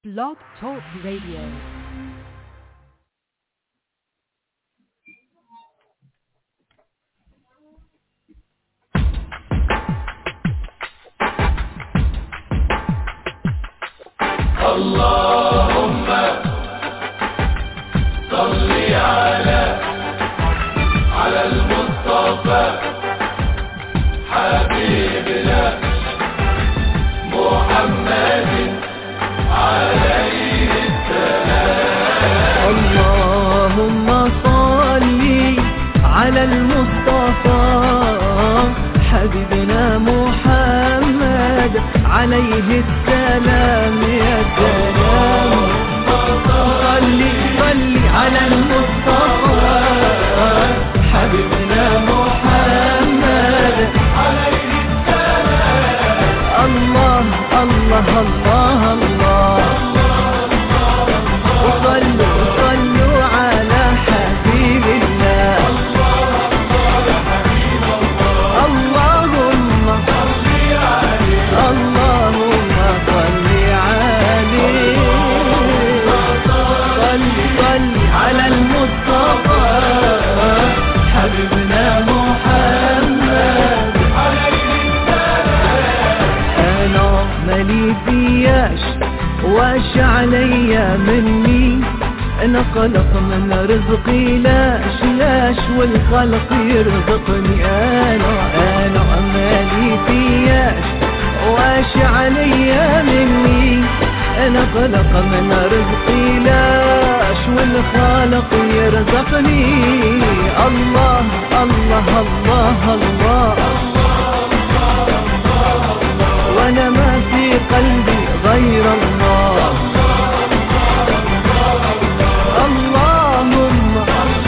Blog Talk Radio. اللهم صل على على المصطفى حبيبنا محمد عليه اللهم صل على المصطفى حبيبنا محمد عليه السلام يا سلام صل صل على المصطفى حبيبنا محمد عليه السلام الله الله الله الله وصلوا صلوا على حبيب الله اللهم اللهم صل عليه صل صل على المصطفى حبيبنا محمد انا مالي فياش واش عليا مني انا خلق من رزقي لاش لاش والخلق يرزقني انا انا مالي فياش واش عليا مني انا خلق من رزقي لاش والخالق يرزقني الله الله الله, الله وانا ما في قلبي غير الله اللهم اللهم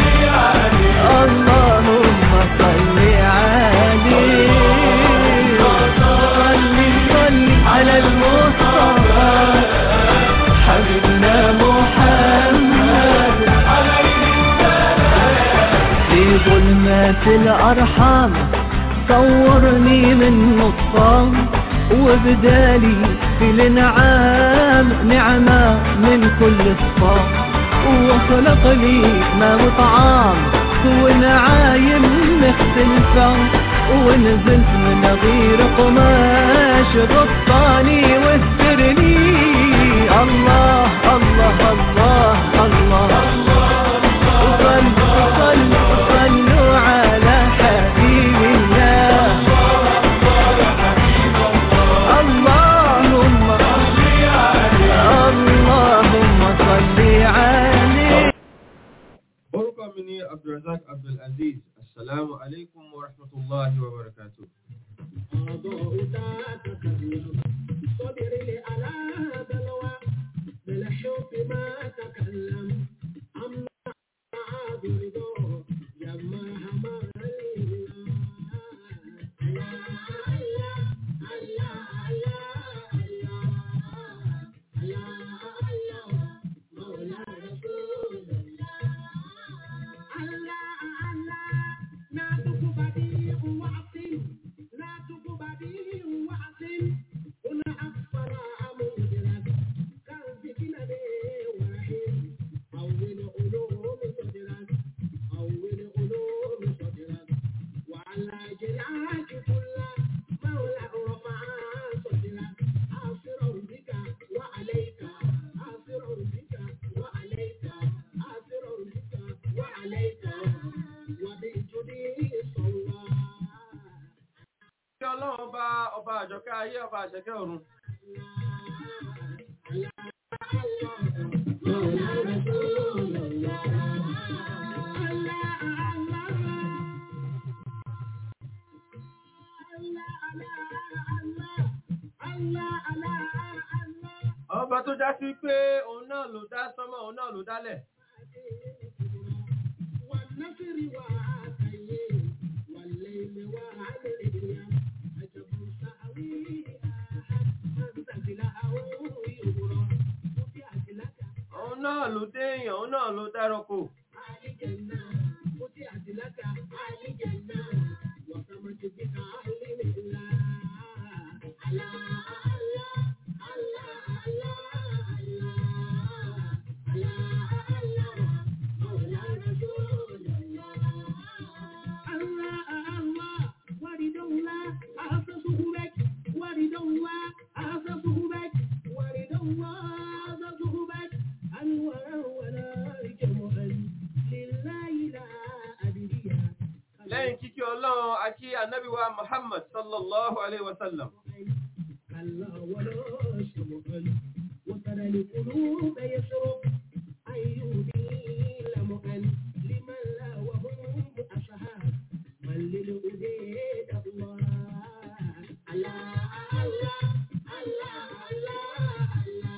صل عليه صل صل على المصطفى حبيبنا محمد في ظلمات الأرحام صورني من نطفان وبدالي في الانعام نعمة من كل صفام وخلق لي ما وطعام ونعايم مختلفة ونزلت من غير قماش غطاني واسترني الله الله الله الله, صلوا صلوا صلوا على حبيب الله اللهم اللهم صل عليه orúkọ mi ni abdulrasaq abdulaziz asalaamu alaikum wa rahmatulahi wa barakatu. Kí ọlọ́run ọba ọba àjọkẹ́ ayé ọba àṣẹkẹ́ ọ̀run. Ọba tó já sí pé òun náà ló dá sánmọ̀ òun náà ló dálẹ̀. Òun náà ló dé èèyàn, òun náà ló dárọ́kò. ànábì wa Muhammad sallallahu alaihi wasallam. كلا ولا شمعا وترى القلوب يسرق أيوب لمعا لمن لا وهم أصحاب من للأديد الله الله الله الله الله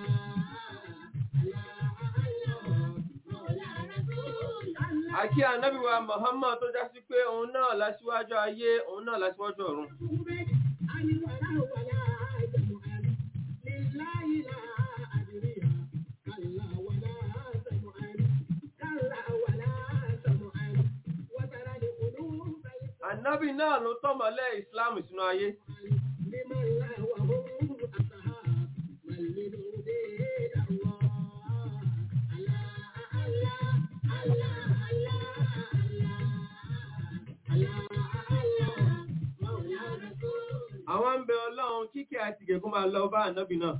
Àkí ànábì wa Muhammad tó já sí pé òun náà lásíwájú ayé, òun náà lásíwájú ọ̀run. Ànábì náà ló tọ́mọ̀lẹ́ Islam sínú ayé. Àwọn ń bẹ Ọlọ́run kíkẹ́ àti ìgẹ̀kún máa lọ bá ànábì náà.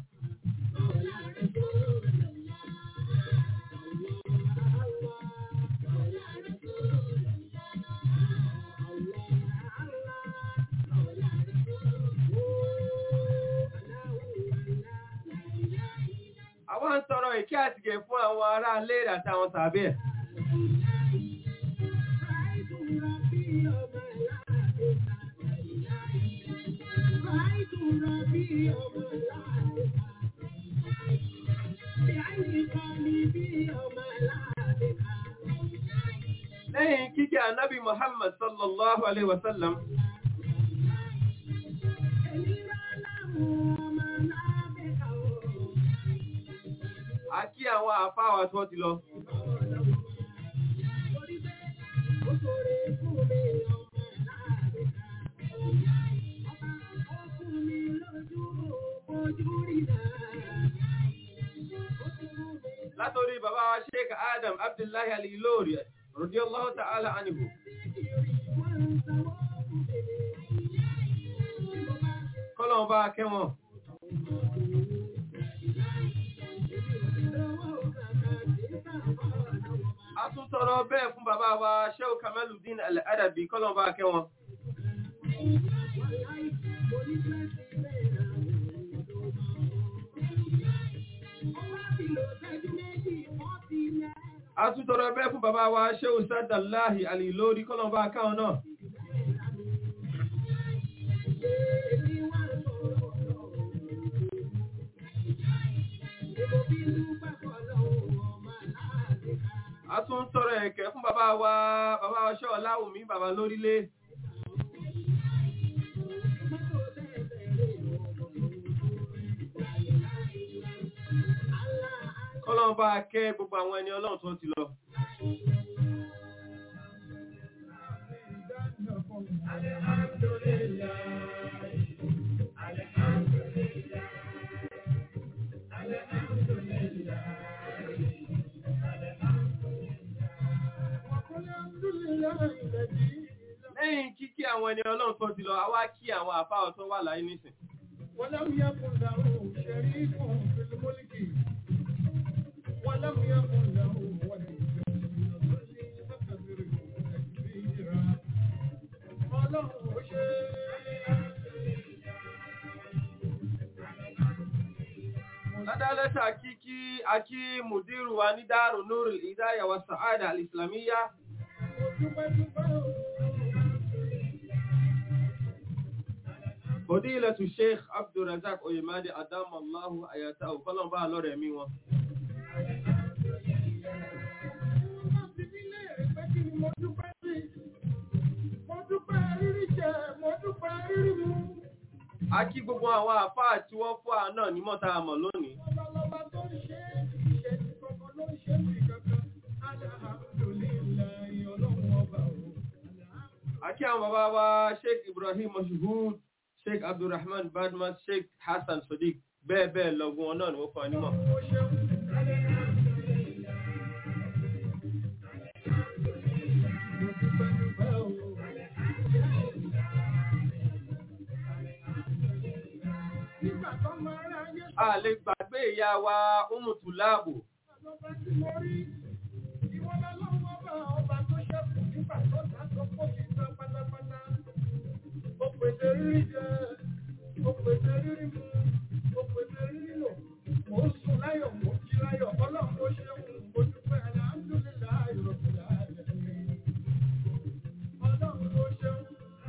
Àwọn ń tọrọ ìkẹ́ àti ìgẹ̀ fún àwọn ará ilé rẹ̀ àti àwọn tàbí ẹ̀. Lẹ́yìn kíkẹ́ ànábì Muhammad sallallahu alaihi wasallam. A kí àwọn àfáwà tó ti lọ. Látorí bàbá wa Sheikh Adam Abdullahi Al-Ilori, radiyallahu ta'ala anhu. Kọ́lọ̀ bá kẹwọn. A tún tọrọ bẹ́ẹ̀ fún bàbá wa Sheikh Kamaluddin Al-Adabi, kọ́lọ̀ bá kẹwọn. A tún tọrọ bẹ́ẹ̀ fún bàbá wa Sheikh Sadallahi Al-Ilori, kọ́lọ̀ bá káwọn náà. A tún tọrọ ẹ̀kẹ́ fún bàbá wa, bàbá wa Sheikh Ọláwùmí, bàbá lórílé. Kọ́lọ̀ bá kẹ́ gbogbo àwọn ẹni ọlọ́run tó ti lọ. Lẹ́yìn kíkí àwọn ẹni ọlọ́run tó ti lọ, a wá kí àwọn àfáà tó wà láyé nísìn. ولم يكن له شريك في الملك ولم يكن له ولي من الظل فكبره تكبيرا وله Ládálẹ́ta kíkí akí Mùdírù wa ní Dáàrù Nurul Hidayah wa Sa'ada al-Islamiyya. Fadilatu Sheikh Abdulrazak Oyemade Adamallahu Ayatahu Kọ́lọ̀mbá lọ́rẹ̀ mi wọn. A kí gbogbo àwọn àfáà tí wọ́n fún à náà ní mọ́ta àmọ̀ lónìí. A kí àwọn bàbá wa Sheikh Ibrahim Mashhud, Sheikh Abdulrahman Badmas, Sheikh Hassan Sadiq, bẹ́ẹ̀ bẹ́ẹ̀ lọ́gbọ́n wọn náà ni wọ́n fún ànímọ̀. A lè gbàgbé ìyá wa Umutu Láàbò. pèsè rírí jẹ, ó pèsè rírí mu, ó pèsè rírí lò. Mo ń sùn láyọ̀, mo ń jí láyọ̀, ọlọ́run ó ṣeun, mo dúpẹ́ alhamdulillahi rabbil alamin. Ọlọ́run ó ṣeun.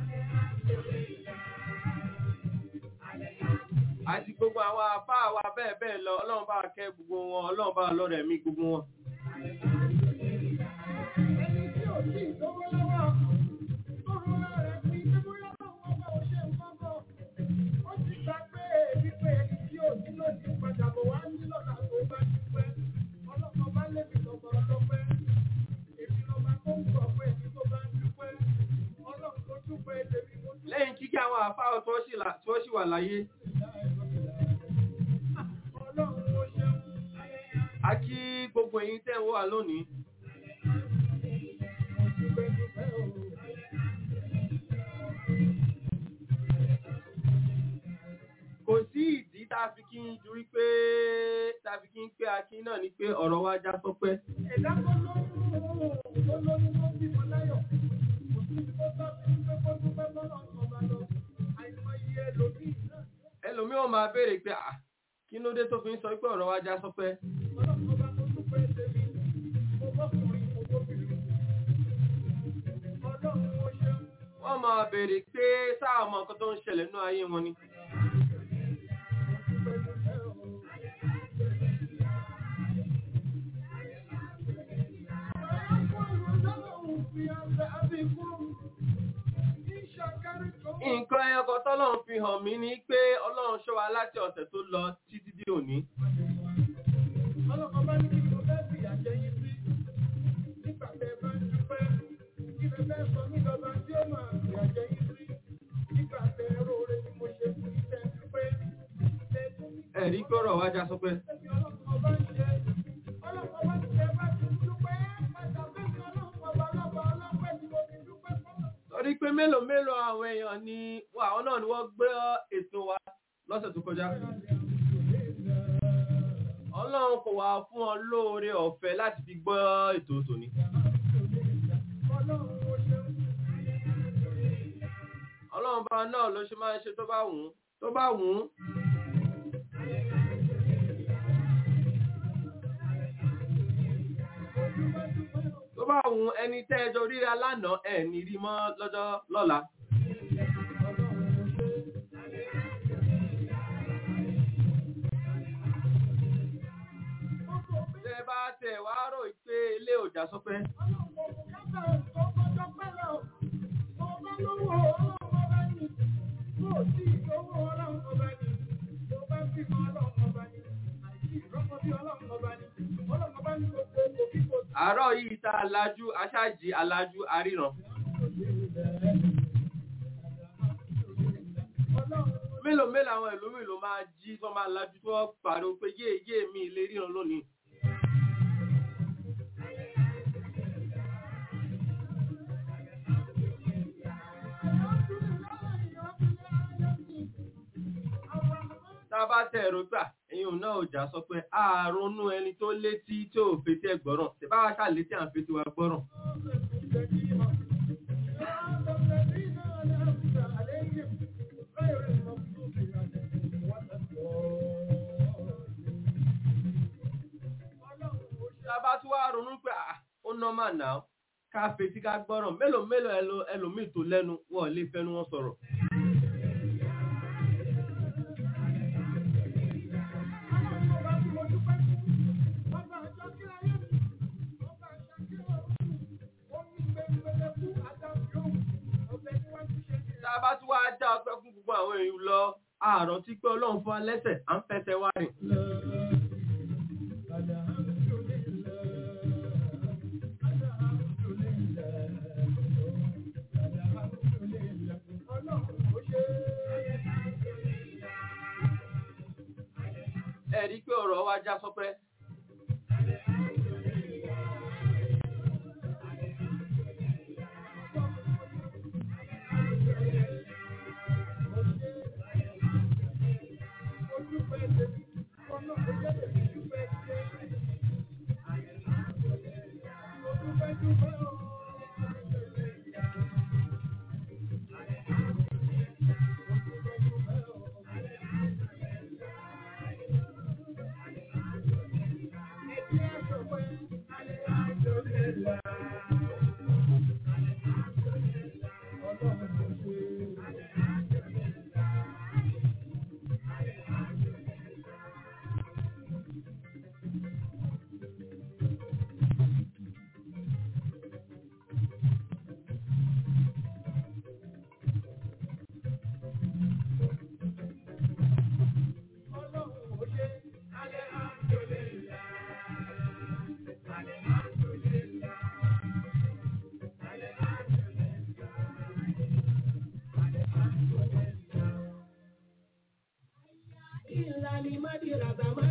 àti gbogbo àwọn afá wa bẹ́ẹ̀ bẹ́ẹ̀ lọ ọlọ́run bá kẹ́ gbogbo wọn ọlọ́run bá lọ́rẹ̀ mí gbogbo wọn. Ẹni tí ò tí ì lówó lọ́wọ́, tó rọra rẹ̀ pín pé bóyá lọ́wọ́ ọba ò ṣe nǹkan bọ̀. Ó ti gbà pé wípé ẹni tí ò ní lòdì padà bọ̀ wá ní lọ́la tó bá dúpẹ́. Ọlọ́kan bá lébi lọ́gbà ọlọ́pẹ́. Èmi lọ́ba tó ń gbọ̀ pé ẹni tó bá ń dúpẹ́. Ọlọ́run tó dúpẹ́ tèmi mo dúpẹ́. lẹ́yìn kíkẹ́ àwọn afá tí wọ́n sì là- tí wọ́n sì wà láyé Ọlọ́run ó ṣeun. a kí gbogbo ẹ̀yin tẹ́ ń wà lónìí Mo dúpẹ́ dúpẹ́ o. kò sí ìdí tá a fi kí n ju wípé tá a fi kí n pé akí náà ni pé ọ̀rọ̀ wa já sọpẹ́ Ẹ̀dá tó lóyún tó lóyún tó bímọ láyọ̀. Kò sí ibi tó bá fi ń pé kó dúpẹ́ lọ́nà ọba lọ. Àìmọye ẹlòmíì náà. ẹlòmíì ò máa béèrè pé à kí ló dé tó fi ń sọ pé ọ̀rọ̀ wa já sọpẹ́ Ọlọ́run ọba tó dúpẹ́ tèmi. Mo bọ́kùnrin mo bóbìnrin. Ọlọ́run ó ṣeun. wọ́n máa béèrè pé sáà mọ nǹkan tó ń ṣẹlẹ̀ nínú ayé wọn ni Dúpẹ́ dúpẹ́ o. nǹkan ẹyọkọ tọ́lọ́run fi hàn mí ni pé ọlọ́run ṣọ́ wa láti ọ̀sẹ̀ tó lọ títí dé òní Ọlọ́run ọba ní kí ni mo fẹ́ fìyà jẹ yín sí. Nígbà tẹ́ ẹ bá ń dúpẹ́, kí lẹ fẹ́ sọ mí lọ́ba tí ó máa fìyà jẹ yín sí. Nígbà tẹ́ ẹ róore tí mo ṣe fún yín tẹ́ ẹ dúpẹ́. Tẹ́ ẹ tún ní ẹ̀rí pé ọ̀rọ̀ wa já sọpẹ́ Ẹ̀mí ọlọ́run ọba ń jẹ. Ọlọ́run ọba ti jẹ bá ti dúpẹ́. Padà bẹ́ẹ̀ni ọlọ́run ọba ọlọ́ba ọlọ́pẹ́ tí mo fi dúpẹ́ fún. torí pé mélòó mélòó àwọn èèyàn ni wà àwọn náà ni wọ́n gbé ètò wa lọ́sẹ̀ tó kọjá ọlọ́run kò wá fún ọ lóore ọ̀fẹ́ láti fi gbọ́ ètò tòní Ọlọ́run ó ṣeun. ọlọ́run bá náà ló ṣe máa ń ṣe tó bá wù ú tó bá wù ú tó bá wù ú ẹni tẹ́ ẹjọ́ ríra lánàá ẹ̀ ní rí mọ́ lọ́jọ́ lọ́la tẹ́ ẹ bá tẹ̀ wá rò pé ilé òjà sọpẹ́ àárọ̀ yìí tá a lajú aṣáàjì alájú aríran mélòó mélòó àwọn ìlú mi ló máa jí tó máa lajú tó pariwo pé yé yé mi lè ríran lónìí tá a bá tẹ̀ ẹ̀rọ gbà ẹ̀yin òun náà ò já sọ pé ààrùnú ẹni tó létí tí ò fetí ẹ̀ gbọ́ràn ṣe bá wa ṣáà létí à ń fetí wa gbọ́ràn tá a bá tún wá ronú pé à ó nọ́mà náà ká fetí ká gbọ́ràn mélòó mélòó ẹlò- ẹlòmíì tó lẹ́nu wọn ò lè fẹ́nu wọn sọ̀rọ̀ tá a bá tún wá dá ọpẹ́ fún gbogbo àwọn èèyàn lọ àárọ̀ tí pé ọlọ́run fún wa lẹ́sẹ̀ à ń fẹsẹ̀ wá rìn ẹ rí i pé ọ̀rọ̀ wa já sọpẹ́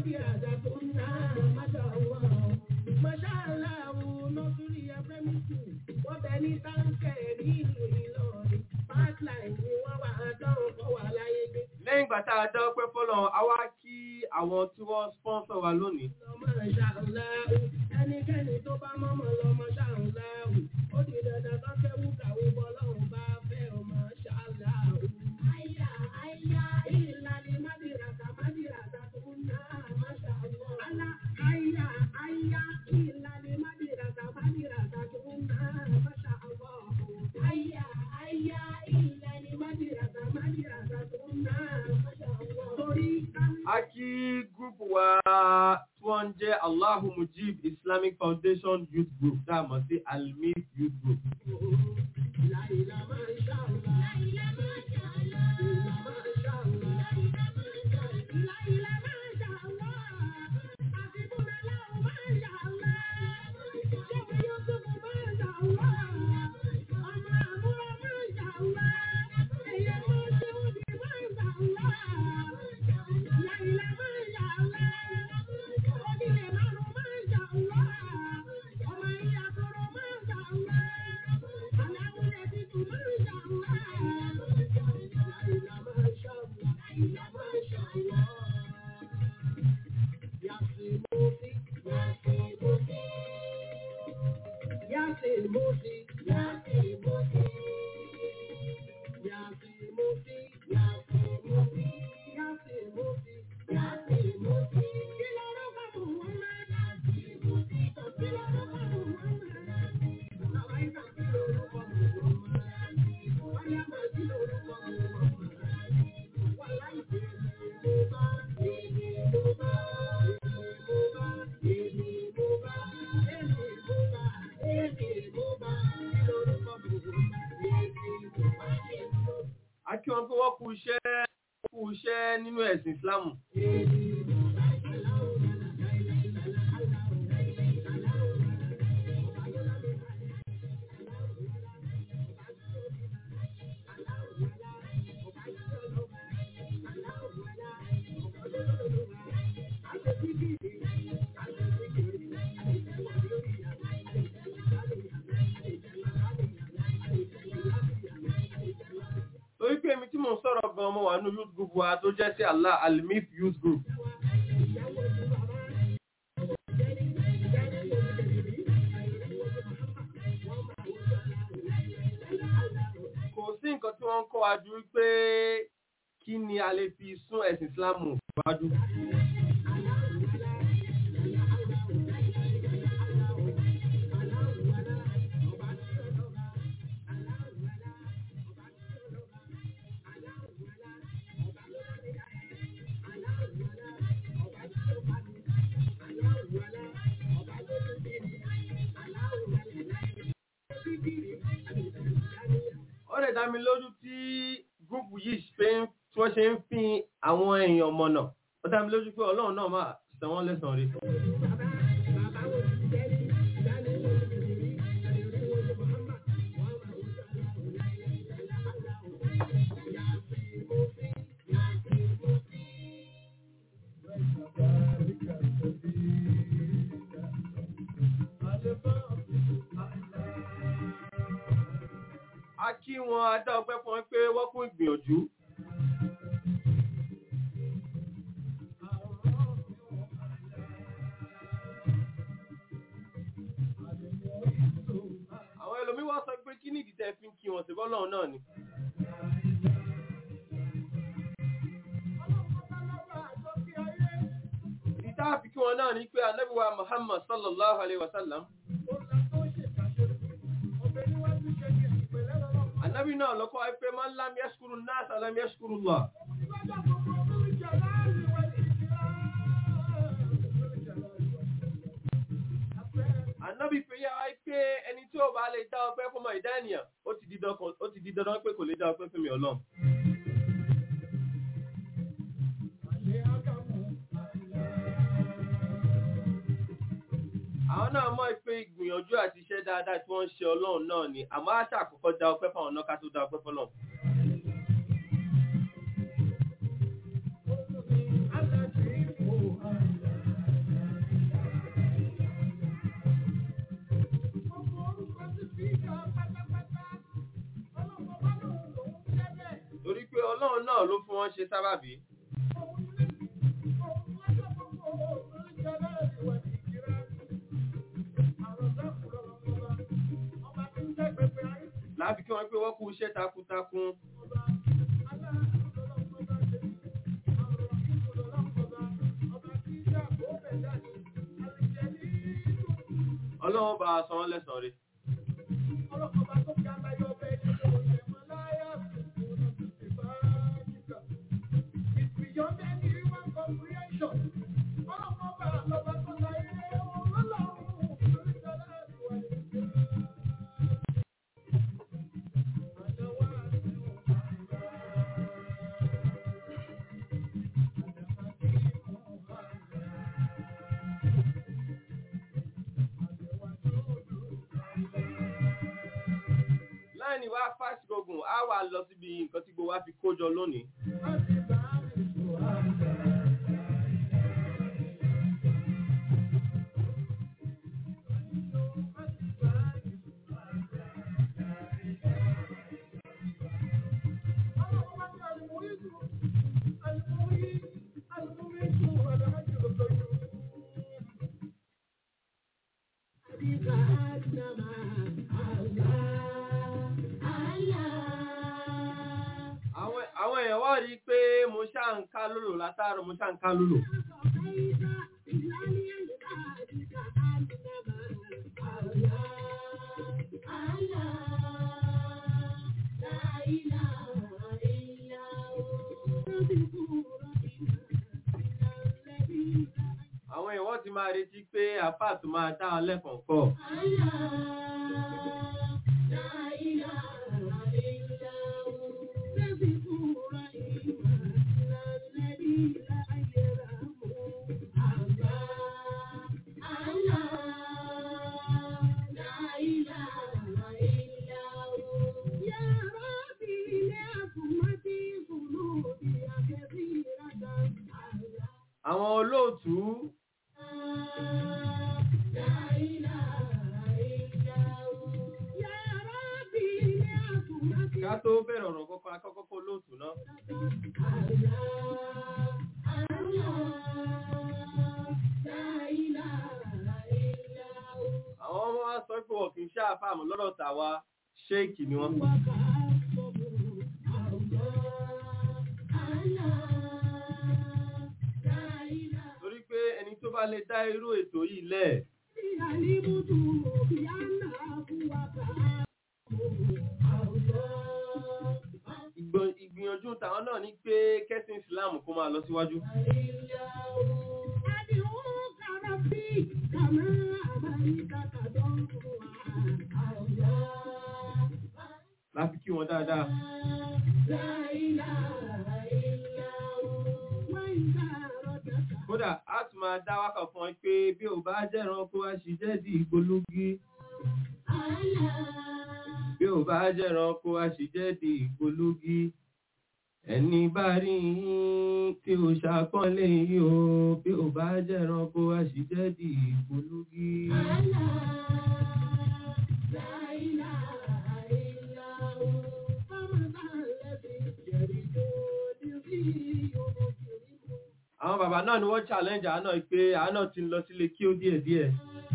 lẹ́yìn ìgbà tá a dá ọpẹ́ fọ́lọ́run a wá kí àwọn tí wọ́n sponsor wa lónìí Ẹnikẹ́ni tó bá mọ́mọ́ lọ́mọ ṣàǹláhù, ó di dandan kan kẹ́wù kàwé bọ́lọ́run bá fẹ́ ọmọ ṣàǹláhù. Àyà àyà ìlànà mádìràkà mádìràkà tó ń ná àmàṣàwọ̀. Àlà àyà àyà ìlànà mádìràkà mádìràkà tó ń ná àmàṣàwọ̀. Àyà àyà ìlànà mádìràkà mádìràkà tó ń ná àmàṣàwọ̀. Torí ká a kí gúrùpù wa tí wọ́n ń jẹ́ Allahu Mujib Islamic Foundation Youth Group tá a mọ̀ sí Almif Youth Group a kí wọn pé wọ́n kú iṣẹ́ kú iṣẹ́ nínú ẹ̀sìn Islam torí pé èmi tí mò ń sọ̀rọ̀ gan ọmọ wa ní youth group wa tó jẹ́ sí Allah Almif Youth Group kò sí nǹkan tí wọ́n ń kọ́ wa ju pé kí ni a lè fi sún ẹ̀sìn Islam wájú. ó lè dá mi lójú tí gúrùpù yìí pé tí wọ́n ṣe ń fi àwọn èèyàn mọ̀nà ó dá mi lójú pé ọlọ́run náà máa san wọ́n lẹ́san rí. a kí wọn a dá ọpẹ́ fún wọn pé wọ́n kún ìgbìyànjú. àwọn ẹlòmíín wá sọ pé kí ní ìdí tẹ́ fi ń kí wọn sí bọ́lọ́run náà ni. ìdí tá a fi kí wọn náà ni pé ànábì wa Muhammad sallallahu alayhi wa sallam Ànábì náà lọ́kọ́ ẹgbẹ́ máa ń lámí ẹ́ṣkúrú náà sàlámí ẹ́ṣkúrú lọ. Ànábì pé yá wáyé pé ẹni tí ó bá lè dá ọpẹ́ fún ọmọ ìdá ènìyàn, ó ti di dandan pé kò lè dá ọpẹ́ fún mi ọlọ́run. àwọn náà mọ̀ pé ìgbìyànjú àti iṣẹ́ dáadáa tí wọ́n ń ṣe ọlọ́run náà ni àmọ́ àṣà àkọ́kọ́ dá ọpẹ́ fáwọn náà ká tó dá ọpẹ́ fọlọ́run. náà ló fún wọn ṣe sábàbí láàfi kí wọ́n pé wọ́n kú iṣẹ́ takuntakun ọlọ́run bá a san wọ́n lẹ́san rẹ̀ láì ní wá fásitì ogun á wà lọ síbi nǹkan tí gbogbo wa fi kó jọ lónìí àwọn àwọn èèyàn wá rí i pé mo ṣáà ń ká lòlò látàárọ̀ mo ṣáà ń ká lòlò àwọn èèyàn wọ́n ti máa retí pé àfáà tó máa dá wọn lẹ́kọ̀ọ́ kọ́ àwọn olóòtú ká tó bẹ̀rẹ̀ ọ̀rọ̀ kọ́kọ́ akọ́kọ́kọ́ olóòtú náà àwọn ọmọ wa sọ pé wọ́n kì í ṣe àfàmù lọ́dọ̀ tàwa ṣéèkì ni wọ́n torí pé ẹni tó bá lè dá irú ètò yìí lẹ̀ ìgbọ- ìgbìyànjú tàwọn náà ní pé kẹ́sìn Islam kó máa lọ síwájú láti kí wọn dáadáa kódà a tún máa dá wákà fún ọ pé bí ò bá jẹ́ran kó wá ṣì jẹ́ di ìgbólógí bí ò bá jẹ́ran kó wá ṣì jẹ́ di ìgbólógí ẹni bá rí yín tí ò ṣàpọ́nlé yín o bí ò bá jẹ́ran kó wá ṣì jẹ́ di ìgbólógí. àwọn bàbá náà ni wọ́n challenge àánà pé àánà ti ń lọ sílé kí ó díẹ̀ díẹ̀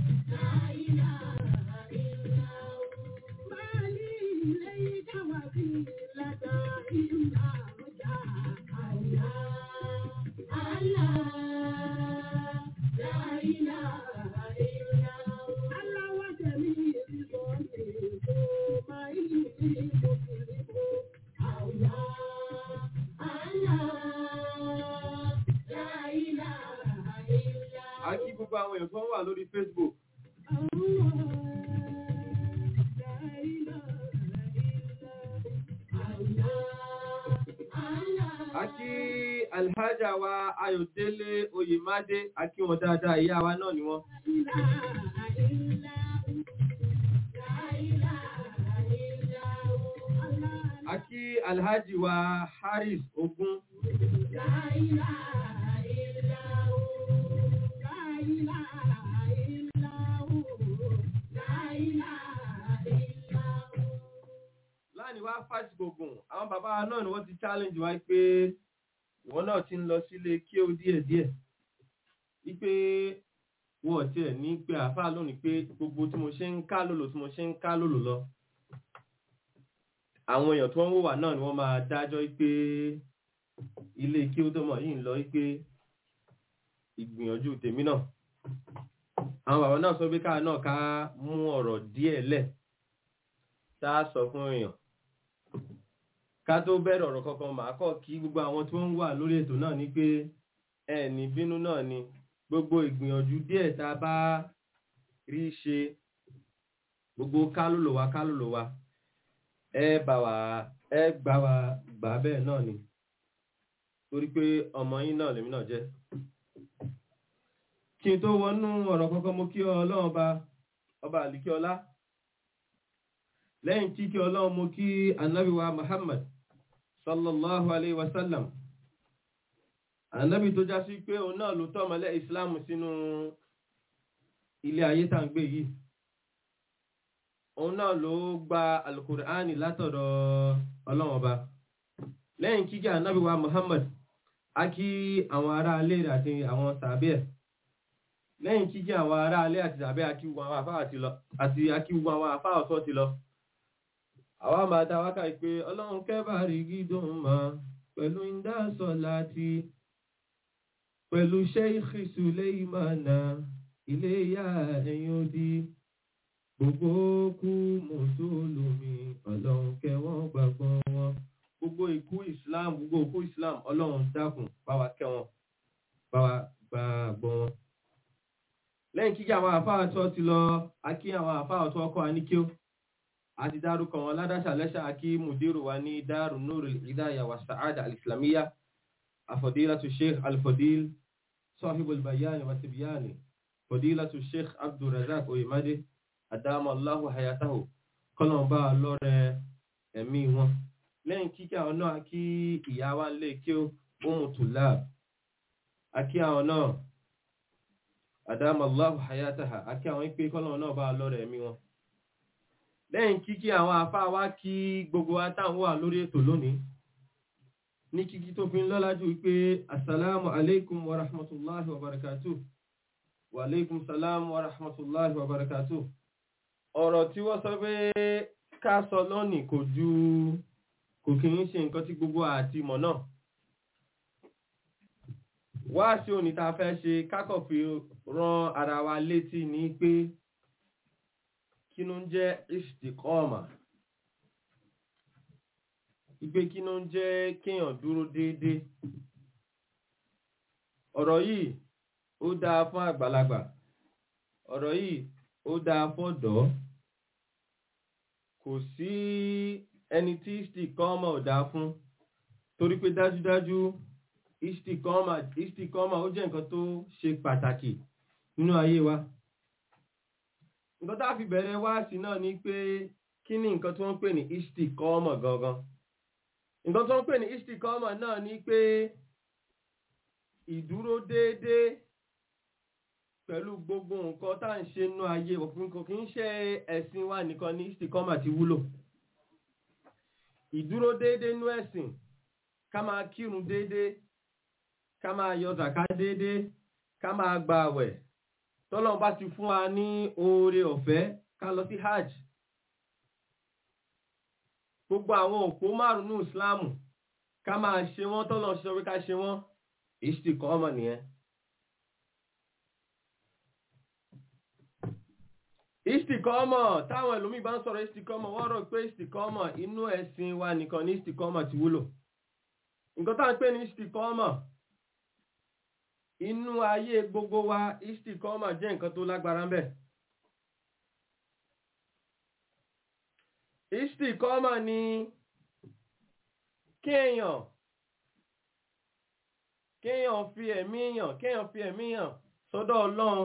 a kí gbogbo àwọn èèyàn tó wà lórí Facebook a kí alhaja wa ayọ̀délé oyèmádé a kí wọn dáadáa ìyá wa náà ni wọ́n a kí alhaji wa haris ogun láàrin wá fásitì gbogbo àwọn àwọn bàbá wa náà ni wọ́n ti challenge wa pé ìwọ náà ti ń lọ sílé kí ó díẹ̀ díẹ̀ wípé wọn ò tiẹ̀ ní pé àáfàá lónìí pé gbogbo tí mo ṣe ń ká lòlò tí mo ṣe ń ká lòlò lọ àwọn èèyàn tó ń wò wá náà ni wọ́n máa dájọ́ pé ilé kí ó tó mọ̀ yìí ń lọ pé ìgbìyànjú tèmi náà àwọn bàbá náà sọ pé káà náà ká mú ọ̀rọ̀ díẹ̀ lẹ̀ tá a sọ fún èèyàn ká tó bẹ̀rẹ̀ ọ̀rọ̀ kankan màá kọ́ kí gbogbo àwọn tó ń wà lórí ètò náà ní pé ẹni bínú náà ni gbogbo ìgbìyànjú díẹ̀ tá a bá rí ṣe gbogbo kálòlò wa kálòlò wa ẹ bá wa ẹ gbà wá gbà bẹ́ẹ̀ náà ni torí pé ọmọ yín náà lèmi náà jẹ́ kí n tó wọnú ọ̀rọ̀ kankan mo kí ọlọ́run ọba ọba àlìkí ọlá lẹ́yìn tí kí ọlọ́run mo kí ànábì wa Muhammad sallallahu alayhi wa sallam ànábì tó já sí pé òun náà ló tọ́ ọmọlẹ́ Islam sínú ilé ayé tá ń gbé yìí òun náà ló gba alukur'ani látọ̀dọ̀ ọlọ́run ọba lẹ́yìn kíkẹ́ ànábì wa Muhammad a kí àwọn ará alé rẹ̀ àti àwọn sàbẹ̀ ẹ̀ lẹ́yìn kíkẹ́ àwọn ará alé àti sàbẹ̀ akíwọ àwọn afá àti akíwọ àwọn afá ọ̀tọ̀ ti lọ àwa máa dá wákà pé ọlọ́run kẹ́bà rí gídùn mọ́ pẹ̀lú ìdásọ̀ láti pẹ̀lú Sheikh Suleimana ilé ìyá ẹ̀yìn odi gbogbo kú mùsùlùmí ọlọ́run kẹwọn gbàgbọ́ wọn gbogbo ikú islam gbogbo ikú islam ọlọ́run dákun bá wa kẹ́ wọn bá wa gbàgbọ́ wọn. lẹ́yìn kíkẹ́ àwọn àfáà tó ti lọ akí àwọn àfáà tó ọkọ̀ aníkíó àti dárúkọ wọn ládàṣà lẹ́ṣà akí mùdírù wa ní dáàrú nurul hidaya wa sa'ada al-islamiyya afadilatu sheikh al-fadil sahibul bayani wa tibyani fadilatu sheikh abdulrazak oyemade àdámọ̀ aláhù hayatahu kọ́nà bá lọ́rẹ̀ ẹ̀mí wọn lẹ́yìn kíkẹ́ àwọn náà kí ìyá wa lè kí ó mú tùlá àkí àwọn náà àdámọ̀ aláhù hayataha àkí àwọn ìpé kọ́nà náà bá lọ́rẹ̀ ẹ̀mí wọn lẹ́yìn kíkẹ́ àwọn afá wa kí gbogbo atáwọn wà lórí ètò lónìí ní kíkí tó fi ń lọ́lá jù wípé assalamu alaikum wa rahmatullahi wa barakatuh wa alaikum salam wa rahmatullahi wa barakatuh ọ̀rọ̀ tí wọ́n sọ pé ká sọ lónìí kò ju kò kí ń ṣe nǹkan tí gbogbo àti mọ̀ náà wá sí òní tá a fẹ́ ṣe kákọ̀ fi rán ara wa létí ní pé kí ló ń jẹ́ istikọ́ọ̀mà ìpè kí ló ń jẹ́ kéèyàn dúró déédéé ọ̀rọ̀ yìí ó dáa fún àgbàlagbà ọ̀rọ̀ yìí ó dáa fọ́dọ̀ kò sí ẹni tí istikọ́ọ̀mà ò dáa fún torí pé dájúdájú istikọ́ọ̀mà istikọ́ọ̀mà ó jẹ́ nǹkan tó ṣe pàtàkì nínú ayé wa nǹkan tá a fi bẹ̀rẹ̀ wáàsí náà ni pé kí ni nǹkan tí wọ́n ń pè ní istikọ́ọ̀mà gangan nǹkan tí wọ́n ń pè ní istikọ́ọ̀mà náà ni pé ìdúró déédéé pẹ̀lú gbogbo nǹkan tá à ń ṣe nínú ayé òfin kò kí ń ṣe ẹ̀sìn wa nìkan ní istikọ́mà ti wúlò ìdúró déédéé nú ẹ̀sìn ká máa kírun déédéé ká máa yọ zàká déédéé ká máa gba àwẹ̀ tọ́lọ́run bá ti fún wa ní oore ọ̀fẹ́ ká lọ sí hajj gbogbo àwọn òpó márùn-ún ìsìláàmù ká máa ṣe wọ́n tọ́lọ́run ṣe wí ká ṣe wọ́n istikọ́mà nìyẹn. istikọ́mọ̀ táwọn ẹlòmí bá ń sọ̀rọ̀ istikọ́mọ̀ wọ́n rò pé istikọ́mọ̀ inú ẹ̀sìn wa nìkan ní istikọ́mọ̀ ti wúlò nǹkan tá à ń pè ní istikọ́mọ̀ inú ayé gbogbo wa istikọ́mọ̀ jẹ́ nǹkan tó lágbára ń bẹ istikọ́mọ̀ ni kéèyàn kéèyàn fi ẹ̀mí èèyàn kéèyàn fi ẹ̀mí èèyàn sọ́dọ̀ ọlọ́run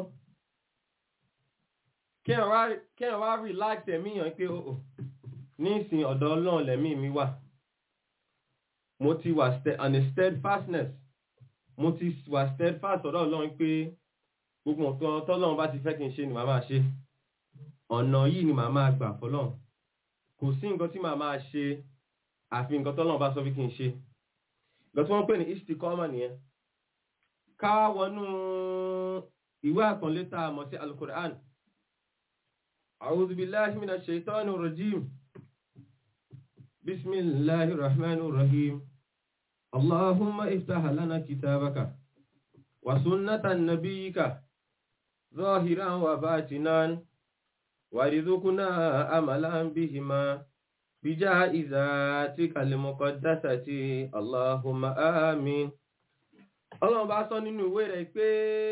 kẹ́ẹ̀ wá relax ẹ̀mí yàn pé ó nísìn ọ̀dọ̀ ọlọ́run lẹ̀mí mi wà mo ti wà on a steadfastness mo ti wà steadfast ọ̀dọ̀ ọlọ́run pé gbogbo nǹkan tọ́lọ́run bá ti fẹ́ kí n ṣe ni màá máa ṣe ọ̀nà yìí ni màá máa gbà fọlọ́run kò sí nǹkan tí màá máa ṣe àfi nǹkan tọ́lọ́run bá sọ fi kí n ṣe nǹkan tí wọ́n ń pè ní istikọ́mà nìyẹn ká wọnú ìwé àkànlé tá a mọ̀ sí alukur'an a'udhu billahi minash shaitanir rajim bismillahir rahmanir rahim allahumma iftah lana kitabaka wa sunnatan nabiyyika zahiran wa batinan warzuqna amalan bihima bijaizatika al-muqaddasati allahumma amin ọlọ́run bá sọ nínú ìwé rẹ̀ pé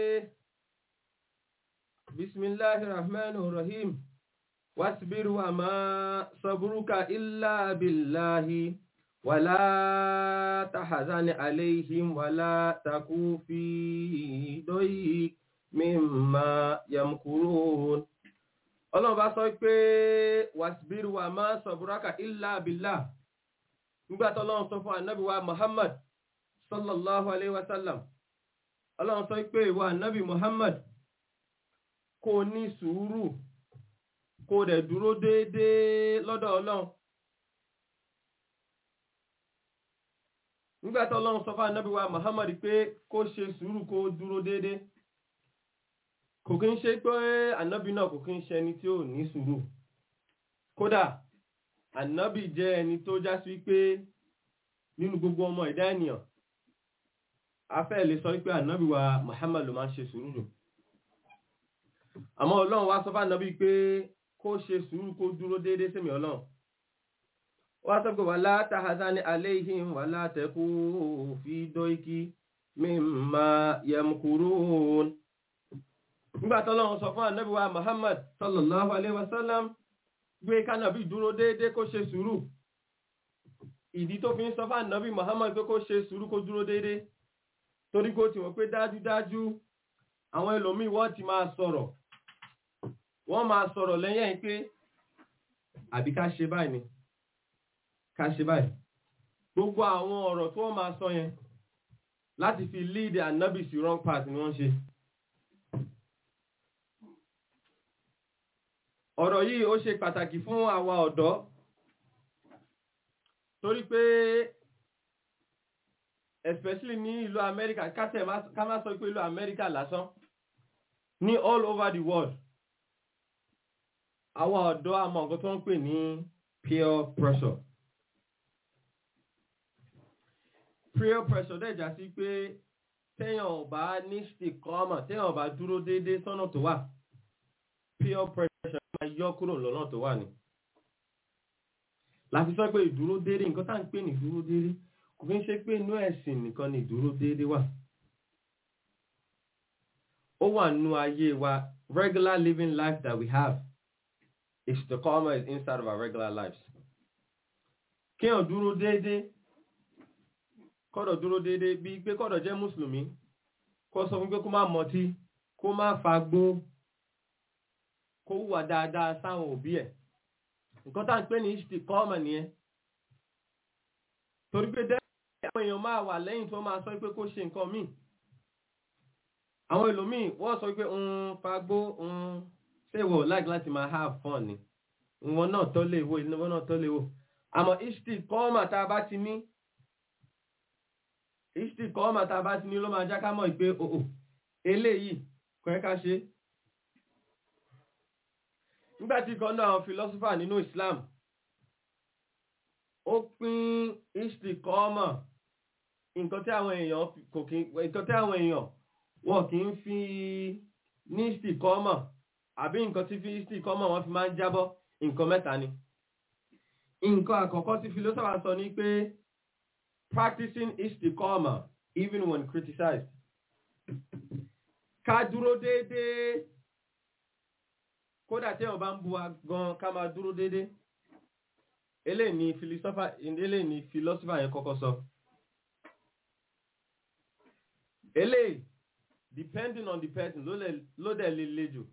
bismillahi rahmanir rahim wasbir wa ma sabruka illa billahi wala tahzan alayhim wala taku fi doyi mimma yamkurun ọlọ́run bá sọ pé wasbir wa ma sabruka illa billah nígbà tó ọlọ́run sọ fún ànábì wa muhammad sallallahu alaihi wasallam ọlọ́run sọ pé ìwà nábì muhammad kó ní sùúrù kó dẹ̀ dúró déédéé lọ́dọ̀ ọlọ́run nígbàtí ọlọ́run sọ fún ànábì wa muhammad pé kó ṣe sùúrù kó dúró déédéé kò kí ń ṣe pé ànábì náà kò kí ń ṣe ẹni tí ò ní sùúrù kódà ànábì jẹ́ ẹni tó já sí pé nínú gbogbo ọmọ ẹ̀dá ènìyàn afẹ́ lè sọ wípé ànábì wa Muhammad ló máa ń ṣe sùúrù jù àmọ́ ọlọ́run wá sọ fún ànábì pé kó ṣe sùúrù kó dúró déédé sẹ́mi ọlọ́run wá sọ pé wala tahzani alayhim wala taku fi doiki mimma yamkurun nígbà tó ọlọ́run sọ fún ànábì wa Muhammad sallallahu alayhi wa sallam gbé kánàbì dúró déédé kó ṣe sùúrù ìdí tó fi ń sọ fún ànábì Muhammad pé kó ṣe sùúrù kó dúró déédé torí kó ti wọ́n pé dájúdájú àwọn ẹlòmíì wọ́n ti máa sọ̀rọ̀ wọ́n máa sọ̀rọ̀ lẹ́yìn ẹ̀ pé àbí ká ṣe báyìí ni ká ṣe báyìí gbogbo àwọn ọ̀rọ̀ tí wọ́n máa sọ yẹn láti fi lead anabi sí wrong path ni wọ́n ṣe ọ̀rọ̀ yìí ó ṣe pàtàkì fún àwa ọ̀dọ́ torí pé especially ní ìlú Amẹ́ríkà kátẹ̀ ká má sọ pé ìlú Amẹ́ríkà lásán ní all over the world àwọn ọ̀dọ́ àmọ́ nǹkan tó ń pè ní peer pressure peer pressure dẹ̀ já sí pé téèyàn ò bá ní stikọ́mà téèyàn ò bá dúró déédéé sọ́nà tó wà peer pressure máa yọ kúrò lọ́nà tó wà ní láti sọ pé ìdúró déédéé nǹkan tá à ń pè ní ìdúró déédéé kò fi ń ṣe pé inú ẹ̀sìn nìkan ni ìdúró déédéé wà ó wà nínú ayé wa regular living life that we have istiqama is inside of our regular lives kéèyàn dúró déédéé kọ́dọ̀ dúró déédéé bíi pé kọ́dọ̀ jẹ́ mùsùlùmí kó sọ fún pé kó má mọtí kó má fagbó kó hùwà dáadáa sáwọn òbí ẹ̀ nǹkan tá à ń pè ní istiqama nìyẹn torí pé dẹ́rẹ́ àwọn èèyàn máa wà lẹ́yìn tó máa sọ pé kó ṣe nǹkan míì àwọn ẹlòmíì wọ́n sọ pé ń fagbó ń ṣèwọ̀ like láti máa have fun ni ìwọ̀n náà tó lè wo ìwọ̀n náà tó lè wo àmọ́ istiqama tá a bá ti ní istiqama tá a bá ti ní ló máa já ká mọ̀ pé òò eléyìí kò yẹ ká ṣe nígbà tí kan náà àwọn philosopher nínú Islam ó pín istiqama nǹkan tí àwọn èèyàn kò kí nǹkan tí àwọn èèyàn wọn kì í fi ní istiqama àbí nǹkan tí fi istiqama wọn fi máa ń jábọ́ nǹkan mẹ́ta ni nǹkan àkọ́kọ́ tí philosopher sọ ní pé practicing istiqama even when criticized ká dúró déédéé kódà tí èèyàn bá ń bu wa gan ká máa dúró déédéé eléyìí ni philosopher eléyìí ni philosopher yẹn kọ́kọ́ sọ eléyìí depending on the person ló dẹ̀ lè le jù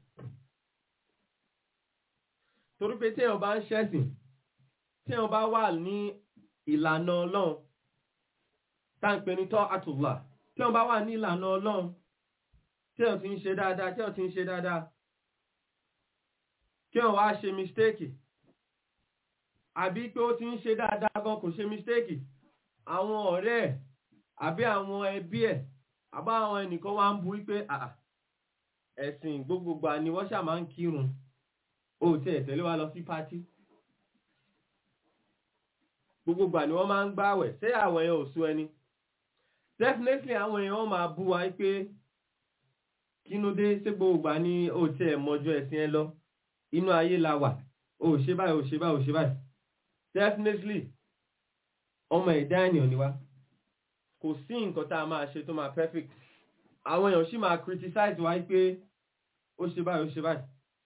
torí pé tí èèyàn bá ń ṣẹ̀sìn tí èèyàn bá wà ní ìlànà ọlọ́run tá ń pè ní tọ́ àtùlà tí èèyàn bá wà ní ìlànà ọlọ́run tí èèyàn ti ń ṣe dáadáa tí èèyàn ti ń ṣe dáadáa kí èèyàn wá ṣe mistake àbí pé ó ti ń ṣe dáadáa gan kò ṣe mistake àwọn ọ̀rẹ́ ẹ̀ àbí àwọn ẹbí ẹ̀ àbá àwọn ẹnìkan wá ń bu wípé àà ẹ̀sìn gbogbogbà ni wọ́n ṣà máa ń kírun ó tí ẹ̀ tẹ̀lé wa lọ sí pátí gbogbogbà ni wọ́n máa ń gbààwẹ̀ ṣé àwẹ̀ yẹn ò sú ẹni definitely àwọn èèyàn máa bú wa pé kínú dé ṣé gbogbogbà ni ó tí ẹ̀ mọjọ́ ẹ̀sìn ẹ lọ inú ayé la wà ó ṣe báyìí ó ṣe báyìí ó ṣe báyìí definitely ọmọ ẹ̀dá ènìyàn ni wá kò sí nǹkan tá a máa ṣe tó máa perfect àwọn èèyàn sì máa criticize wa pé ó ṣe báyìí ó ṣe báyìí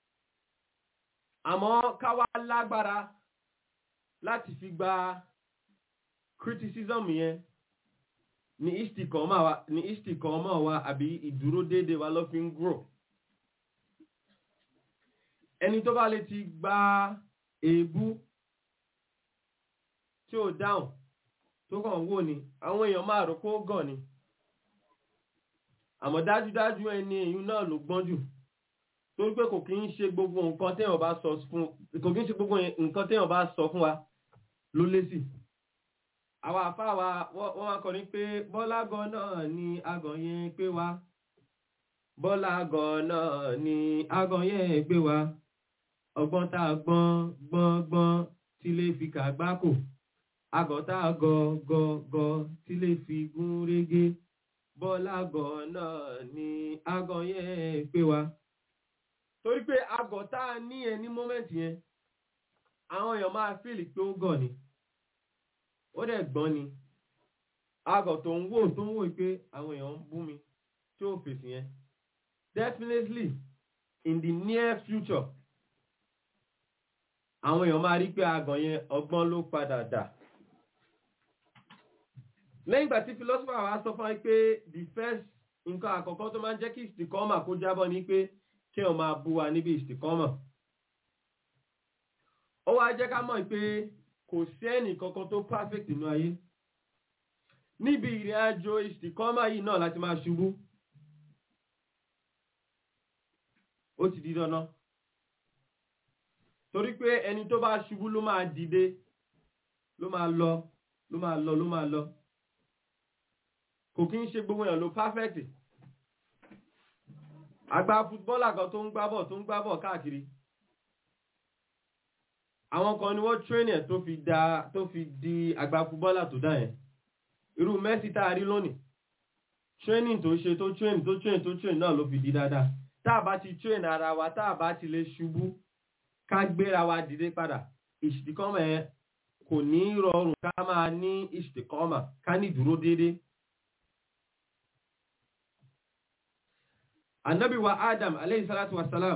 àmọ́ ká wá lágbára láti fi gba criticism yẹn ní istikọ́mọ̀ wa ní istikọ́mọ̀ wa àbí ìdúró déédéé wa ló fi ń grow ẹni tó bá lè ti gba èébú tí ó dáhùn tó kàn wò ní àwọn èèyàn máa rò kó gàn ni àmọ́ dájúdájú ẹni èyún náà ló gbọ́n jù torí pé kò kí ń ṣe gbogbo nǹkan téèyàn bá sọ fún kò kí ń ṣe gbogbo nǹkan téèyàn bá sọ fún wa ló lésì àwọn àfáà wa wọ́n wá kọrin pé bọ́lá gan náà ni agàn yẹn pé wá bọ́lá gan náà ni agàn yẹn gbé wa ọgbọ́n tá a gbọ́n gbọ́n gbọ́n tí lè fi kàgbákò agàn tá a gọ gọ gọ tí lè fi gún régé bọ́lá gan náà ni agàn yẹn pé wa torí pé agàn tá a ní ẹ ní mọ́mẹ́ǹtì yẹn àwọn èèyàn máa fíìlì pé ó gàn ni ó dẹ̀ gbọ́n ni agàn tó ń wò tó ń wò pé àwọn èèyàn ń bú mi tí ó fèsì yẹn definitely in the near future àwọn èèyàn máa rí pé agàn yẹn ọgbọ́n ló padà dà lẹ́yìn ìgbà tí philosopher wa sọ fún wa pé the first nǹkan àkọ́kọ́ tó máa ń jẹ́ kí ìsìnkọ́mà kó jábọ́ ni pé kí wọ́n máa bú wa níbi ìsìnkọ́mà ó wá jẹ́ ká mọ̀ pé kò sí ẹnì kankan tó perfect nínú ayé níbi ìrìn àjò ìsìnkọ́mà yìí náà láti máa ṣubú ó ti di dandan torí pé ẹni tó bá ṣubú ló máa dìde ló máa lọ ló máa lọ ló máa lọ kò kí ń ṣe gbogbo èèyàn ló perfect àgbà fútbọ́là kan tó ń gbábọ̀ tó ń gbábọ̀ káàkiri àwọn kan ni wọ́n train ẹ̀ tó fi da tó fi di àgbà fútbọ́là tó dá yẹn irú Messi tá a rí lónìí training tó ṣe tó train tó train tó train náà ló fi di dáadáa tá a bá ti train ara wa tá a bá ti lè ṣubú ká gbéra wa dìde padà ìṣìkọ́mọ̀ ẹ̀ kò ní rọrùn ká máa ní ìṣìkọ́mọ̀ ká ní dúró déédéé annabi wa adam alayhi salatu wa salam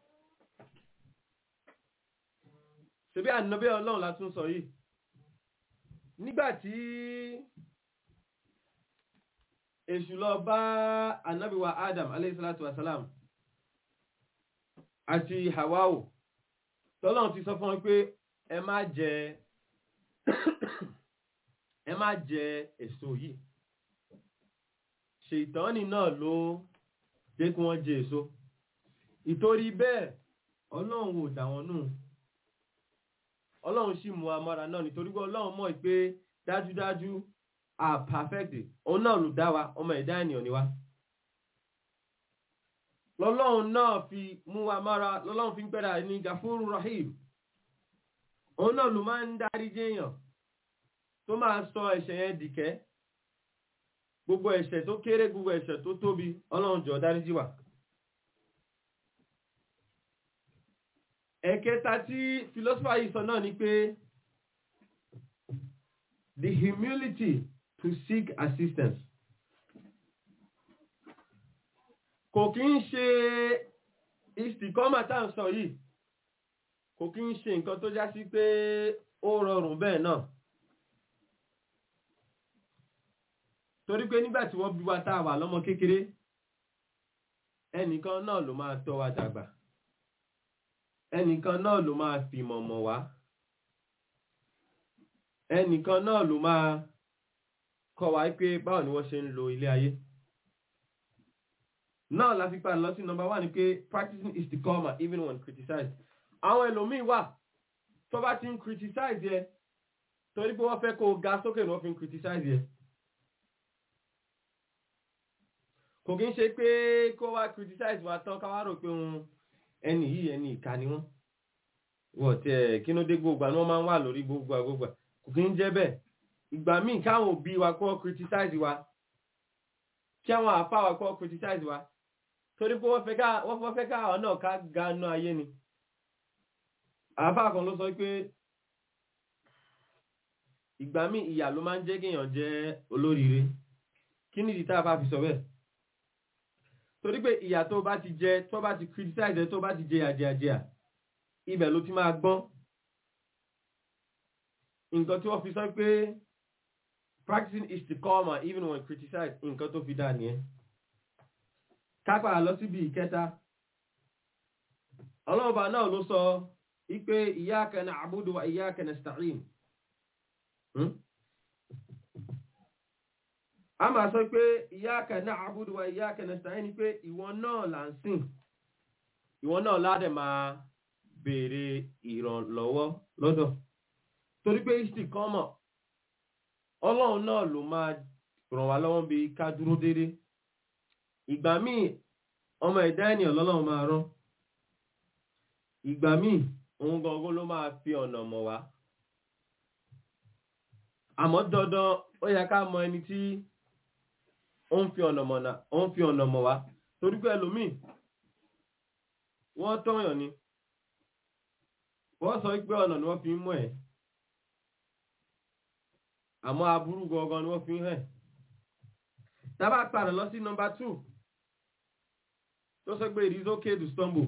ṣebí annabi ọlọ́run látún sọ yìí nígbàtí èṣù lọ bá annabi wa adam alayhi salatu wa salam àti hawawo tọ́lọ́run ti sọ fún wọn pé ẹ má jẹ ẹ má jẹ èso yìí ṣètọ́nì náà ló jẹ́ kí wọ́n jẹ èso ìtorí bẹ́ẹ̀ ọlọ́run ò dà wọ́n nù ọlọ́run sì mú amára náà nítorí pé ọlọ́run mọ̀ pé dájúdájú a perfect òun náà ló dá wa ọmọ ẹ̀dá ènìyàn ni wa lọ́lọ́run náà fi mú amára lọ́lọ́run fi ń pẹ́ra ní gafuru rahim òun náà ló máa ń dárí jẹ́yàn tó máa sọ ẹ̀ṣẹ̀ yẹn dìkẹ́ gbogbo ẹ̀ṣẹ̀ tó kéré gbogbo ẹ̀ṣẹ̀ tó tóbi ọlọ́run jọ dáríjì wá ẹ̀kẹta tí philosopher yìí sọ náà ni pé the humility to seek assistance kò kí ń ṣe ìsìkọ́mà tá à ń sọ yìí kò kí ń ṣe nǹkan tó já sí pé ó rọrùn bẹ́ẹ̀ náà torí pé nígbà tí wọ́n bí wa tá a wà lọ́mọ kékeré ẹnìkan náà ló máa tọ́ wa dàgbà ẹnìkan náà ló máa fi mọ̀mọ̀ wá ẹnìkan náà ló máa kọ́ wa pé báwo ni wọ́n ṣe ń lo ilé ayé náà la fi padà lọ sí number one ni pé practicing is the comma even when criticized àwọn ẹlòmíín wà tó bá ti ń criticize yẹ torí pé wọ́n fẹ́ kó o ga sókè ni wọ́n fi ń criticize yẹ kò kí ń ṣe pé kó wá criticize wa tán ká wá rò pé òun ẹni yìí ẹni ìka ni wọ́n wọ́n tẹ kí ló dé gbogbo àná wọ́n máa ń wà lórí gbogbo àgbogbo kò kí ń jẹ́ bẹ́ẹ̀ ìgbà míì káwọn òbí wa kó criticize wa kí àwọn àfa wa kó criticize wa torí pé wọ́n fẹ́ ká wọ́n fẹ́ ká àwọn náà ká ganu ayé ni àfa kan ló sọ pé ìgbà míì ìyà ló máa ń jẹ́ kéèyàn jẹ́ olóríire kí nìdí tá a bá fi sọ bẹ́ẹ̀ torí pé ìyà tó bá ti jẹ tó bá ti criticize tó bá ti jẹ àjẹàjẹà ibẹ̀ ló ti máa gbọ́n nǹkan tí wọ́n fi sọ pé practicing istiqama even when criticized nǹkan tó fi dá nìyẹn kápá lọ síbi ìkẹta ọlọ́ọ̀bà náà ló sọ wípé iyyaka na'budu wa iyyaka nasta'in a máa sọ pé iyyaka na'budu wa iyyaka nasta'in ni pé ìwọ náà là ń sìn ìwọ náà ládẹ̀ máa béèrè ìrànlọ́wọ́ lọ́dọ̀ torí pé istiqama ọlọ́run náà ló máa ràn wá lọ́wọ́ bí ká dúró dédé ìgbà míì ọmọ ẹ̀dá ènìyàn lọ́lọ́run máa rán ìgbà míì òun gangan ló máa fi ọ̀nà mọ̀ wá àmọ́ dandan ó yẹ ká mọ ẹni tí ó ń fi ọ̀nà mọ̀nà ó ń fi ọ̀nà mọ̀ wá torí pé ẹlòmíì wọ́n tọ́yàn ni wọ́n sọ pé ọ̀nà ni wọ́n fi ń mọ̀ ẹ́ àmọ́ aburú gangan ni wọ́n fi ń hẹ̀ tábà padà lọ sí nọmba two tó sọ pé it is okay to stumble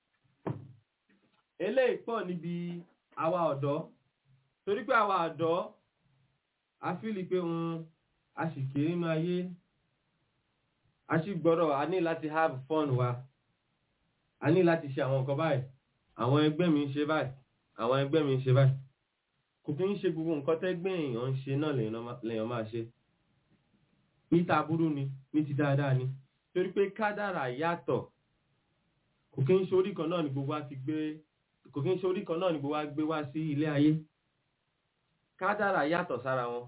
eléyìí pọ̀ níbi àwa ọ̀dọ́ torí pé àwa ọ̀dọ́ a fíìlì pé òun a sì kéré nínú ayé a sì gbọ́dọ̀ a ní láti have fun wa a ní láti ṣe àwọn nǹkan báyìí àwọn ẹgbẹ́ mi ń ṣe báyìí àwọn ẹgbẹ́ mi ń ṣe báyìí kò kí ń ṣe gbogbo nǹkan tẹ́gbẹ́ èèyàn ń ṣe náà lèèyàn máa ṣe níta burú ni ní ti dáadáa ni torí pé kádàrà yàtọ̀ kò kí ń ṣe orí kan náà ni gbogbo wa ti gbé kò kí ń ṣe orí kan náà ni gbogbo wa gbé wá sí ilé ayé kádàrà yàtọ̀ sára wọn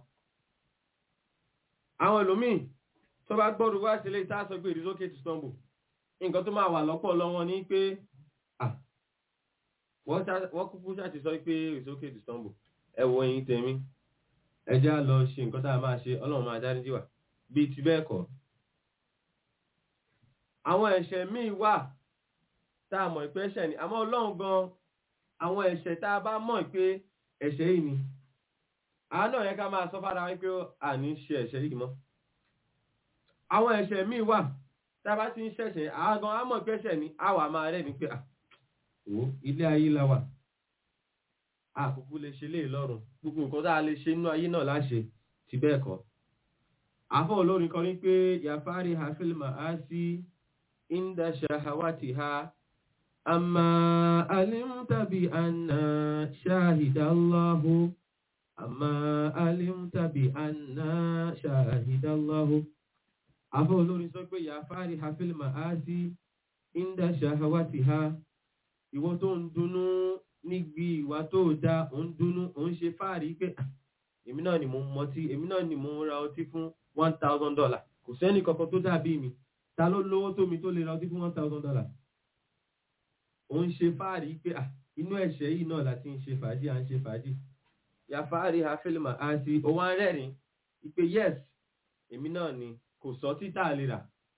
àwọn ẹlòmíì tó bá gbọ́rù wá sílé tá a sọ pé it is okay to stumble nǹkan tó máa wà lọ́pọ̀ lọ́wọ́ ní pé wọ́n kúkú ṣáà ti sọ pé it is okay to stumble ẹ wo ẹ̀yin tèmi ẹ já lọ ṣe nǹkan tá a máa ṣe ọlọ́run máa dáríjì wá bíi ti bẹ́ẹ̀ kọ́ àwọn ẹ̀ṣẹ̀ míì wà tá a mọ̀ pé ẹ̀ṣẹ̀ ni àmọ́ ọlọ́run gan àwọn ẹ̀ṣẹ̀ tá a bá mọ̀ pé ẹ̀ṣẹ̀ yìí ni àánú yẹn ká máa sọ fára wípé àní ṣe ẹ̀ṣẹ̀ yìí mọ́ àwọn ẹ̀ṣẹ̀ míì wà tá a bá ti ń ṣẹ̀ṣẹ̀ àágan á mọ̀ pé ẹ̀ṣẹ̀ ni á wà máa rẹ̀ ní pé àwò ilé ayé la wà àkókò lè ṣe léè lọ́rùn gbogbo nǹkan tá a lè ṣe inú ayé náà láṣẹ ti bẹ́ẹ̀ kọ́ àfọ́ olórin kan ní pé yàfárí hafilma á sí inda shahawatiha amma alimtabi anna shahidallahu amma alimtabi anna shahidallahu àfọ́ olórin sọ pé yàfárí hafilma á sí inda shahawatiha ìwọ tó ń dunnú níbi ìwà tó dá ò ń dunnú ò ń ṣe fáàrí pé èmi náà ni mo mọtí èmi náà ni mo ń ra ọtí fún one thousand dollar kò sẹ́ni kankan tó dàbí mi ta ló lówó tó mi tó lè ra ọtí fún one thousand dollar ò ń ṣe fáàrí pé inú ẹ̀ṣẹ̀ yìí náà láti ń ṣe fàájì à ń ṣe fàájì ya fáàrí ha fílmà á sí òun á rẹ́rìn ìpè yes èmi náà ni kò sọ títà lè rà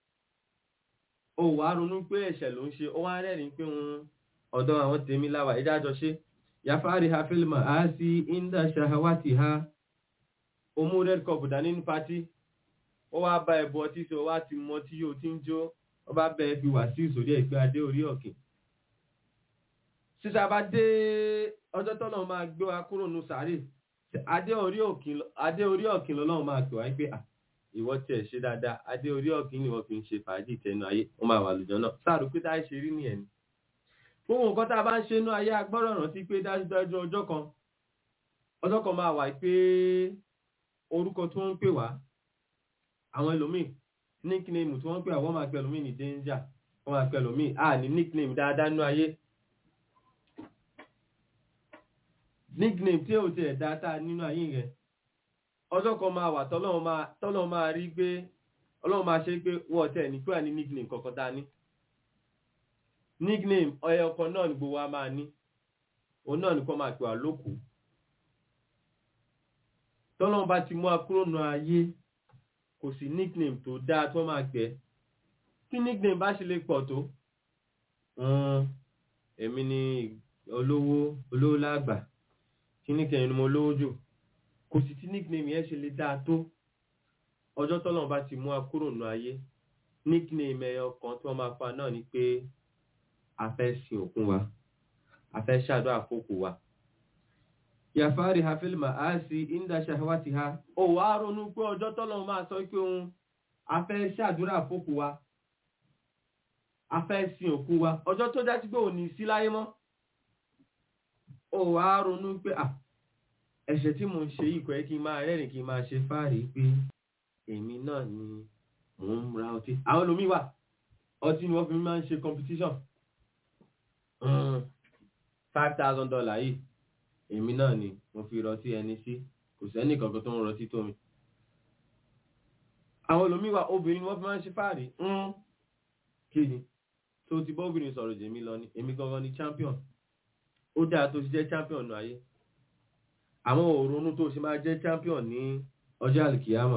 ó wàá ronú pé ẹ̀ṣẹ̀ ló ń ṣe ó wá rẹ́rìn pé òun ọ̀dọ̀ àwọn tèmi láwà ìdájọ́ ṣe yàfáàrí ha fílmà á sí inda ṣahawati ha ó mú red cup dání ní pátí ó wá bá ẹ̀bù ọtí sí ó wá ti mọ tí yóò ti ń jó ó bá bẹ́ẹ̀ fi wà sí ìsòrí ẹ̀gbẹ́ adé orí ọ̀kìn sísá bá dé ọjọ́ tọ́lọ́ máa gbé wa kúrò nù sàárè adé orí ọ̀kìn lọ́lọ́run máa pè wá pé ìwọ tiẹ̀ ṣe dáadáa adé orí ọ̀kìn ni wọ́n fi ń ṣe fàájì tẹnu ayé ó máa wà lùjọ́ náà sáàrù pé táyé ṣe rí nìyẹn ni gbogbo nǹkan tá a bá ń ṣe inú ayé agbọ́rọ̀ rántí pé dájúdájú ọjọ́ kan ọjọ́ kan máa wà pé orúkọ tí wọ́n ń pè wá àwọn ẹlòmíì nickname tí wọ́n ń pè wá wọ́n máa pè ẹlòmíì ní danger wọ́n máa pè ẹlòmíì à ní nickname dáadáa nínú ayé nickname tí ò tiẹ̀ dá tá a nínú ayé yẹn ọjọ́ kan máa wà tọ́lọ́run máa tọ́lọ́run máa rí pé ọlọ́run máa ṣe pé wọ́n tẹ̀ ní pé wà ní nickname kankan tá a ní nickname ọyọ kan náà ni gbogbo wa máa ní òun náà nìkan máa pè wá lókù tọ́lọ́run bá ti mú akúrònú ayé kò sí nickname tó dáa tó máa gbẹ tí nickname bá ṣe lè pọ̀ tó èmi ni olówó olówó lágbà kí ní kẹrin ni mo lówó jù kò sì tí nickname yẹn ṣe lè dáa tó ọjọ́ tọ́lọ́run bá ti mú akúrònú ayé nickname ẹyọ kan tí wọ́n máa fa náà ni pé a fẹ́ sin òkun wa a fẹ́ ṣàdúrà fókù wa yàfáàrí hafilma a sì inda ṣàwátì ha ó wá ronú pé ọjọ́ tọ́lọ́run máa sọ pé òun a fẹ́ ṣàdúrà fókù wa a fẹ́ sin òkú wa ọjọ́ tó já sí pé ò ní sí láyé mọ́ ó wá ronú pé à ẹ̀ṣẹ̀ tí mo ń ṣe yìí kò yẹ kí n máa rẹ́rìn kí n máa ṣe fáàrí pé èmi náà ni mò ń ra ọtí àwọn olómi wà ọtí ni wọ́n fi máa ń ṣe competition five thousand dollar yìí èmi náà ni mo fi rọtí ẹni sí kò sẹ́ni kankan tó ń rọtí tó mi àwọn olómi wà obìnrin ni wọ́n fi máa ń ṣe fáàrí kí ni tó ti bọ́ obìnrin sọ̀rọ̀ jèmi lọ ní èmi gangan ni champion ó dáa tó ti jẹ́ champion nù ayé àwọn òrónú tó ṣe máa jẹ́ champion ní ọjọ́ àlìkìyàmọ̀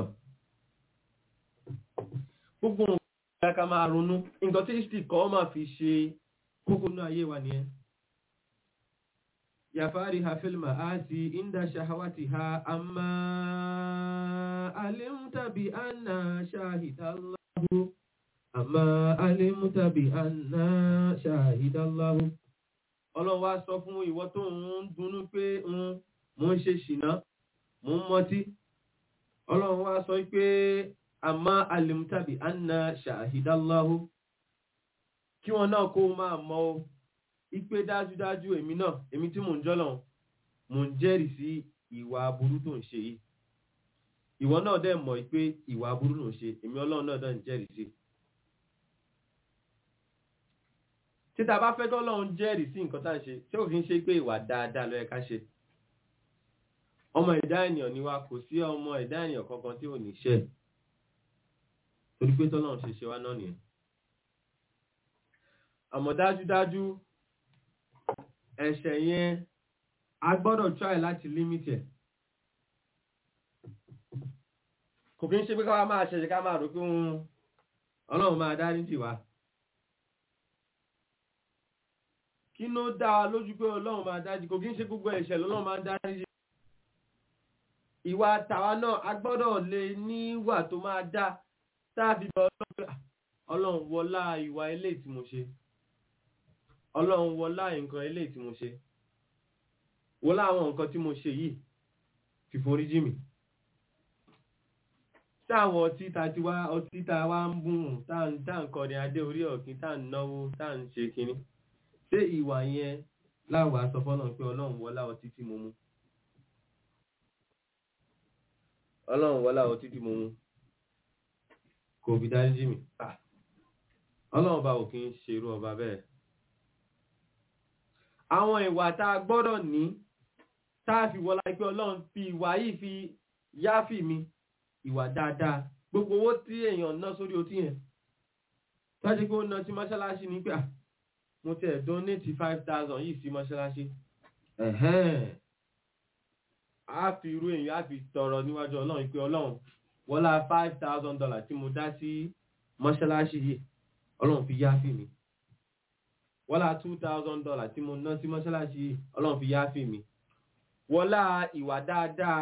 gbogbo nǹkan ká máa ronú nǹkan tí history kọ́ máa fi ṣe kókó ní ayé wa nìyẹn yàfárí hafilma àti inda ṣahawati ha amma alimtabi anna shahidallahu amma alimtabi anna shahidallahu ọlọ́run wá sọ fún ìwọ tó ń dunnú pé mo ń ṣe ṣìná mo ń mọtí ọlọ́run wá sọ pé àmá alimtabi anna ṣàhídáláhù kí wọn náà kó máa mọ̀ ó ipé dájúdájú èmi náà èmi tí mò ń jọ́lọ̀ mò ń jẹ́rìí sí ìwà aburú tó ń ṣe yìí ìwọ náà dẹ̀ mọ̀ pé ìwà aburú ló ń ṣe èmi ọlọ́run náà dẹ̀ ń jẹ́rìí sí títa bá fẹ́ tọ́lọ́run jẹ́rìí sí nǹkan tá à ń ṣe tí òfin ṣe pé ìwà dáadáa ló yẹ ká ṣe ọmọ ẹ̀dá ènìyàn ni wa kò sí ọmọ ẹ̀dá ènìyàn kankan tí ò ní ṣẹ̀ torí pé tọ́lọ́run ṣe ṣe wá náà nìyẹn àmọ́ dájúdájú ẹ̀ṣẹ̀ yẹn a gbọ́dọ̀ try láti limit ẹ̀ kò kí ń ṣe pé ká máa ṣẹ̀ṣẹ̀ ká máa rò pé ọlọ́run máa dárí jì wá kí ló dá wa lójú pé ọlọ́run máa dárí kò kí ń ṣe gbogbo ẹ̀ṣẹ̀ lọ́lọ́run máa dárí jì ìwà tàwa náà a gbọ́dọ̀ lè níwà tó máa dá táàbí bọ ọlọ́run wọlá ìwà ilé tí mo ṣe ọlọ́run wọlá nǹkan ilé tí mo ṣe wọlá àwọn nǹkan tí mo ṣe yìí fi forí jì mí táwọn ọtí ta ti wá ọtí ta wá ń bùn tá ń kọrin adé orí ọ̀kín tá ń náwó tá ń ṣe kinní ṣé ìwà yẹn láwàá sọ fọ́nà pé ọlọ́run wọlá ọtí tí mo mú ọlọ́run wọlá ọtí tí mo mú kò fi dáríjì mi ọlọ́run ọba ò kí ń ṣerú ọba bẹ́ẹ̀ àwọn ìwà tá a gbọ́dọ̀ ní tá a fi wọlá pé ọlọ́run fi ìwà yìí fi yáfì mi ìwà dáadáa gbogbo owó tí èèyàn ná sórí otí yẹn tọ́jú pé ó ná sí mọ́ṣáláṣí ní pé mo tẹ̀ donate five thousand yìí sí mọ́ṣáláṣí a fi irú èèyàn a fi tọrọ níwájú ọlọ́run pé ọlọ́run wọ́lá five thousand dollars tí mo dá sí mọ́ṣáláṣí yìí ọlọ́run fi yá fì mí wọ́lá two thousand dollars tí mo ná sí mọ́ṣáláṣí yìí ọlọ́run fi yá fì mí wọ́lá ìwà dáadáa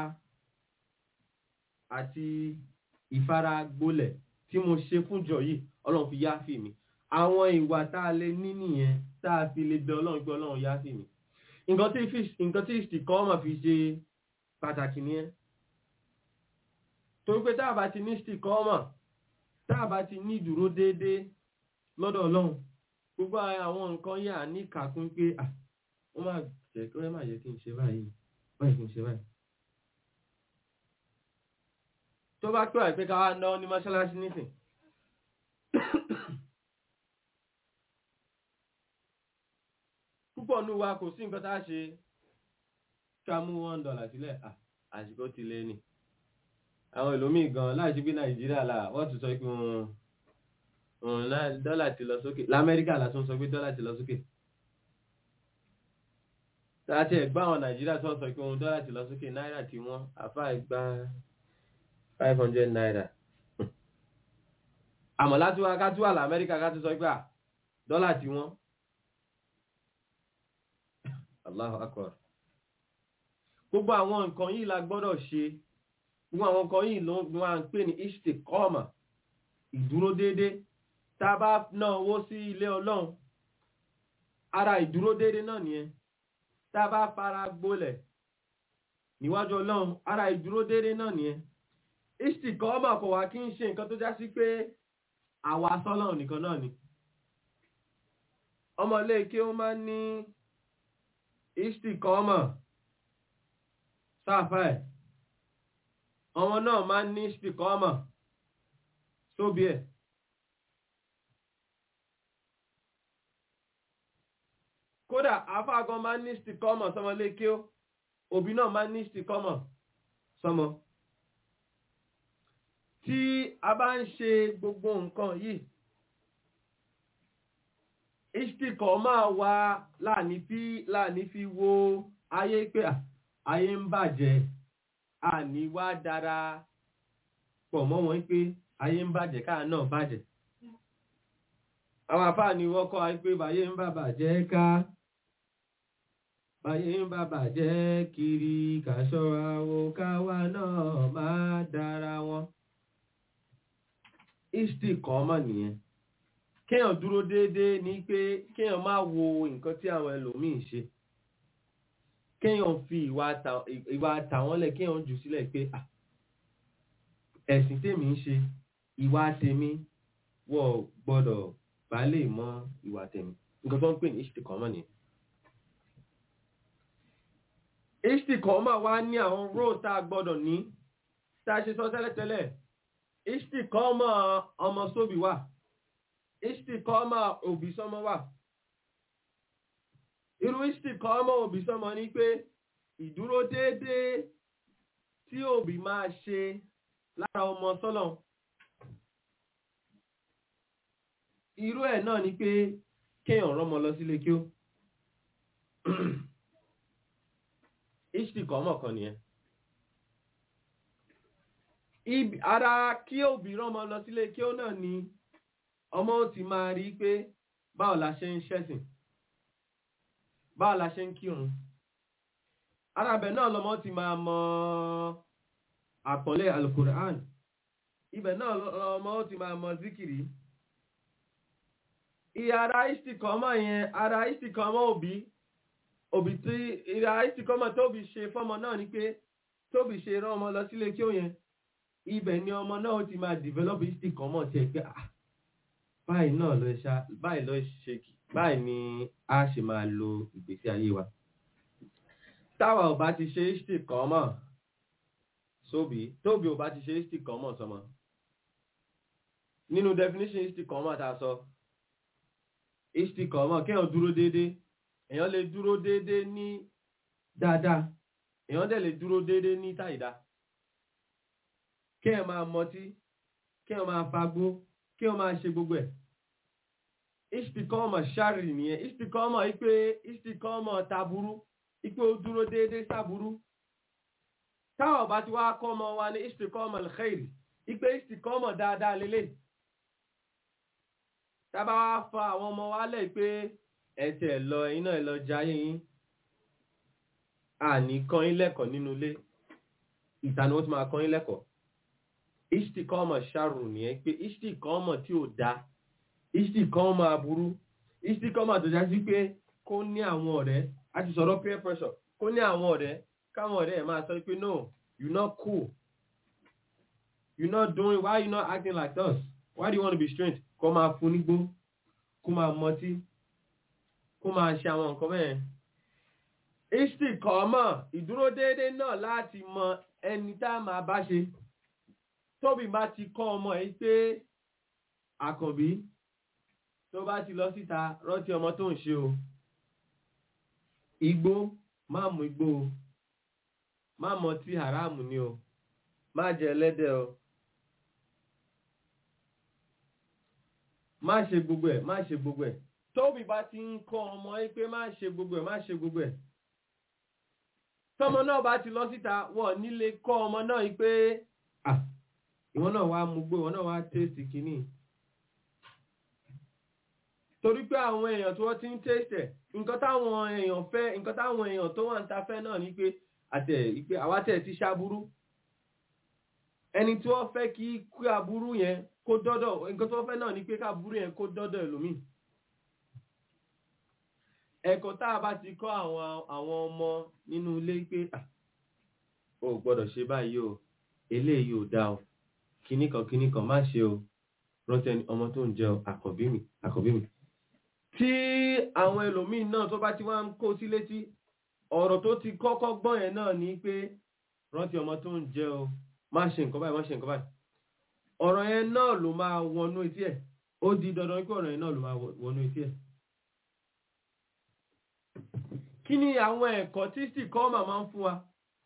àti ìfaragbólẹ̀ tí mo ṣe fúnjọ yìí ọlọ́run fi yá fì mí àwọn ìwà tá a lè ní nìyẹn tá a fi lè bẹ ọlọ́run pé ọlọ́run yá fì mí nǹkan tí ìsìnkọ́ ọmọ fi ṣe pàtàkì nìyẹn torí pé tá a bá ti ní stikọ́mọ̀ tá a bá ti ní ìdúró déédéé lọ́dọ̀ ọlọ́run gbogbo àwọn nǹkan yà ní kàkún pé à wọ́n máa jẹ́ kí wọ́n máa yẹ kí n ṣe báyìí báyìí kí n ṣe báyìí. tó bá pẹ́ àìpé ká wá ná ní mọ́ṣáláṣí nísìn púpọ̀ nù wa kò sí nǹkan tá a ṣe ká mú one dollar sílẹ̀ ah, àsìkò ti lé ní àwọn ìlòmíì gan láti gbé nàìjíríà là wọ́n ti sọ pé òun òun náà dọ́là ti lọ sókè lamẹ́ríkà la tún sọ pé dọ́là ti lọ sókè láti ẹ̀gbá àwọn nàìjíríà tó ń sọ pé òun dọ́là ti lọ sókè náírà tí wọ́n àfá ìgbà five hundred naira àmọ́ láti wá ká tún wà lamẹ́ríkà ká tún sọ pé à, dọ́là tí wọ́n Allahu akbar gbogbo àwọn nǹkan yìí la gbọ́dọ̀ ṣe gbogbo àwọn nǹkan yìí ló ni wọ́n à ń pè ní istikọ́ọ̀mà ìdúró déédé tá a bá ná owó sí ilé ọlọ́run ara ìdúró déédé náà nìyẹn tá a bá fara gbolẹ̀ níwájú ọlọ́run ara ìdúró déédé náà nìyẹn istikọ́ọ̀mà kò wá kí ń ṣe nǹkan tó já sí pé àwa sọ́lọ́run nìkan náà ni ọmọ ilé kí ó máa ń ní istikọ́ọ̀mà sáfà ẹ̀ ọmọ náà máa ń ní istikọ́ọ̀mà sóbi ẹ̀ kódà afágan máa ń ní istikọ́ọ̀mà sọmọ ilé kí ó òbí náà máa ń ní istikọ́ọ̀mà sọmọ tí a bá ń ṣe gbogbo nǹkan yìí istikọ̀ máa wá láàní fi láàní fi wo ayé pé à, ayé ń bàjẹ́ àní wá dára pọ̀ mọ́ wọn pé ayé ń bàjẹ́ káà náà bàjẹ́ àwọn àfáà ni wọ́n kọ́ ayé pé báyé ń bà bàjẹ́ ká báyé ń bà bàjẹ́ kiri kàṣọ́ra wo káwa náà máa dára wọn istikọ̀ mọ̀ nìyẹn kéèyàn dúró déédéé ní pé kéèyàn má wo nǹkan tí àwọn ẹlòmíín ṣe kéèyàn fi ìwà ta- ìwà tàwọn lẹ̀ kéèyàn jù sílẹ̀ pé "Ah, ẹ̀sìn tèmi ń ṣe ìwà tèmi wọ́n gbọ́dọ̀ bá lè mọ ìwà tèmi nǹkan tó ń pè ní istikọ́mọ̀ nìyẹn. istikọ́mọ̀ wá ní àwọn róò tá a gbọ́dọ̀ ní tá a ṣe sọ tẹ́lẹ̀tẹ́lẹ̀ istikọ́mọ̀ ọmọ sóbì wà istikọ́mọ̀ òbí sọ́mọ wà irú istikọ́mọ̀ òbí sọ́mọ ní pé ìdúró déédéé tí òbí máa ṣe lára ọmọ sọ́lọ̀ irú ẹ̀ náà ni pé kéèyàn rọ́mọ lọ sílé kí ó istikọ́mọ̀ kan nìyẹn Ibi- ara kí òbí rọ́mọ lọ sílé kí ó náà ni ọmọ ó ti máa rí pé báwo la ṣe ń ṣẹ̀sìn báwo la ṣe ń kírun arábẹ̀ náà lọmọ ti máa mọ àpọ̀lé alukur'an ibẹ̀ náà lọmọ ó ti máa mọ zikiri ìyá ara istikọ́mọ̀ yẹn ara istikọ́mọ̀ òbí òbí tí ìyá istikọ́mọ̀ tóbi ṣe fọ́mọ náà ni pé tóbi ṣe rán ọmọ lọ sílé kí ó yẹn ibẹ̀ ni ọmọ náà ó ti máa develop istikọ́mọ̀ tiẹ̀ pé ah báyìí náà ló ṣá báyìí ló ṣe kì báyìí ni a ṣe máa lo ìgbésí ayé wa táwa ò bá ti ṣe istikọ́mọ̀ sóbì tóbi ò bá ti ṣe istikọ́mọ̀ sọmọ nínú definition istikọ́mọ̀ tá a sọ istikọ́mọ̀ kéèyàn dúró déédéé èèyàn lè dúró déédéé ní dáadáa èèyàn dẹ̀ lè dúró déédéé ní táìdá kéèyàn máa mọtí kéèyàn máa fagbó kéèyàn máa ṣe gbogbo ẹ̀ istikọ́mọ̀ ṣáàrì nìyẹn istikọ́mọ̀ ipe istikọ́mọ̀ taburú ipe ó dúró déédéé sáburú táwọn bá ti wá kọ́ ọmọ wa ní istikọ́mọ̀ alkhairi ipe istikọ́mọ̀ dáadáa lélẹ̀ tábà wá fa àwọn ọmọ wa lẹ̀ pé ẹ̀tẹ̀ lọ iná ẹ̀ lọ jayé yín àní kọ́ yín lẹ́kọ̀ọ́ nínú ilé ìta ni wọ́n ti máa kọ́ yín lẹ́kọ̀ọ́ istikọ́mọ̀ ṣáàrù nìyẹn pé istikọ́mọ̀ tí ò dáa istikọ́mọ̀ aburú istikọ́mọ̀ tó já sí pé kó ní àwọn ọ̀rẹ́ a ti sọ̀rọ̀ peer pressure kó ní àwọn ọ̀rẹ́ káwọn ọ̀rẹ́ ẹ̀ máa sọ pé no you not cool you not doing why you not acting like us why do you want to be strange kó máa fún nígbó kó máa mọtí kó máa ṣe àwọn nǹkan bẹ́ẹ̀ istikọ́mọ̀ ìdúró déédéé náà láti mọ ẹni tá a máa bá ṣe tóbi bá ti kọ́ ọmọ ẹ̀ pé àkànbí tó bá ti lọ síta rántí ọmọ tó ń ṣe o igbó má mú igbó o má mọtí haramu ni o má jẹ ẹlẹ́dẹ̀ o má ṣe gbogbo ẹ̀ má ṣe gbogbo ẹ̀ tóbi bá ti ń kọ́ ọmọ yìí pé má ṣe gbogbo ẹ̀ má ṣe gbogbo ẹ̀ tọmọ náà bá ti lọ síta wọ́n nílé kọ́ ọmọ náà yìí pé ah ìwọ náà wá mú gbé ìwọ náà wá tẹ́sì kìíní torí pé àwọn èèyàn tí wọ́n ti ń tẹ́sì ẹ̀ nǹkan táwọn èèyàn fẹ́ nǹkan táwọn èèyàn tó wà ń ta fẹ́ náà ni pé àtẹ̀ ìpè àwátẹ̀ ti ṣaburú ẹni tí wọ́n fẹ́ kí kí aburú yẹn kó dọ́dọ̀ nǹkan tí wọ́n fẹ́ náà ni pé káburú yẹn kó dọ́dọ̀ ẹlòmíì ẹ̀kọ́ tá a bá ti kọ́ àwọn àwọn ọmọ nínú ilé pé ah o ò gbọ́dọ̀ ṣe báyìí o eléyìí ò dáa o kinní kan kinní kan má ṣe o rántí ẹni ọmọ tó ń jẹ o àkọ́bí mi àkọ́bí mi tí àwọn ẹlòmíín náà tó bá ti wá ń kó sí létí ọ̀rọ̀ tó ti kọ́kọ́ gbọ́n yẹn náà ni pé rántí ọmọ tó ń jẹ o má ṣe nǹkan báyìí má ṣe nǹkan báyìí ọ̀rọ̀ yẹn náà ló máa wọnú etí ẹ̀ ó di dandan pé ọ̀rọ̀ yẹn náà ló máa wọnú etí ẹ̀ kí ni àwọn ẹ̀kọ́ tí sì kọ́ màmá ń fún wa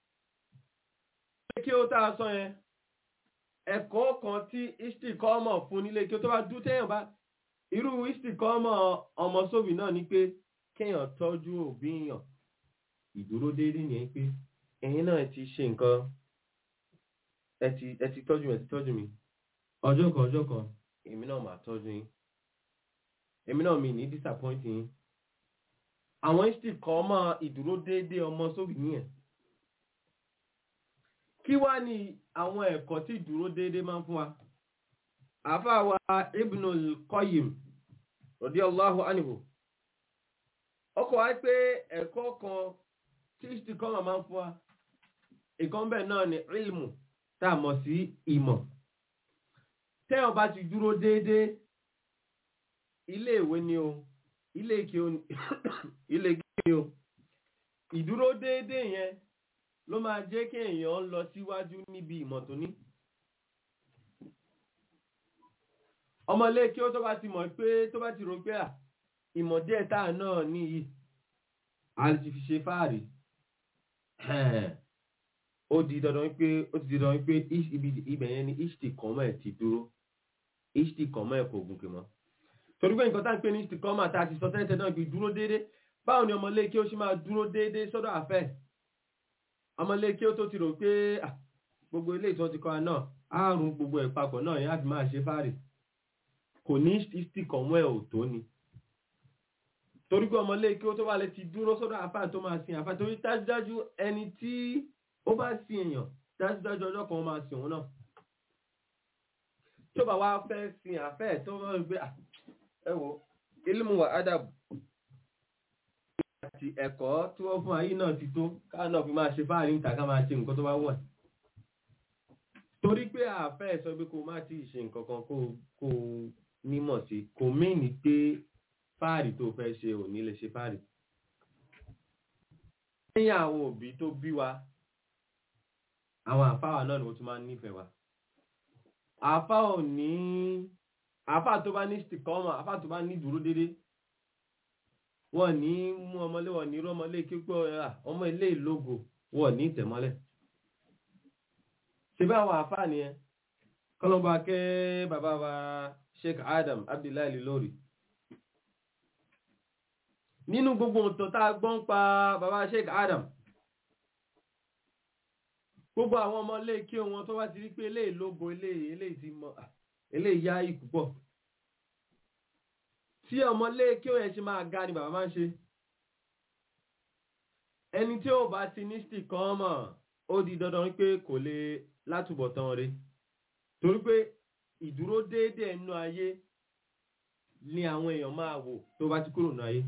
kí ó tá a sọ yẹn ẹ̀kọ́ kan tí isti kọ́ mọ̀ fún nílé kí ó tó bá dú téèyàn bá irú isti kọ́ mọ̀ ọmọ sóbì náà ni pé kéèyàn tọ́jú òbí yàn ìdúró déédéé yẹn pé ẹ̀yin náà ti ṣe nǹkan ẹ ti ẹ ti tọ́jú mi ẹ ti tọ́jú mi ọjọ́ kan ọjọ́ kan èmi náà máa tọ́jú yín èmi náà mi ní disappoint yín àwọn isti kọ́ mọ̀ ìdúró déédéé ọmọ sóbì nìyẹn kí wá ní àwọn ẹ̀kọ́ tí ìdúró déédéé máa ń fún wa àáfàá wa Ibnul Qayyim radiyallahu anhu ọkọ̀ wá pé ẹ̀kọ́ kan tí istikọ́mà máa ń fún wa ìkan bẹ́ẹ̀ náà ni ilmu tá a mọ̀ sí ìmọ̀ tẹ́yàn bá ti dúró déédéé ilé ìwé ni o ilé ike ilé ike ni o ìdúró déédéé yẹn ló máa jẹ́ kí èèyàn lọ síwájú níbi ìmọ̀ tó ní. ọmọlé kí ó tó bá ti mọ̀ pé tó bá ti rò pé à ìmọ̀ díẹ̀ táà náà níyì a ti fi ṣe fáàrí ó di dandan pé ó ti di dandan pé ibẹ̀ yẹn ni ishti kọ́mọ̀ ẹ̀ ti dúró ishti kọ́mọ̀ ẹ̀ kò gùnkè mọ́ torí pé nǹkan tá ń pè ní ishti kọ́mọ̀ àti àti sọ tẹ́lẹ̀ náà fi dúró déédéé báwo ni ọmọlé kí ó ṣe máa dúró déédéé sọ́dọ̀ àfẹ́ ọmọlé kí ó tó ti rò pé gbogbo ilé ìtọ́ ti kọ́ wa náà àrùn gbogbo ẹ̀ papọ̀ náà yẹn á fi máa ṣe fáàrí kò ní ìsìtì kọ̀mọ́ ẹ̀ ò tó ni torí pé ọmọlé kí ó tó wà lè ti dúró sọ́dọ̀ àfáà tó máa sin àfáà torí dájúdájú ẹni tí ó bá sin èèyàn dájúdájú ọjọ́ kan ó máa sin òun náà tó bá wá fẹ́ sin àfẹ́ tó wọ́n rí pé ẹ wo ilmu wa adab àti ẹ̀kọ́ tí wọ́n fún ayé náà ti tó káà náà fi máa ṣe fáàrí níta ká máa ṣe nǹkan tó bá wọ̀ torí pé àfẹ́ sọ pé kó má ti ṣe nǹkan kan kó kó nímọ̀ sí kò mìíní pé fáàrí tó fẹ́ ṣe ò ní lè ṣe fáàrí. lẹ́yìn àwọn òbí tó bí wa àwọn àfáwà náà ni wọ́n tún máa ń nífẹ̀ẹ́ wa. àfá ò ní àfá tó bá ní stikọ́mọ̀ àfá tó bá ní dúró dédé wọ́n ní mú ọmọlé wọ́n ní rọ́mọlé kíkọ́ ọmọ ilé ìlógo wọ́n ní ìtẹ̀mọ́lẹ̀. ṣe bá àwọn àfá nìyẹn kọ́lọ́mbà kẹ́ bàbá wa Sheikh Adam Abdullahi Lórí nínú gbogbo ọ̀tọ̀ tá a gbọ́n pa bàbá Sheikh Adam gbogbo àwọn ọmọ ilé kí wọn tó wá ti rí pé eléyìí lógo eléyìí eléyìí ti mọ eléyìí yá ikú pọ̀ tí ọmọ ilé kí wọn yẹn ṣe máa ga ni bàbá máa ń ṣe ẹni tí ó bá ti ní stick kan mọ̀ ó di dandan pé kò lè látúbọ̀ tán rí torí pé ìdúró déédéé nínú ayé ni àwọn èèyàn máa wò tó bá ti kúrò nínú ayé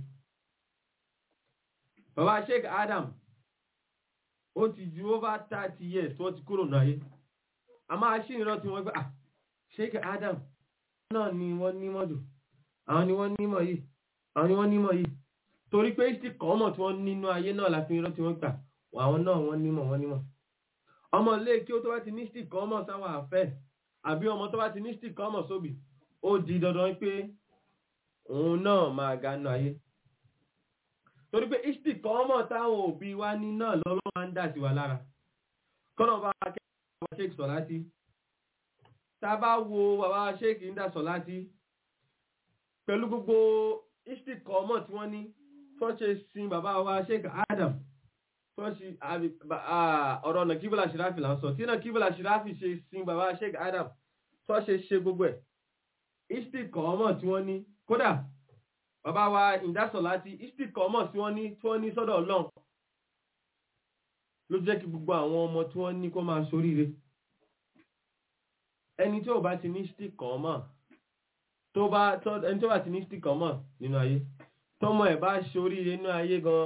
bàbá Sheikh Adam ó ti ju over thirty years tó ti kúrò náà yé a máa ṣí ìran tí wọ́n gbé ah Sheikh Adam náà ni wọ́n nímọ̀ jù àwọn ni wọ́n nímọ̀ yìí àwọn ni wọ́n nímọ̀ yìí torí pé ìsì kọ́mọ̀ tí wọ́n nínú ayé náà láti ìran tí wọ́n gbà àwọn náà wọ́n nímọ̀ wọ́n nímọ̀ ọmọ ilé kí ó tó bá ti ní stick kọ́mọ̀ sáwọn àfẹ́ àbí ọmọ tó bá ti ní stick kọ́mọ̀ sóbì ó di dandan pé òun náà máa ga nínú ayé torí pé ìsìtì kan mọ̀ táwọn òbí wa ní náà lọ́lọ́ máa ń dà sí wa lára kọ́nà bá kẹ́kọ̀ọ́ bàbá sheik sọ̀láti tá a bá wo bàbá sheik ń dà sọ̀láti pẹ̀lú gbogbo istik ọmọ tí wọ́n ní tó ṣe sin bàbá wa sheik adam tó ṣe ọ̀rọ̀ ọ̀nà kíbùlà ṣìráfì là ń sọ tí náà kíbùlà ṣìráfì ṣe sin bàbá sheik adam tó ṣe ṣe gbogbo ẹ̀ istik ọmọ tí wọ́n ní kódà bàbá wa ìdásọ̀láti istik ọmọ tí wọ́n ní tí wọ́n ní sọ́dọ̀ ọlọ́run ló jẹ́ kí gbogbo àwọn ọmọ tí wọ́n ní kó máa ṣoríire ẹni tí ò bá ti ní stick kan mọ̀ tó bá ẹni tó bá ti ní stick kan mọ̀ nínú ayé tọ́mọ ẹ̀ bá ṣoríire nínú ayé gan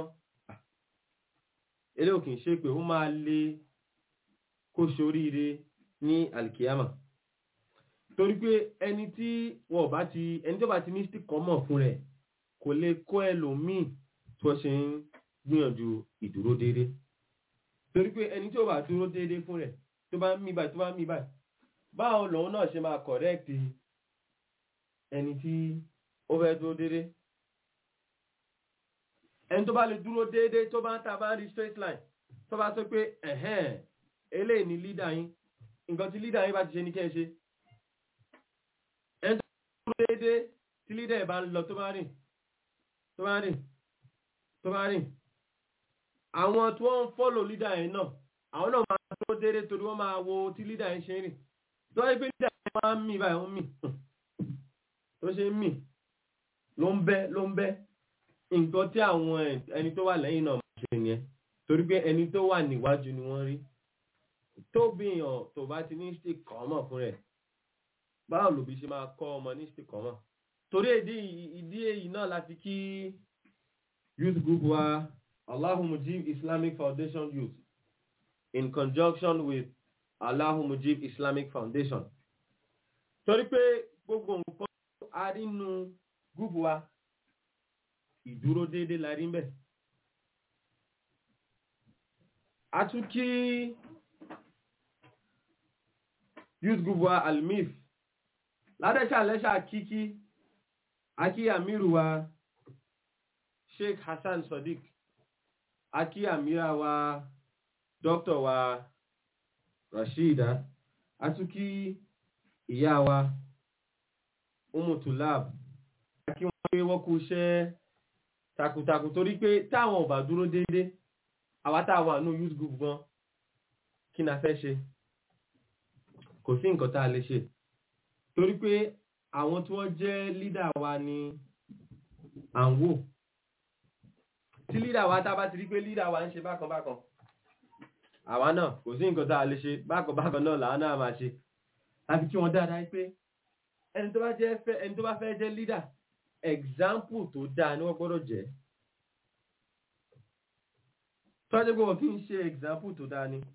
eré òkè ṣe pé ó máa lè kó ṣoríire ní alkiyama torí pé ẹni tí wọ́n bá ti ẹni tó bá ti ní stick kan mọ̀ fún rẹ̀ kò lè kó ẹlòmíì tó ṣe ń gbìyànjú ìdúró déédéé torí pé ẹni tí ó bá dúró déédéé fún rẹ̀ tó bá ń mí báyìí tó bá ń mí báyìí báwo lòun náà ṣe máa correct ẹni tí ó fẹ́ dúró déédéé ẹni tó bá lè dúró déédéé tó bá ń ta bá ń rí straight line tó bá sọ pé ẹ̀hẹ́n eléyìí ni leader yín nǹkan tí leader yín bá ti ṣe ní kẹ́ ẹ ṣe ẹni tó bá dúró déédéé tí leader ẹ̀ bá ń lọ tó bá rìn tó bá rìn tó bá rìn àwọn tí wọ́n ń fọ́lò lídà yẹn náà àwọn náà máa tó dédé torí wọ́n máa wo tí lídà yẹn ṣe ń rìn tó wáyé pé lídà yẹn máa ń mì báyìí ó ń mì tó ṣe ń mì ló ń bẹ́ ló ń bẹ́ nǹkan tí àwọn ẹni tó wà lẹ́yìn náà máa ṣe nìyẹn torí pé ẹni tó wà níwájú ni wọ́n rí tó bìyàn tó bá ti ní stick kan mọ̀ fún rẹ̀ báwo lòbí ṣe máa kọ́ ọmọ ní stick kan mọ̀ torí ìdí èyí náà láti kí youth group wa Allahu Mujib Islamic Foundation Youth in conjunction with Allahu Mujib Islamic Foundation. Torí pé gbogbo nǹkan arínú gúúpù wa ìdúró déédéé la rí ń bẹ̀. A tún kí youth group wa Almif ládẹ́ṣà lẹ́ṣà kíkí akí Amiru wa Sheikh Hassan Sadiq akí àmìrà wa dókítà wa Rashida atúkí ìyá wa umutulab akí wọ́n pé wọ́n kú iṣẹ́ takuntakun torí pé táwọn ò bá dúró déédé àwa táwọn àánú youth group gan kí na fẹ́ ṣe kò sí nǹkan tá a lè ṣe torí pé àwọn tí wọ́n jẹ́ lídà wa ni à ń wò tí lídà wa tá bá ti rí pé lídà wa ń ṣe bákan bákan àwa náà kò sí nǹkan tá a lè ṣe bákan bákan náà làwa náà máa ṣe àfi kí wọ́n dáadáa pé ẹni tó bá jẹ́ fẹ́ ẹni tó bá fẹ́ jẹ́ lídà example tó dáa ni wọ́n gbọ́dọ̀ jẹ́ tọ́jú pé wọ́n kì í ṣe example tó dáa ni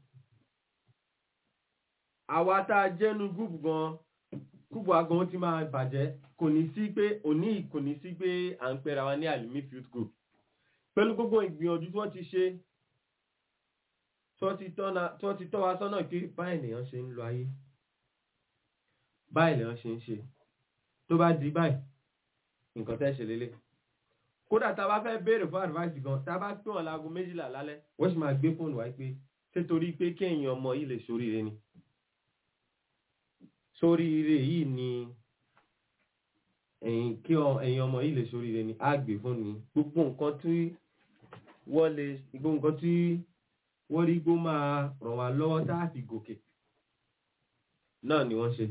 àwa tá a jẹ́nu gúùpù gan gúùpù agan ti máa bàjẹ́ kò ní sí pé òní kò ní sí pé à ń pera wa ní alumi field group pẹ̀lú gbogbo ìgbìyànjú tí wọ́n ti ṣe tí wọ́n ti tọ́ wa sọ́nà pé báyìí lèèyàn ṣe ń lo ayé báyìí lèèyàn ṣe ń ṣe tó bá di báyìí nǹkan tẹ́ ṣe lélẹ̀ kódà tá a bá fẹ́ béèrè fún advice gan tá a bá pè wọ́n láago méjìlá lálẹ́ wọ́n sì máa gbé fóònù wáyé pé ṣé torí pé kéèyàn ọmọ yìí lè ṣoríire ni ṣoríire yìí ni ẹ̀yìn kí ẹ̀yìn ọmọ yìí lè ṣoríire ni á gbé fóònù ni gbogbo nǹkan tí wọ́n lè gbogbo nǹkan tí wọ́n rí gbó máa ràn wá lọ́wọ́ tá a fi gòkè náà ni wọ́n ṣe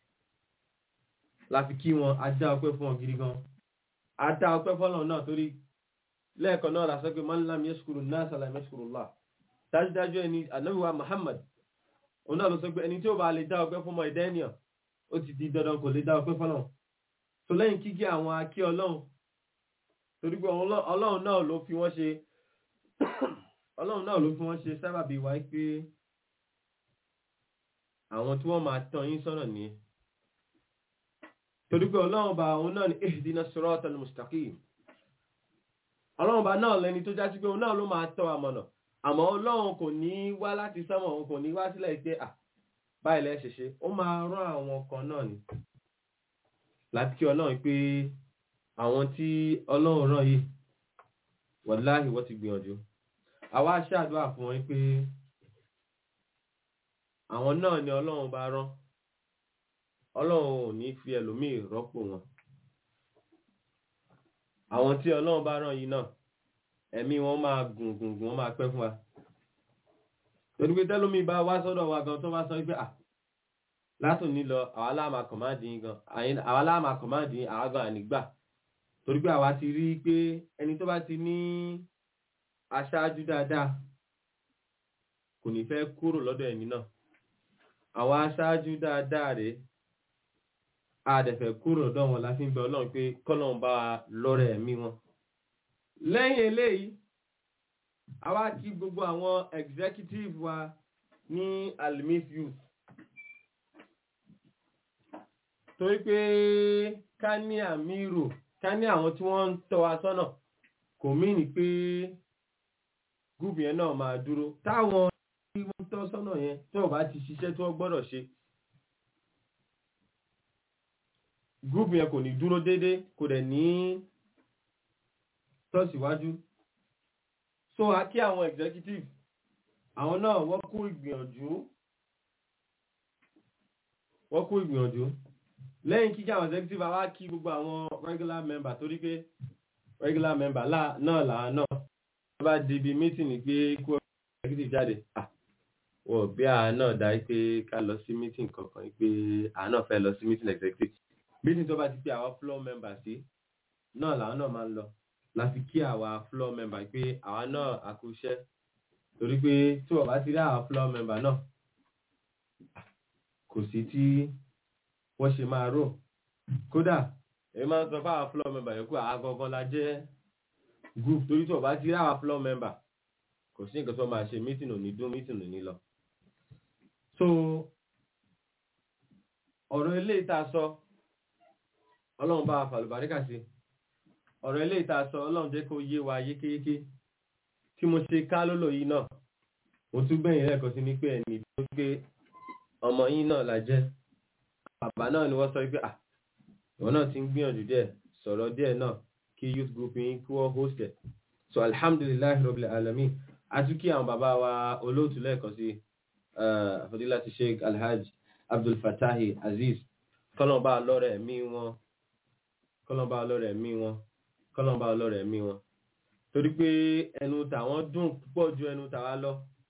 láfi kí wọn a dá ọpẹ́ fún wọn gidi gan a dá ọpẹ́ fọ́lọ̀ náà torí lẹ́ẹ̀kan náà lásán pé man lam yashkuru nas lam yashkurullah dájúdájú ẹni ànábì wa Muhammad òun náà ló sọ pé ẹni tí ó bá lè dá ọpẹ́ fún ọmọ ẹ̀dá ènìyàn ó ti di dandan kò lè dá ọpẹ́ fọ́lọ̀ tó lẹ́yìn kíkí àwọn akí ọlọ́run torí pé ọlọ́run náà ló fi wọ́n ṣe ọlọ́run náà ló fi wọ́n ṣe sábàbí wáyé pé àwọn tí wọ́n máa tọ́ yín sọ́nà nìyẹn torí pé ọlọ́run bá òun náà ní ihdina siratal mustaqim ọlọ́run bá náà lẹni tó jásí pé òun náà ló máa tọ́ àmọ̀nà àmọ́ ọlọ́run kò ní wá láti sánmọ̀ òun kò ní wá sílẹ̀ pé à báyìí lẹ́ ṣe ṣe ó máa rán àwọn kan náà ni láti kí ọlọ́run pé àwọn tí ọlọ́run rán yìí wàláhì wọ́n ti gbìyànjú àwa ṣàdúrà fún wọn pé àwọn náà ni ọlọ́run bá rán ọlọ́run ò ní fi ẹlòmíì rọ́pò wọn àwọn tí ọlọ́run bá rán yìí náà ẹ̀mí wọn máa gùn gùn gùn wọn máa pẹ́ fún wa torí pé tẹ́lómi bá wá sọ́dọ̀ wa gan tó bá sọ pé à látò ní lọ àwa láàmà kọ̀máàdì yín gan àyín- àwa láàmà kọ̀máàdì yín àwa gan ànígbà torí pé àwa ti rí i pé ẹni tó bá ti ní aṣáájú dáadáa kò ní fẹ́ kúrò lọ́dọ̀ ẹni náà àwọn aṣáájú dáadáa rèé àdẹ̀fẹ̀ kúrò lọ́dọ̀ wọn la fi ń bẹ ọlọ́run pé kọ́lọ́run bá wa lọ́rẹ̀ ẹ̀mí wọn lẹ́yìn eléyìí àwa kí gbogbo àwọn executive wa ní alimif youth torí pé ká ní àmírò ká ní àwọn tí wọ́n ń tọ́ wa sọ́nà kò mìíní pé gúùpù yẹn náà máa dúró táwọn tí wọ́n ń tọ́ sọ́nà yẹn tí wọ́n bá ti ṣiṣẹ́ tí wọ́n gbọ́dọ̀ ṣe gúùpù yẹn kò ní dúró déédé kò dẹ̀ ní tọ́síwájú so a kí àwọn executive àwọn náà wọ́n kú ìgbìyànjú wọ́n kú ìgbìyànjú lẹ́yìn kíkí àwọn executive a wá kí gbogbo àwọn regular member torí pé regular member lá- náà làá náà wọ́n bá di ibi meeting ní pé kó executive jáde ah wọ́n bí àá náà dá pé ká lọ sí meeting kankan pé àá náà fẹ́ lọ sí meeting executive meeting tó bá ti pé àwọn floor member sí náà làwọn náà máa ń lọ la fi kí àwa floor member pé àwa náà àkúṣẹ́ torí pé tí wọ́n bá ti rí àwa floor member náà kò sí tí wọ́n ṣe máa rò kódà èyí máa ń sọ fáwọn floor member yòókù àwa gangan la jẹ́ group torí tí wọ́n bá ti rí àwa floor member kò sí nǹkan tó máa ṣe meeting ò ní dún meeting ò ní lọ. so ọ̀rọ̀ eléyìí tá a sọ ọlọ́run bá wa fàlùbáríkà sí ọ̀rọ̀ ilé ìta sọ ọlọ́run jẹ́ kó yé wa yékéyéké tí mo ṣe ká lólò yìí náà mo tún gbẹ̀yìn lẹ́ẹ̀kan sí ní pé ẹni tó gbé ọmọ yín náà la jẹ́ bàbá náà ni wọ́n sọ pé à ìwọ náà ti ń gbìyànjú díẹ̀ sọ̀rọ̀ díẹ̀ náà kí youth group yín kí wọ́n host ẹ̀ so alhamdulilayi rabbil alamin a tún kí àwọn bàbá wa olóòtú lẹ́ẹ̀kan sí fadilati sheikh alhaj abdul fatahi aziz kọ́lọ́mbà lọ́rẹ̀ ẹ̀mí wọn kọ́lọ́mbà lọ́rẹ̀ ẹ̀mí wọn kọ́lọ́mbà ọlọ́rẹ̀ mí wọn torí pé ẹnu tàwọn dùn púpọ̀ ju ẹnu tàwa lọ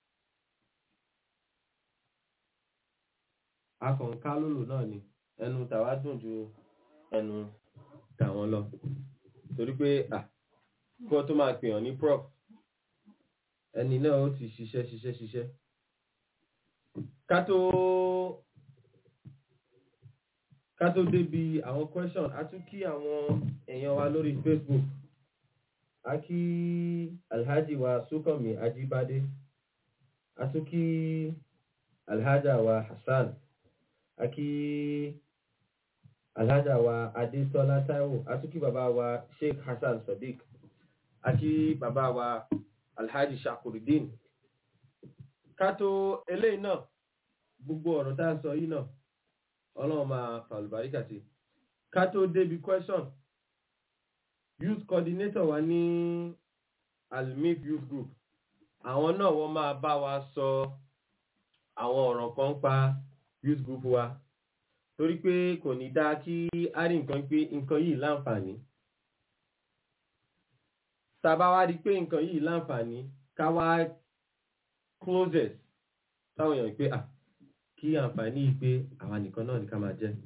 akọ̀ǹká lòlò náà ni ẹnu tàwa dùn ju ẹnu tàwọn lọ torí pé à kí wọ́n tó máa pèèyàn ní prof ẹni náà ó ti ṣiṣẹ́ ṣiṣẹ́ ṣiṣẹ́ ká tó ká tó débi àwọn question a tún kí àwọn èèyàn wa lórí facebook a kí alhaji wa sukanmi ajibade a tún kí alhaja wa hassan a kí alhaja wa adesola taiwo a tún kí bàbá wa sheikh hassan sadiq a kí bàbá wa alhaji shakurudin ká tó eléyìí náà gbogbo ọ̀rọ̀ tá a sọ yìí náà ọlọ́run máa fàlùbáríkà sí ká tó débi question youth coordinator wa ní almif youth group àwọn náà wọ́n máa bá wa sọ àwọn ọ̀rọ̀ kan pa youth group wa torí pé kò ní dáa kí á rí nǹkan pé nǹkan yìí láǹfààní tàbá wá rí pé nǹkan yìí láǹfààní ká wá closes táwọn èèyàn pé ah kí àǹfààní yìí pé àwa nìkan náà ní ká máa jẹ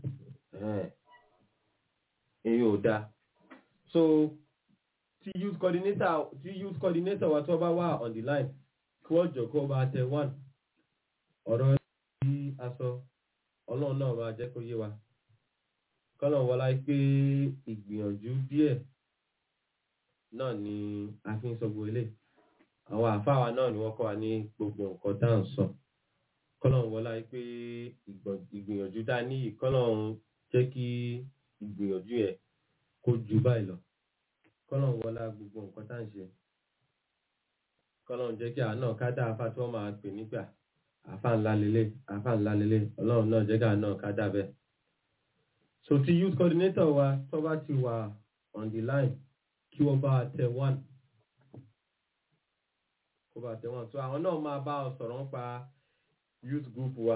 èyí ò dáa so tí youth coordinator tí youth coordinator wa tó bá wà on the line kí wọ́n jọ kó bá tẹ one ọ̀rọ̀ tí a sọ ọlọ́run náà máa jẹ́ kó yé wa kọ́lọ̀ wọlá pé ìgbìyànjú díẹ̀ náà ni a fi ń sọ gbogbo ilé àwọn àfáà wa náà ni wọ́n kọ́ wa ní gbogbo nǹkan tá à ń sọ kọ́lọ̀ wọlá pé ìgbìyànjú dá ní kọ́lọ̀ jẹ́ kí ìgbìyànjú yẹn kó ju báyìí lọ kọ́lọ̀ wọlá gbogbo nǹkan tá à ń ṣe kọ́lọ̀ jẹ́ kí àná ká dá afá tí wọ́n máa pè nígbà àfá ńlá lélẹ̀ àfá ńlá lélẹ̀ ọlọ́run náà jẹ́ ká náà ká dá bẹ́ẹ̀. so ti youth coordinator wa tó bá ti wà on the line kí wọ́n bá tẹ one kó bá tẹ one so àwọn náà máa bá ọ sọ̀rọ̀ nípa youth group wa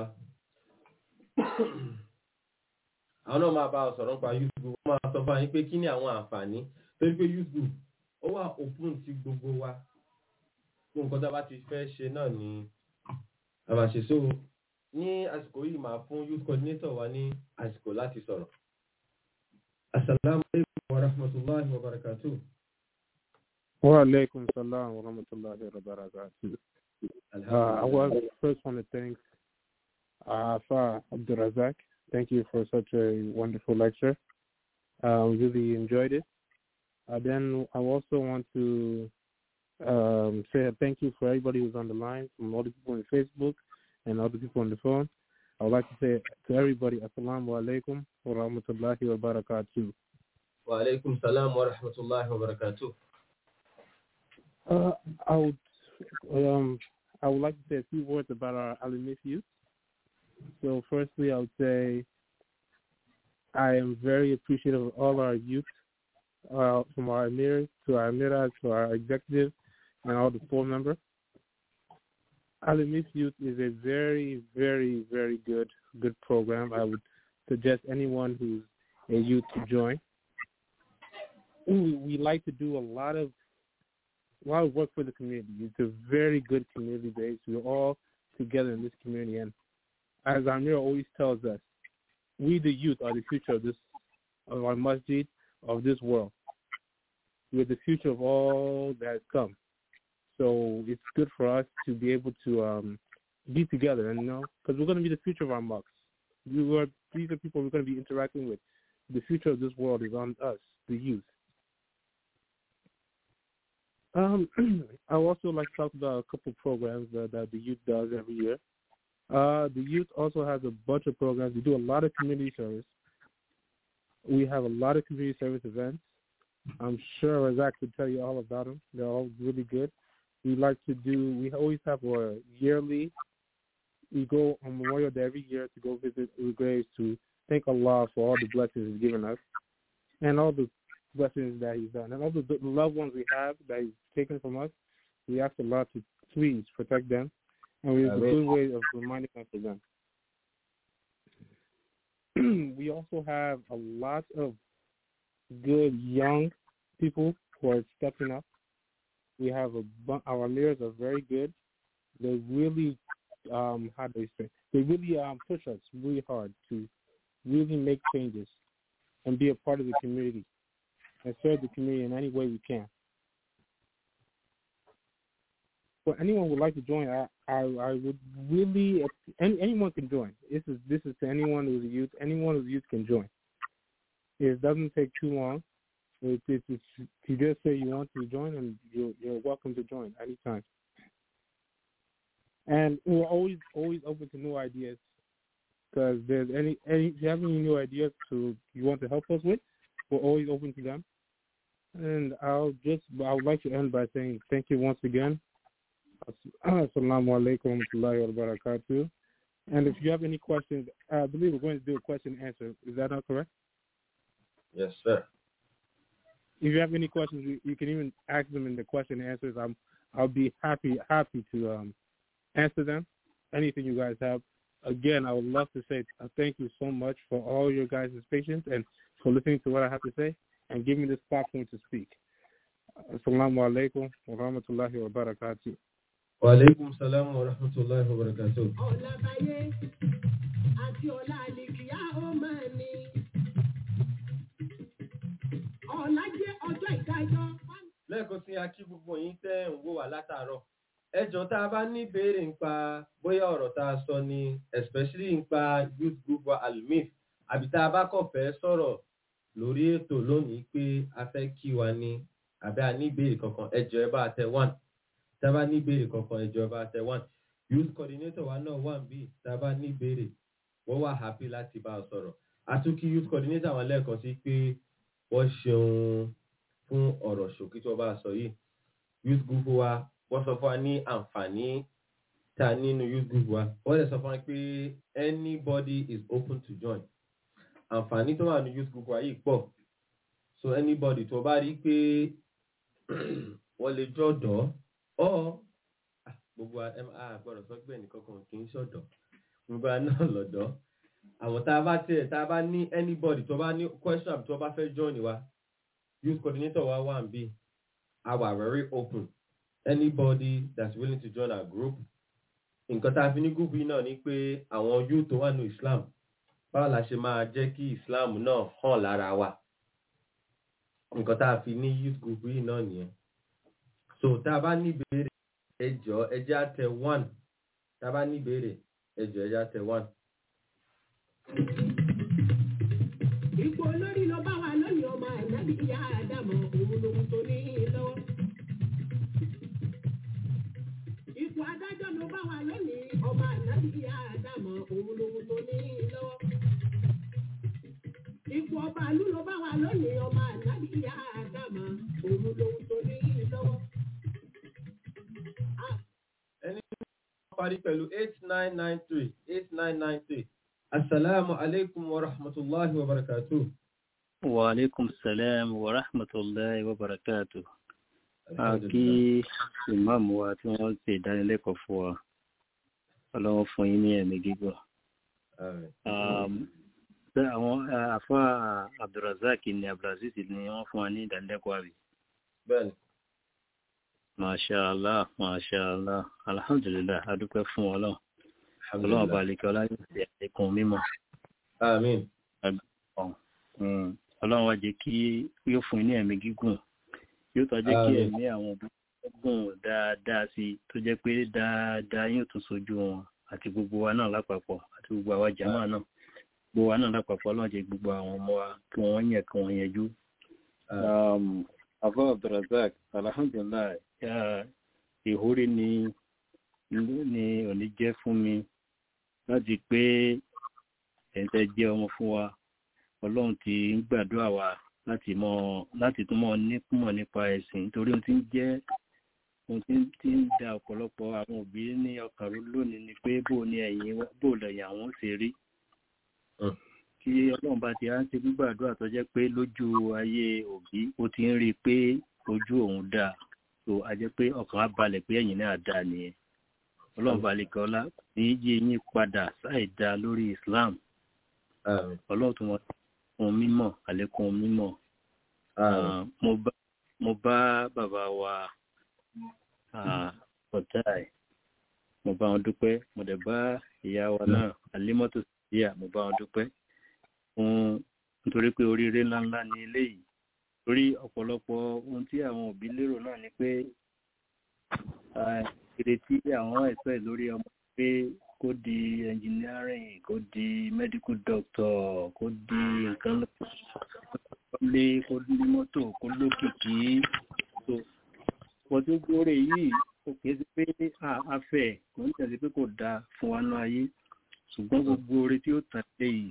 àwọn náà máa bá ọ sọ̀rọ̀ nípa youth group wọ́n máa sọ fún yín pé kí ni àwọn àǹfààní torí pé youth group ó wà open sí gbogbo wa fún nǹkan tá a bá ti fẹ́ ṣe náà ni a máa ṣe so ní àsìkò yìí máa fún youth coordinator wa ní àsìkò láti sọ̀rọ̀. asalaamualeykum wa rahmatulahi wa barakatuh. Wa-alaikum salam wa rahmatullahi wa barakatuh. Uh, I was first want to thank uh, Afa Abdurazak. Thank you for such a wonderful lecture. Um, really enjoyed it. Uh, then I also want to um, say a thank you for everybody who's on the line, from all the people on Facebook and all the people on the phone. I would like to say to everybody, Assalamu alaikum wa rahmatullahi wa barakatuh. wa aleykum salaam wa rahmatulahi wa barakatuh. Uh, I would um, I would like to say a few words about our Alimif youth. So, firstly, I would say I am very appreciative of all our youth, uh, from our emirs to our emiras to our executives and all the board members. Alimif Youth is a very, very, very good, good program. I would suggest anyone who's a youth to join. We, we like to do a lot of a lot of work for the community. It's a very good community base. We're all together in this community, and as Amir always tells us, we the youth are the future of this of our masjid of this world. We're the future of all that has come. So it's good for us to be able to um, be together, and you know, because we're going to be the future of our mosques. We were these are people we're going to be interacting with. The future of this world is on us, the youth. Um, I would also like to talk about a couple of programs that, that the youth does every year. Uh, the youth also has a bunch of programs. We do a lot of community service. We have a lot of community service events. I'm sure Razak could tell you all about them. They're all really good. We like to do. We always have a yearly. We go on Memorial Day every year to go visit the graves to thank Allah for all the blessings He's given us, and all the blessings that He's done, and all the, the loved ones we have that He's taken from us. We ask Allah to please protect them, and we have a good way of reminding us of them. we also have a lot of good young people who are stepping up. We have a bu- our mayors are very good. They really, um, how do they say? They really um, push us really hard to really make changes and be a part of the community and serve the community in any way we can. For anyone who would like to join, I, I, I would really any, anyone can join. This is this is to anyone who's a youth. Anyone who's a youth can join. It doesn't take too long. It, it, it's you just say you want to join, and you're you're welcome to join anytime. And we're always always open to new ideas. Because there's any any if you have any new ideas to you want to help us with, we're always open to them. And I'll just I would like to end by saying thank you once again. Assalamu alaikum wa rahmatullahi wa barakatuh. And if you have any questions, I believe we're going to do a question and answer. Is that not correct? Yes, sir. If you have any questions, you, you can even ask them in the question and answers. I'm I'll be happy happy to um, answer them. Anything you guys have. Again, I would love to say uh, thank you so much for all your guys' patience and for listening to what I have to say and giving me this platform to speak. Assalamu alaikum wa rahmatullahi wa barakatuh. wa aleykum salaam wa rahmatulahi wa barakatuh. Ọ̀làbáyé àti ọ̀la àlèkìyà ó máa ní. Ọ̀la jẹ́ ọjọ́ ìdájọ́. lẹ́ẹ̀kan sí a kí gbogbo yín tẹ́ ń wò wá látàárọ̀ ẹjọ́ tá a bá ní ìbéèrè nípa bóyá ọ̀rọ̀ tá a sọ ni especially nípa youth group wa alumif àbí tá a bá kàn fẹ́ sọ̀rọ̀ lórí ètò lónìí pé a fẹ́ kí wa ni àbí a ní ìbéèrè kankan ẹjọ́ ẹ bá a tẹ one tá a bá ní ìbéèrè kankan ẹjọ́ ẹ bá a tẹ one youth coordinator wa náà wà níbí tá a bá ní ìbéèrè wọ́n wà happy láti bá a sọ̀rọ̀ àtúnkí youth coordinator wọn lẹ́ẹ̀kan sí pé wọ́n ṣeun fún ọ̀rọ̀ ṣòkí tí wọ́n bá sọ yìí youth group wa wọ́n sọ fún wa ní àǹfààní tá a nínú youth group wa wọ́n lè sọ fún wa pé anybody is open to join àǹfààní tó wà ní youth group wa yìí pọ̀ so anybody tó bá rí pé wọ́n lè jọ̀dọ̀ ọ́ gbogbo wa ẹm, a gbọ́dọ̀ sọ pé ẹnìkan kan kì í ṣọ̀dọ̀ gbogbo wa náà lọ́dọ̀ àwọn tá a bá tiẹ̀ tá a bá ní anybody tó bá ní question àbí tó bá fẹ́ join wa youth coordinator wa wà ń bí a wà very open anybody that's willing to join our group nǹkan tá a fi ní group yìí náà ni pé àwọn youth tó wà ní Islam báwo la ṣe máa jẹ́ kí Islam náà hàn lára wa nǹkan tá a fi ní youth group yìí náà nìyẹn so tá a bá ní ìbéèrè ẹ jọ̀ọ́ ẹ jẹ́ á tẹ one tá a bá ní ìbéèrè ẹ jọ̀ọ́ ẹ jẹ́ á tẹ one. Ipò olórí ló bá wa lónìí ọmọ ànábì ìyá Ádámọ̀ òun lòun tó ní lọ́wọ́. Ipò adájọ́ ló bá wa lónìí ọmọ ànábì ìyá Ádámọ̀ òun lòun tó ní lọ́wọ́. Ipò ọba àlú ló bá wa lónìí ọmọ ànábì ìyá Ádámọ̀ òun lòun tó ní lọ́wọ́. ẹni tó parí pẹ̀lú eight nine nine three eight nine nine three asalaamu alaykum wa rahmatulahi wa barakatuh. Wàlékún sàlám wa rahmatullahi wa barakatuh. A kí ìmáàmù wa tí wọ́n ṣe ìdánilẹ́kọ̀ọ́ fún wa. Ọlọ́run fún yín ní ẹ̀mí gígùn. Àmín. Um, bẹ́ àwọn àfá Abdulrazak ní Abdulaziz ni wọ́n fún wa ní ìdánilẹ́kọ̀ọ́ àbí. bẹ́ẹ̀ni Masha Allah, Masha Allah. Alhamdulillah, a dúpẹ́ fún Ọlọ́run. Ọlọ́run bá lè kí ọlá yóò ṣe àlékún mímọ̀. àmín Mm. Ọlọ́run wá jẹ́ kí yóò fún yín ní ẹ̀mí gígùn yóò tọ́ jẹ́ kí Àmín. ẹ̀mí àwọn òbí gùn dáadáa sí i tó jẹ́ pé dáadáa yóò tún sojú wọn àti gbogbo wa náà lápapọ̀ àti gbogbo àwa jàmáà náà gbogbo wa náà lápapọ̀ Ọlọ́run jẹ́ gbogbo àwọn ọmọ wa kí wọ́n yẹ kí wọ́n yẹjú. Um, Afa Abdulrazak alhamdulilayi ya ìhórí ni ni òní jẹ́ fún mi láti pé ẹ̀ńtẹ́ jẹ́ ọmọ fún wa ọlọ́run ti ń gbàdúrà wa láti mọ láti tún mọ nípìmọ̀ nípa ẹ̀sìn nítorí ohun tí ń jẹ́ ohun tí ń- tí ń da ọ̀pọ̀lọpọ̀ àwọn òbí ní ọkàn rú lónìí ni pé bó ni ẹ̀yìn wa- bó lẹ̀yìn àwọn ó ṣe rí Mm. kí ọlọ́run bá ti rántí gbígbàdúrà tó jẹ́ pé lójú ayé òbí ó ti ń rí i pé ojú òun dáa tó a jẹ́ pé ọkàn á balẹ̀ pé ẹ̀yìn náà dáa nìyẹn ọlọ́run balẹ̀ kọ́lá ní yí yín padà sáì dáa lórí Islam àmín ọlọ́run tó wọn fún mímọ̀ àlékún mímọ̀ àmín Ah, mo bá mo bá bàbá wa ọ̀tá ẹ̀ mo bá wọn dúpẹ́ mo dẹ̀ bá ìyá wa náà àlímọ́tò síyà mo bá wọn dúpẹ́ fún nítorí pé oríire ńláńlá ni eléyìí torí ọ̀pọ̀lọpọ̀ ohun tí àwọn òbí lérò náà ni pé ah, ìrètí àwọn ẹ̀sọ́ ẹ̀ lórí ọmọ pé kó di engineering kó di medical doctor kó di nǹkan lé kó ní mọ́tò kó lókìkí tó pọ̀ tó gbóre yìí ó kìí sí pé a- a fẹ́ kò ń tẹ̀lé pé kò dáa fún wa náà ayé ṣùgbọ́n gbogbo oore tí ó tàn lé yìí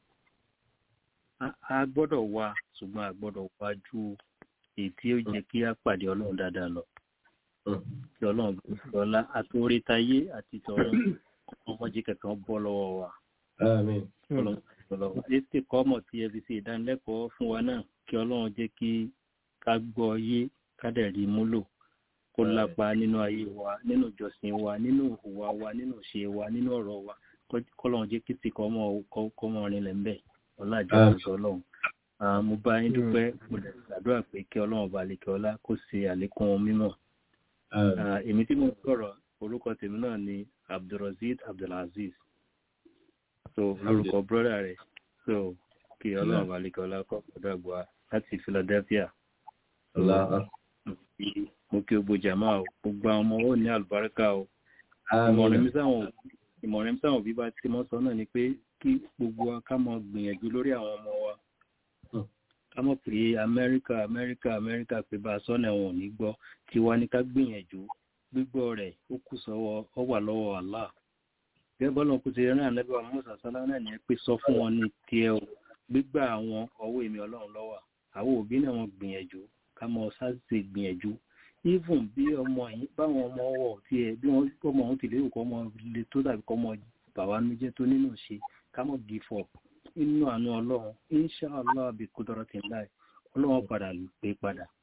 a- a gbọ́dọ̀ wá ṣùgbọ́n a gbọ́dọ̀ wá ju èyí tí ó jẹ́ kí á pàdé ọlọ́run dáadáa lọ Mm. kí ọlọ́run lọ́la àti orí tayé àti tọ̀run ọmọdé kankan bọ́ lọ́wọ́ wa àmín ọlọ́run ètè kọ́mọ̀ tí ẹ fi ṣe ìdánilẹ́kọ̀ọ́ fún wa náà kí ọlọ́run jẹ́ kí ká gbọ́ yé ká dẹ̀ rí múlò kó lápa nínú ayé wa nínú ìjọsìn wa nínú ìhùwà wa nínú ìṣe wa nínú ọ̀rọ̀ wa kó- kọ́lọ́run jẹ́ kí tí kọ́mọ̀ kọ́mọ̀ rinlẹ̀ ńbẹ̀ ọlájọ́ Àmín. ìṣọ́ ọlọ́run Ah, mo bá yín dúpẹ́ mo dẹ̀ gbàdúrà pé kí ọlọ́run bá lè kí ọlá kó ṣe àlékún mímọ̀ àmín Ah, èmi tí mo sọ̀rọ̀ orúkọ tèmi náà ni abdulrasheed abdulaziz so lórúkọ brọ́dà rẹ̀ so kí ọlọ́run bá lè kí ọlá kọ́ ọ̀dọ́ àgbà láti philadelphia Allah. Kí- mo kí gbogbo jàmá o gbogbo àwọn ọmọ ó ní àlùbáríkà o ìmọ̀ràn àmín mi sáwọn òbí ìmọ̀ràn mi sáwọn òbí bá ti mọ́ sọ náà ni pé kí gbogbo wa ká mọ gbìyànjú lórí àwọn ọmọ wa Hmm. ká mọ̀ pé amẹ́ríkà amẹ́ríkà amẹ́ríkà pé bá a sọ́nà ẹ̀wọ̀n ò ní gbọ́ tiwa ní ká gbìyànjú gbígbọ́ rẹ̀ ó kù sọ́wọ́ ọ wà lọ́wọ́ Allah gẹ́gẹ́ bọ́lá kò ti rán ànábì wa Mùsá sálá náà ní pé sọ fún wọn ní tiẹ̀ o gbígbà àwọn ọwọ́ èmi ọlọ́run lọ́wọ́ àwọn òbí náà wọn gbìyànjú ká mọ sáàsì gbìyànjú even bí ọmọ yìí báwọn ọmọ ọwọ́ tiẹ̀ bí wọ́n ọmọ ọ̀hún ti lérò kọ́ ọmọ le tó tàbí kọ́ ọmọ bàbá mi jẹ́ tó nínú ṣe ká mọ̀ give up inú àánú ọlọ́run inshallah bí kúdọ̀rọ̀ ti ń láì ọlọ́run padà pé padà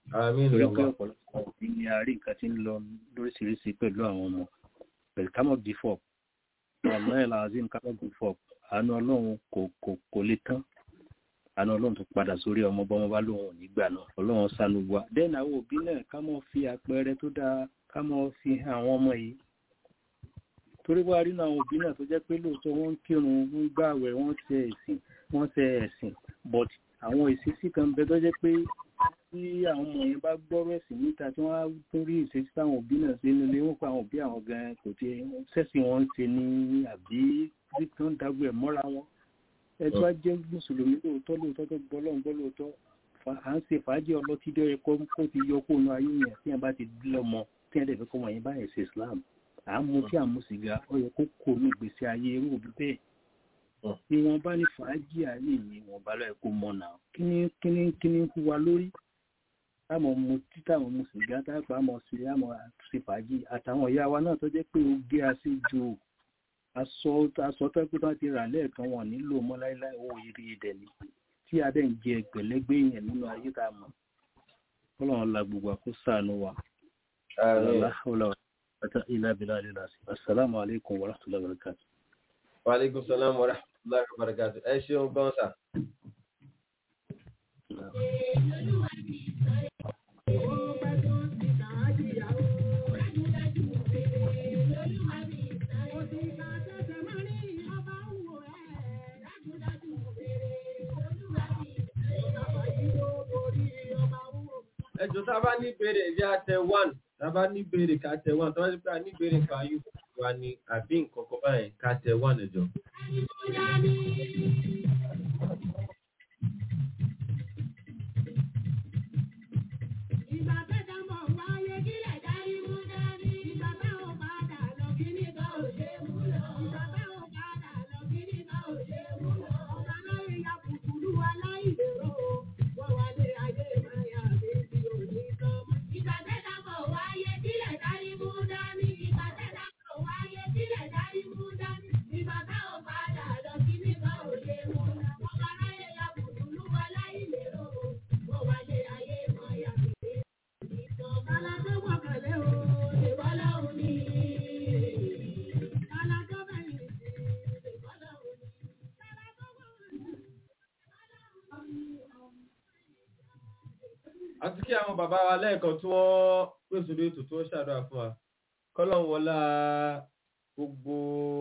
àmín torí pé lọ́wọ́. ọ̀pọ̀lọpọ̀ òbí ni a rí nǹkan tí ń lọ lóríṣiríṣi pẹ̀lú àwọn ọmọ pẹ̀lú kámọ̀ bífọ̀ ọ̀nà ẹ̀ làzim kámọ̀ bífọ̀ àánú ọlọ́run kò kò kò lè tán àánú ọlọ́run tó padà sórí ọmọ bọ́mọ bá lóun ò ní gbà náà ọlọ́run sanu wa dẹ́nà àwọn òbí náà ká mọ̀ fi àpẹẹrẹ tó dáa ká mọ̀ fi hàn àwọn ọmọ yìí torí wá rí àwọn òbí náà tó jẹ́ pé lóòótọ́ wọ́n ń kírun wọ́n ń gbààwẹ̀ wọ́n ṣe ẹ̀sìn wọ́n ṣe ẹ̀sìn but àwọn ìṣesí kan bẹ tó jẹ́ pé tí àwọn ọmọ yẹn bá gbọ́rọ̀ ẹ̀sìn níta tí wọ́n á tún rí ìṣesí táwọn òbí náà ṣe nílé wọn pa àwọn òbí àwọn gan kò tí sẹ́sìn wọn ń ṣe ní àbí tí wọ́n ń dágbé ẹ̀ mọ́ra wọn ẹ tó wá jẹ́ mùsùlùmí lóòótọ́ lóòótọ́ tó gbọ́ lọ́n gbọ́ lóòótọ́ fa- à ń ṣe fàájì ọlọ́tí dé ẹ̀kọ́ kó ti yọ kó nu ayé yẹn tí wọ́n bá ti lọ́mọ tí wọ́n dẹ̀ fẹ́ kọ́ wọn yẹn báyẹn ṣe Islam à ń mu tí à ń mu sìgá ó yẹ kó kó ní ìgbésí ayé irú òbí bẹ́ẹ̀ ìwọ̀n bá ní fàájì ayé yìí wọ́n bá lọ́ọ́ kó mọ̀ náà kíní kíní kíní ń hu wa lórí táwọn mu títà àwọn mu sìgá táwọn àmọ̀ sí àmọ̀ ṣe fàájì àtàwọn ìyá wa náà tó jẹ́ pé ó gé aṣí ju aṣọ aṣọ tó pé wọ́n ti rà lẹ́ẹ̀kan wọn nílò mọ́ láíláí owó ìrì ìdẹ̀ ni tí a dẹ̀ ń jẹ ẹgbẹ̀lẹ́gbẹ̀ yẹn nínú ayé tá a mọ̀ kọ́lọ́run la gbogbo àkó sànù wa àmín. la hawla wa la quwwata illa billahi al-azim assalamu alaikum wa rahmatullahi wa barakatuh wa aleykum salaam wa rahmatulahi wa barakatu. ẹ ṣeun gan sa. ẹjọ tá a bá ní ìbéèrè ẹjẹ àtẹ one tá a bá ní ìbéèrè ká tẹ one tó bá ti pé a ní ìbéèrè nǹkan ayé wa ni àbí nǹkan kan báyẹn ká tẹ one ẹjọ. àti kí àwọn bàbá wa lẹ́ẹ̀kan tí wọ́n pèsè lórí ètò tí wọ́n ṣàdúrà fún wa kọ́lọ́n wọlá gbogbo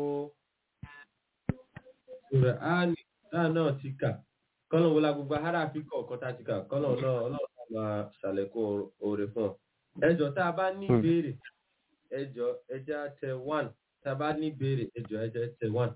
ìrẹ̀ áàlì náà náà ti kà kọ́lọ́n wọlá gbogbo ahárà àfikọ̀ ọ̀kan tá a ti kà kọ́lọ́n náà ọlọ́run náà máa ṣàlékún oore fún ọ. ẹjọ́ tá a bá ní ìbéèrè ẹjọ́ ẹjẹ́ á tẹ one tá a bá ní ìbéèrè ẹjọ́ ẹjẹ́ tẹ one.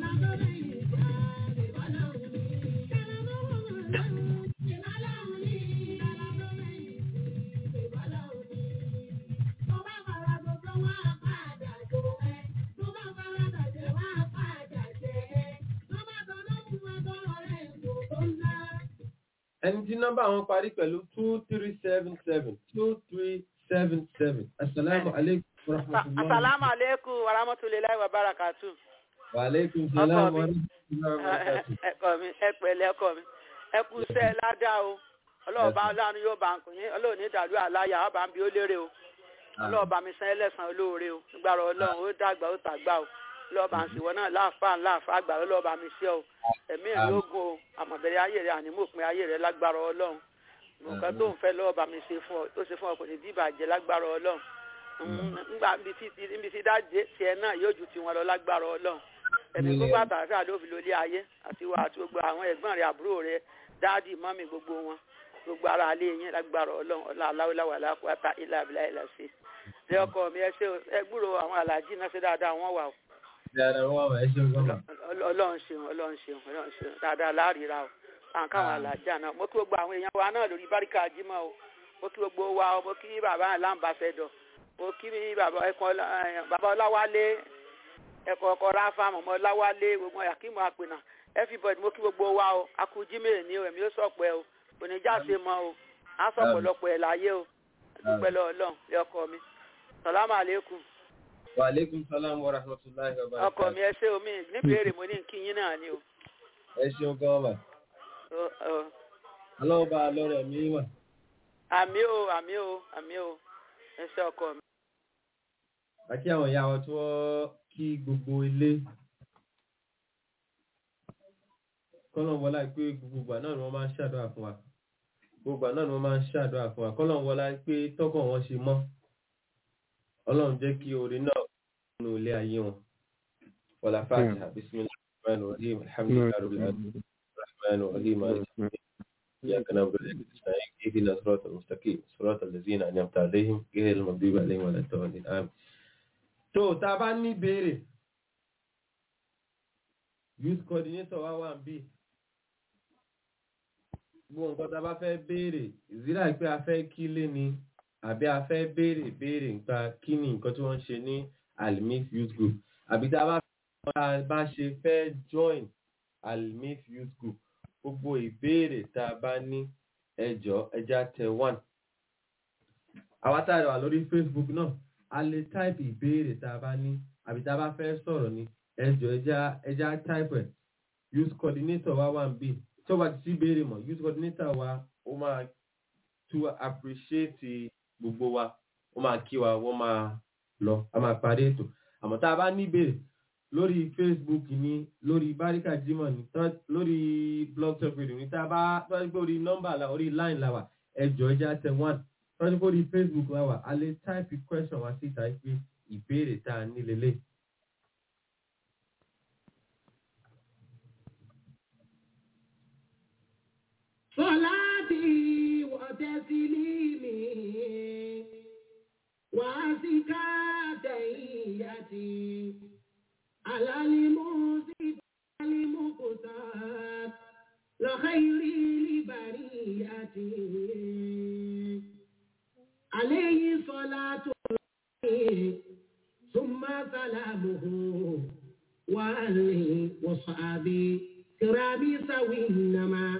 ẹni tí nọ́mbà wọn parí pẹ̀lú two three seven seven two three seven seven asalaamu aleykum wa rahmatulah. Asalaamu aleykum wa rahmatulahi wa barakatu. wa aleykum salaam wa rahmatulah wa barakatuh. Ẹ̀kọ́ mi, ẹ pẹ̀lẹ́ ẹ̀kọ́ mi. Ẹ kú iṣẹ́ ládàá o. Ọlọ́ọ̀bá ọlọ́run yóò bá ń kùn yín. Ọlọ́run ní ìdàlú àláyà ọba ń bí ó lérè o. Ọlọ́ọ̀bá mi san ẹlẹ́sàn olóore o. Nígbàrọ̀ ọlọ́run ó dàgbà ó tàgbà o. Ọlọ́ọ̀bá ń sìnwọ́n náà láàfáà láàfáà àgbà ọlọ́ọ̀bá mi ṣe o. Ẹ̀mí ìlú ogun o. Àmọ̀bẹ̀rẹ̀ ayé rẹ̀ ànímọ̀pin ayé rẹ̀ lágbára ọlọ́run. Nǹkan tó ń fẹ́ lọ́ọ̀bá mi ṣe fún ọ tó ṣe fún ọ kò ní bí ìbàjẹ́ lágbára ọlọ́run ngbà níbi tí dájé tiẹ̀ náà yóò ju tiwọn lọ lágbára ọlọ́run ẹ̀mí gbogbo àtàràfẹ́ ló fi lólé ayé àti wà àti gbogbo àwọn ẹ̀gbọ́n rẹ̀ àbúrò rẹ̀ dáàdì mọ́mì gbogbo wọn gbogbo ara alẹ́ yẹn lágbára ọlọ́run ọlá aláwọ̀láwà lápáta ilà abilà ilà sí ẹ ọkọ mi ẹ ṣe ẹ gbúrò àwọn aláàjì náà ṣe dáadáa wọn wà o dáadáa wọn wà ẹ ṣeun gbọ́dọ̀. ọlọ́run ṣeun ọlọ́run ṣeun ọlọ́run ṣeun dáadáa láàrírà o àwọn káwọn aláàjà náà mo kí gbogbo àwọn èèyàn wa náà lórí báríkà jímọ̀ o mo kí gbogbo wa o mo kí bàbá aláǹbàṣẹdọ̀ mo kí mi bàbá ẹkọ bàbá ọláwálé ẹkọ ọkọ ráfà mọmọ ọláwálé gbogbo akíma àpènà everybody mo kí gbogbo wa o akujime ni o èmi ó sọpẹ o oníjàse mọ o á sọpọlọpọ ẹ láyé o dúpẹ́ lọ Ọlọ́run ẹ ọkọ mi sàlámù àlékún wa aleykum salaam wa rahmatulahi wa barakatuh. ọkọ mi ẹ ṣé omi níbèrè mo ní kí yín náà ni o. ẹ ṣeun gan wa Ọ- ọ, ọlọ́wọ́ bá a lọ́rọ̀ mi wà. àmì o àmì o àmì o ẹ ṣe ọkọ mi. àti àwọn ìyá wọn tí wọ́n kí gbogbo ilé kọ́lọ̀ wọlá pé gbogbo ìgbà náà ni wọ́n máa ń ṣàdúrà fún wa gbogbo ìgbà náà ni wọ́n máa ń ṣàdúrà fún wa kọ́lọ̀ wọlá pé tọ́kàn wọn ṣe mọ́ ọlọ́run jẹ́ kí orin náà nínú ilé ayé wọn wọlá fàájà bisimilahi rahman rahim alhamdulilayi rabbil alamin rahman rahim maliki إياك نعبد وإياك نستعين اهدنا الصراط المستقيم صراط الذين أنعمت عليهم غير المغضوب عليهم ولا الضالين آمين tó tá a bá ní béèrè youth coordinator wa wà ń bí gbogbo nǹkan tá a bá fẹ́ béèrè ìzírà pé a fẹ́ kí lé ni àbí a fẹ́ béèrè béèrè nípa kí ni nǹkan tí wọ́n ń ṣe ní alimif youth group àbí tá a bá tá a bá ṣe fẹ́ join alimif youth group gbogbo ìbéèrè tá a bá ní ẹjọ́ ẹja tẹ one àwa tá a wà lórí facebook náà a lè táìpì ìbéèrè tá a bá ní àbí tá a bá fẹ́ sọ̀rọ̀ ní ẹjọ́ ẹja ẹja táìpì ẹ̀ youth coordinator wa wà ń bì tó bá ti sí ìbéèrè mọ̀ youth coordinator wa ó máa to appreciate gbogbo wa ó máa kí wa wọ́n máa lọ a máa parí ètò àmọ́ tá a bá ní ìbéèrè lórí facebook ní lórí barika jimoh ní tọ́- lórí blog talk radio ní tá a bá tọ́jú pé orí nọ́mbà la orí line la wà ẹjọ́ ẹja tẹ one tọ́jú pé orí facebook la wà a lè type question wá síta pé ìbéèrè tá a ní lélẹ̀. صلاتي وتسليمي وأزكى تحياتي على الموسى المقتات لخير لبرياتي عليه صلاة الله ثم سلامه وآله وصحابه كرامي سوي إنما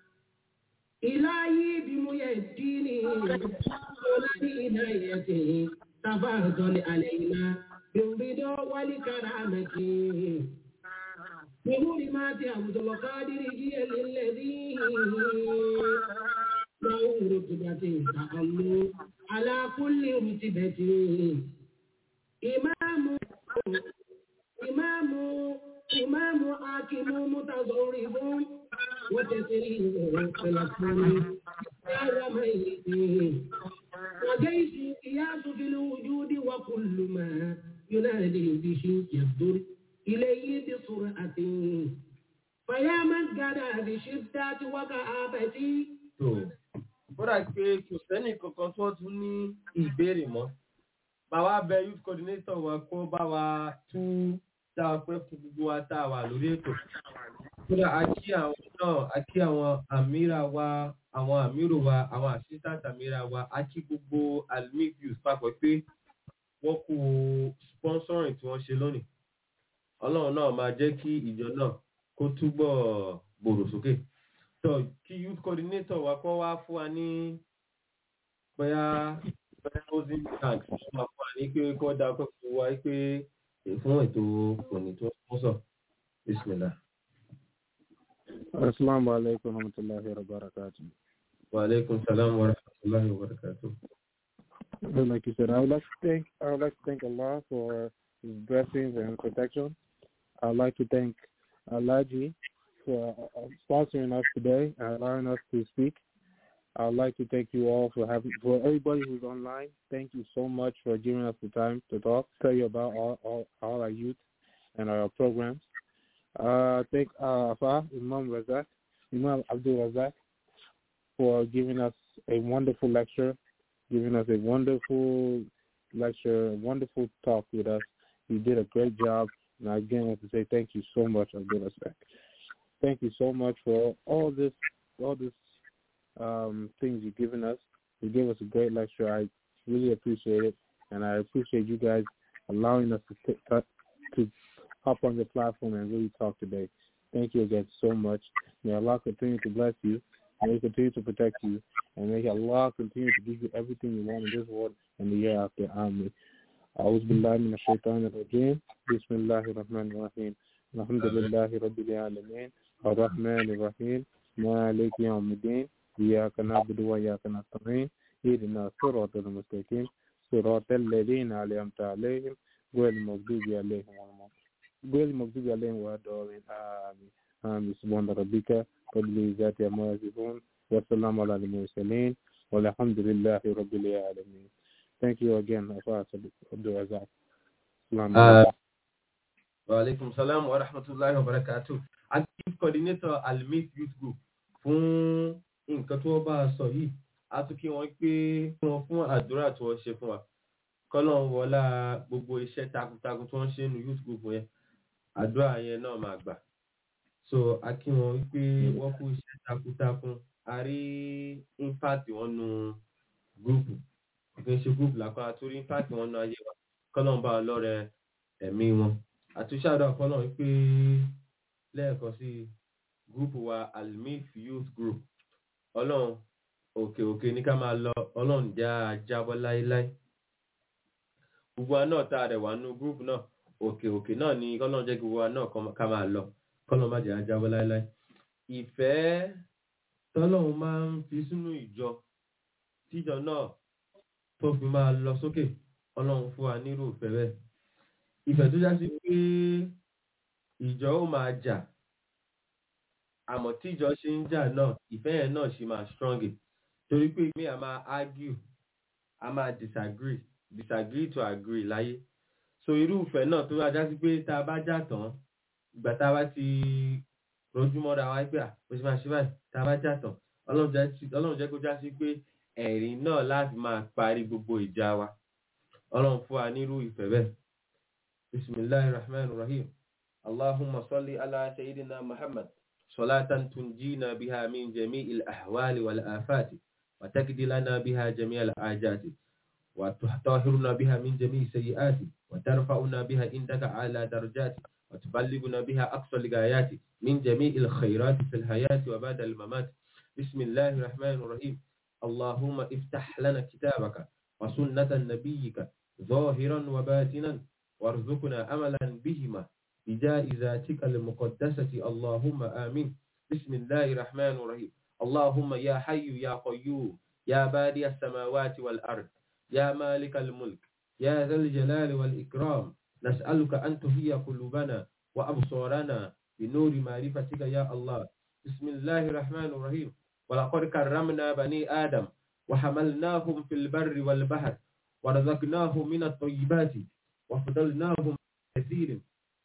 إلهي بميديني ولدي إنايته تفضل علينا بالرضا والكرامة بحرمات عبد القادر جيل الذي له رتبة تأمل على كل رتبة إمام إمام إمام حاكم متظرف وتسليم فلكم يا ميت وجيش قياس في الوجود وكل ما ينادي به يصدر إليه بسرعة فيا من قد بشدة وكآبة tó bọ́dà pé kò sẹ́nì kankan tó tún ní ìbéèrè mọ́ bàbá bẹ youth coordinator wa kó bá wa tú dá a pẹ́ fún gbogbo wa tá a wà lórí ètò kódà a kí àwọn náà a kí àwọn àmìra wa àwọn àmìrò wa àwọn assistant àmìra wa a kí gbogbo almic youth papọ̀ pé wọ́n kú sponsoring tí wọ́n ṣe lónìí ọlọ́run náà máa jẹ́ kí ìjọ náà kó túbọ̀ gbòòrò sókè so kí youth coordinator wa kọ́ wá fún wa ní bóyá closing thanks wọ́n máa fún wa ní pé kọ́ da ọkọ̀ fún wa pé fún ètò òní tó ń sọ bismillah. Assalamu alaikum warahmatullahi wabarakatuh. wa alaikum salam wa rahmatullahi wa barakatuh. Well, Like you said, I would like to thank I would like to thank Allah for His blessings and protection. I would like to thank Alaji for uh, sponsoring us today and allowing us to speak. I would like to thank you all for having for everybody who's online. Thank you so much for giving us the time to talk, tell you about all all, all our youth and our programs. Uh, thank uh, Afa, Imam Razak, Imam Abdul Razak, for giving us a wonderful lecture, giving us a wonderful lecture, a wonderful talk with us. You did a great job, and I again want to say thank you so much, Abdul Razak. Thank you so much for all this, all this um, things you've given us. You gave us a great lecture. I really appreciate it, and I appreciate you guys allowing us to t- t- to hop on the platform and really talk today. Thank you again so much. May Allah continue to bless you. May He continue to protect you. And may Allah continue to give you everything you want in this world and the year after. Amen. أعوذ بالله من الشيطان الرجيم بسم الله الرحمن الرحيم الحمد لله رب العالمين الرحمن الرحيم مالك يوم الدين إياك نعبد وإياك نستعين اهدنا الصراط المستقيم صراط الذين أنعمت عليهم غير المغضوب عليهم ولا غير المغضوب عليهم ولا الضالين آمين آمين سبحان ربك رب العزة عما يصفون والسلام على المرسلين والحمد لله رب العالمين Thank you again, Afas Abdul Razak. Assalamu Uh, alaikum. wa alaikum salam wa rahmatullahi wa barakatuh. Active coordinator Almit Youth Group fún nǹkan tí wọ́n bá a sọ yìí. A tún kí wọ́n pé kí wọ́n fún àdúrà tí wọ́n ṣe fún wa. Kọ́lọ̀ ń wọlá gbogbo iṣẹ́ takuntakun tí wọ́n ṣe nínú youth group yẹn. Àdúrà yẹn náà máa gbà. So a kí wọn wípé wọ́n kú iṣẹ́ takuntakun. A rí impact wọn nu gúrùpù. Kì í ṣe gúrùpù lápá, a tún rí impact wọn nu ayé wa. Kọ́lọ̀ ń bá a lọ́rẹ̀ ẹ̀mí wọn àtúnṣe àdó àkọlọ wípé lẹ́ẹ̀kan sí gúrùpù wa almif youth group ọlọ́run òkè òkè ní ká máa lọ ọlọ́run já a jábọ́ láéláé gbogbo wa náà tá a rẹ̀ wá nú gúrùpù náà òkè òkè náà ni kọ́lọ́run jẹ́ gbogbo wa náà kọ́- ká máa lọ kọ́lọ́run má jẹ́ a jábọ́ láéláé ìfẹ́ tọ́lọ́run máa ń fi sínú ìjọ tíjọ náà tó fi máa lọ sókè ọlọ́run fún wa nírú ìfẹ́ bẹ́ẹ̀ ìfẹ́ tó já sí pé ìjọ ó máa jà àmọ́ tí ìjọ ṣe ń jà náà ìfẹ́ yẹn náà ṣe máa strong torí pé mi a máa argue a máa disagree disagree to agree láyé so irú ìfẹ́ náà tó já sí pé tá a bá jà tán ìgbà tá a bá ti rojú mọ́ra wa pé à bó ṣe máa ṣe báyìí tá a bá jà tán ọlọ́run jẹ́ sí- ọlọ́run jẹ́ kó já sí pé ẹ̀rín náà láti máa parí gbogbo ìjà wa ọlọ́run fún wa nírú ìfẹ́ bẹ́ẹ̀. بسم الله الرحمن الرحيم اللهم صل على سيدنا محمد صلاة تنجينا بها من جميع الأحوال والآفات وتكدي لنا بها جميع الآجات وتطهرنا بها من جميع السيئات وترفعنا بها عندك على درجات وتبلغنا بها أقصى الغايات من جميع الخيرات في الحياة وبعد الممات بسم الله الرحمن الرحيم اللهم افتح لنا كتابك وسنة نبيك ظاهرا وباطنا وارزقنا أملا بهما بجائزاتك المقدسة اللهم آمين بسم الله الرحمن الرحيم اللهم يا حي يا قيوم يا بادي السماوات والأرض يا مالك الملك يا ذا الجلال والإكرام نسألك أن تهي قلوبنا وأبصارنا بنور معرفتك يا الله بسم الله الرحمن الرحيم ولقد كرمنا بني آدم وحملناهم في البر والبحر ورزقناهم من الطيبات وفضلناهم كثير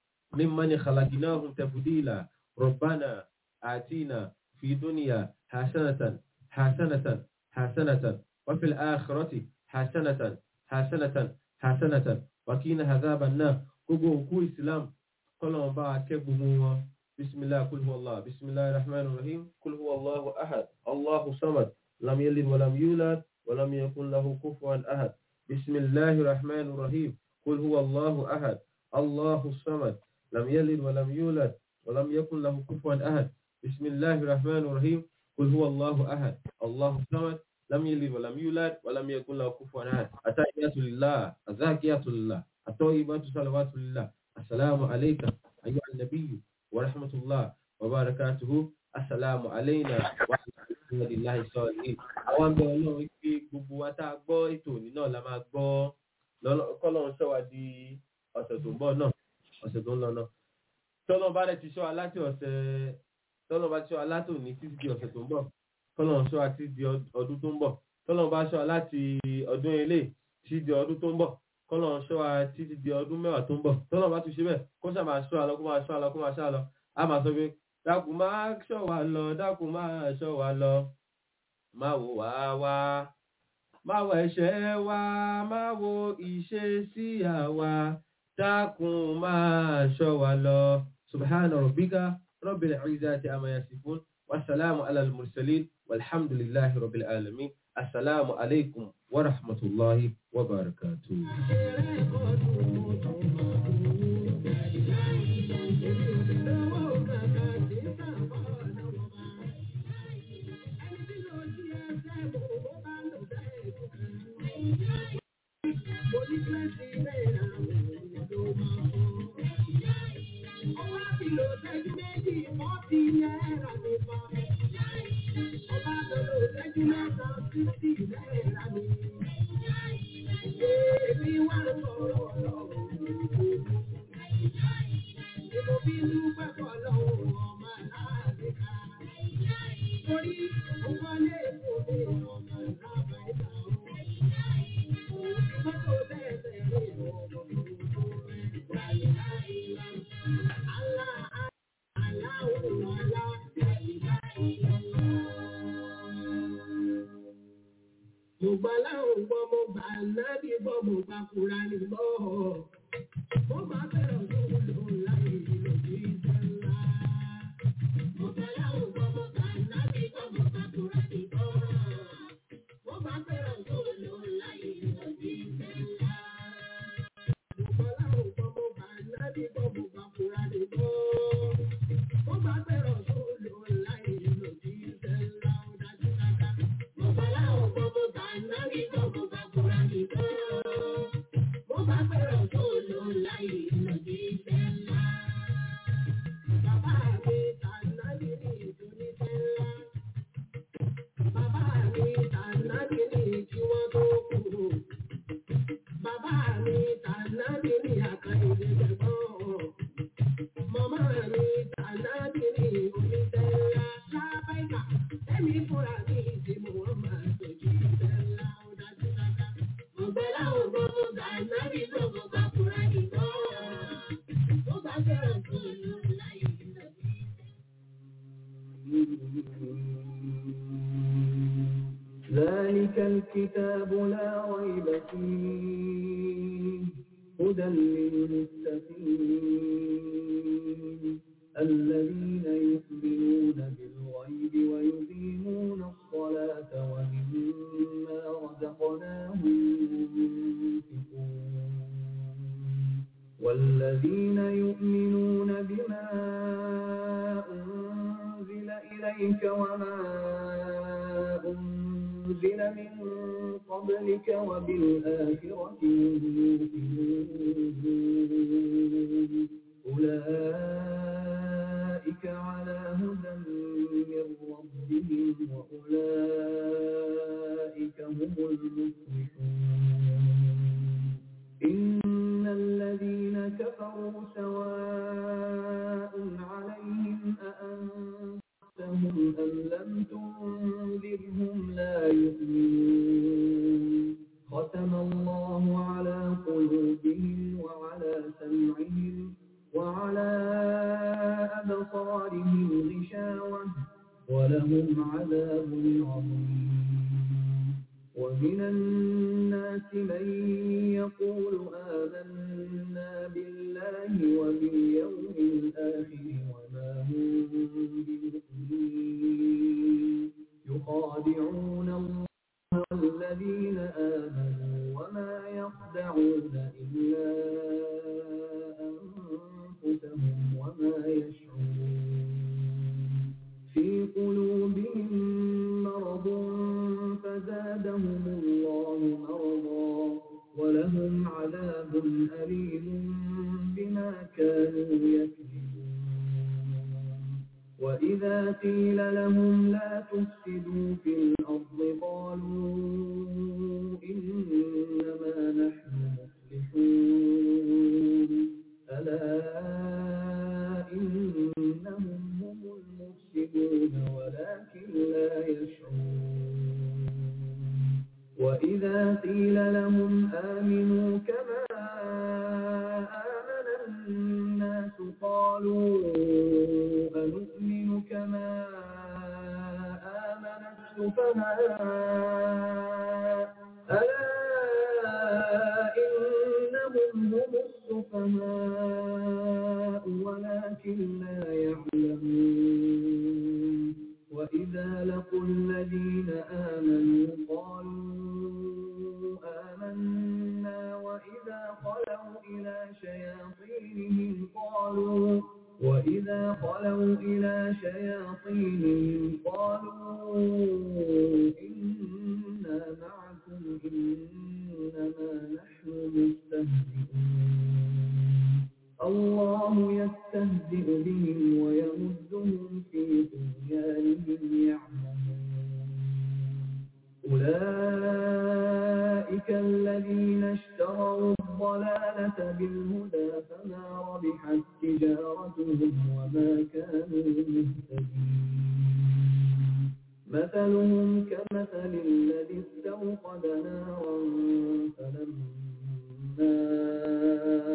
ممن خلقناهم تفضيلا ربنا آتينا في دنيا حسنة حسنة حسنة وفي الآخرة حسنة حسنة حسنة وكين عذاب النار كوكو كو إسلام كلهم با كبهوا بسم الله كل هو الله بسم الله الرحمن الرحيم كل هو الله أحد الله صمد لم يلد ولم يولد ولم يكن له كفوا أحد بسم الله الرحمن الرحيم قل هو الله أحد الله الصمد لم يلد ولم يولد ولم يكن له كفوا أحد بسم الله الرحمن الرحيم قل هو الله أحد الله الصمد لم يلد ولم يولد ولم يكن له كفوا أحد التحيات لله الزاكيات لله الطيبات صلوات لله السلام عليك أيها النبي ورحمة الله وبركاته السلام علينا وعلى الله الصالحين àwọn bẹ ọlọ́run pé gbogbo wa tá a gbọ́ ètò òní náà la máa gbọ́ lọ́lọ́- kọ́lọ́run ṣọ́ wa di ọ̀sẹ̀ tó ń bọ̀ náà ọ̀sẹ̀ tó ń lọ náà tọ́lọ́ bá dẹ̀ ti ṣọ́ wa láti ọ̀sẹ̀ tọ́lọ́ bá ti ṣọ́ wa láti òní títí di ọ̀sẹ̀ tó ń bọ̀ kọ́lọ́run ṣọ́ wa títí di ọd- ọdún tó ń bọ̀ tọ́lọ́ bá ṣọ́ wa láti ọdún ilé títí di ọdún tó ń bọ̀ kọ́lọ́run ṣọ́ wa títí di ọdún mẹ́wàá tó ń bọ̀ tọ́lọ́ bá tún ṣe bẹ́ẹ̀ kó ṣáà máa ṣọ́ wa lọ kó máa ṣọ́ wa lọ kó máa ṣọ́ wa lọ á máa sọ pé dákun máa ṣọ́ wa lọ dákun máa ṣọ́ wa lọ máa wò wá wá máa wo ẹ̀ṣẹ̀ wa máa wo ìṣesí àwa dákun máa ṣọ́ wa lọ subhana rabbika rabbil izzati amma yasifun wasalaamu ala al-mursalin walhamdulillahi rabbil alamin assalamu alaikum wa rahmatullahi wa barakatuh. Ọba lọ́lọ́ ìṣẹ́jú mẹ́ta sí sí ìlera mi. bá kúra ní gbọ́. Mo bá fẹ́ràn tó lò láyé lòdì sẹ́ńlá. Mo fẹ́ láwọn gbọ́ mo kà nábì gbọ́ mo bá kúra ní gbọ́. Mo bá fẹ́ràn tó lò láyé lòdì sẹ́ńlá. Mo fẹ́ láwọn gbọ́ mo kà nábì gbọ́ mo bá kúra ní gbọ́. Mo bá fẹ́ràn tó lò láyé lòdì sẹ́ńlá. Ó dájú dáadáa. Mo fẹ́ láwọn gbọ́ mo kà nábì gbọ́ mo bá kúra ní gbọ́. Mo bá fẹ́ràn tó lò láyé lòdì sẹ́ńlá. Bàbá mi tànàbí ní ìdúníṣẹ́ ńlá. Bàbá mi tànàbí ní kí wọ́n tó kú. Bàbá mi tànàbí ní àkàìlẹ̀ jẹ̀gbọ́n. Màmá mi tànàbí ní oníṣẹ́ ńlá. Lábẹ́ka, ẹ̀mí fúnra mi ti mú wọn máa tọ́jú iṣẹ́ ńlá. Ó dájú dáadáa. Mo gbẹ́ láwọn gbogbo tànàbí gbogbo bá fúnra nìkan. Mo bá fẹ́ràn tó lò láyé lòdì. ذلك الكتاب لا ريب فيه هدى للمتقين الذين يؤمنون بالغيب ويقيمون الصلاة ومما رزقناهم ينفقون والذين يؤمنون بما أنزل إليك وما أنزل من قبلك وبالآخرة هم يوقنون أولئك على هدى من ربهم وأولئك هم المفلحون إن الذين كفروا سواء عليهم أأنذرتهم أم لم تنذرهم لا يؤمنون ختم الله على قلوبهم وعلى سمعهم وعلى أبصارهم غشاوة ولهم عذاب عظيم ومن الناس من يقول آمنا بالله وباليوم الآخر وما هم بمؤمنين يخادعون الله والذين آمنوا وما يخدعون إلا أنفسهم وما يشعرون في قلوبهم مرض فزادهم الله مرضا ولهم عذاب أليم بما كانوا يكذبون وإذا قيل لهم لا تفسدوا في الأرض قالوا إنما نحن مصلحون ألا إنهم هم المفسدون ولكن لا يشعرون وإذا قيل لهم آمنوا كما آمن الناس قالوا أنؤمن كما آمن السفهاء ألا إنهم هم السفهاء ولكن لا يعلمون وإذا لقوا الذين آمنوا قالوا آمنا وإذا خلوا إلى شياطينهم قالوا وإذا خلوا إلى شياطينهم قالوا إنا معكم إنما نحن مستهزئون الله يستهزئ بهم ويمدهم في طغيانهم يعمهون أولئك الذين اشتروا الضلالة بالهدى فما ربحت تجارتهم وما كانوا مهتدين مثلهم كمثل الذي استوقد نارا فلما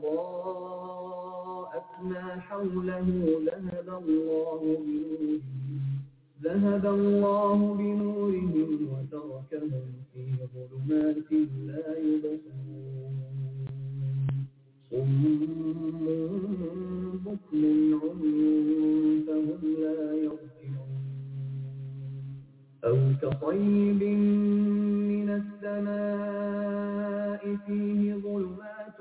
أضاءت ما حوله ذهب الله بنورهم ذهب الله بنورهم وتركهم في ظلمات لا يبصرون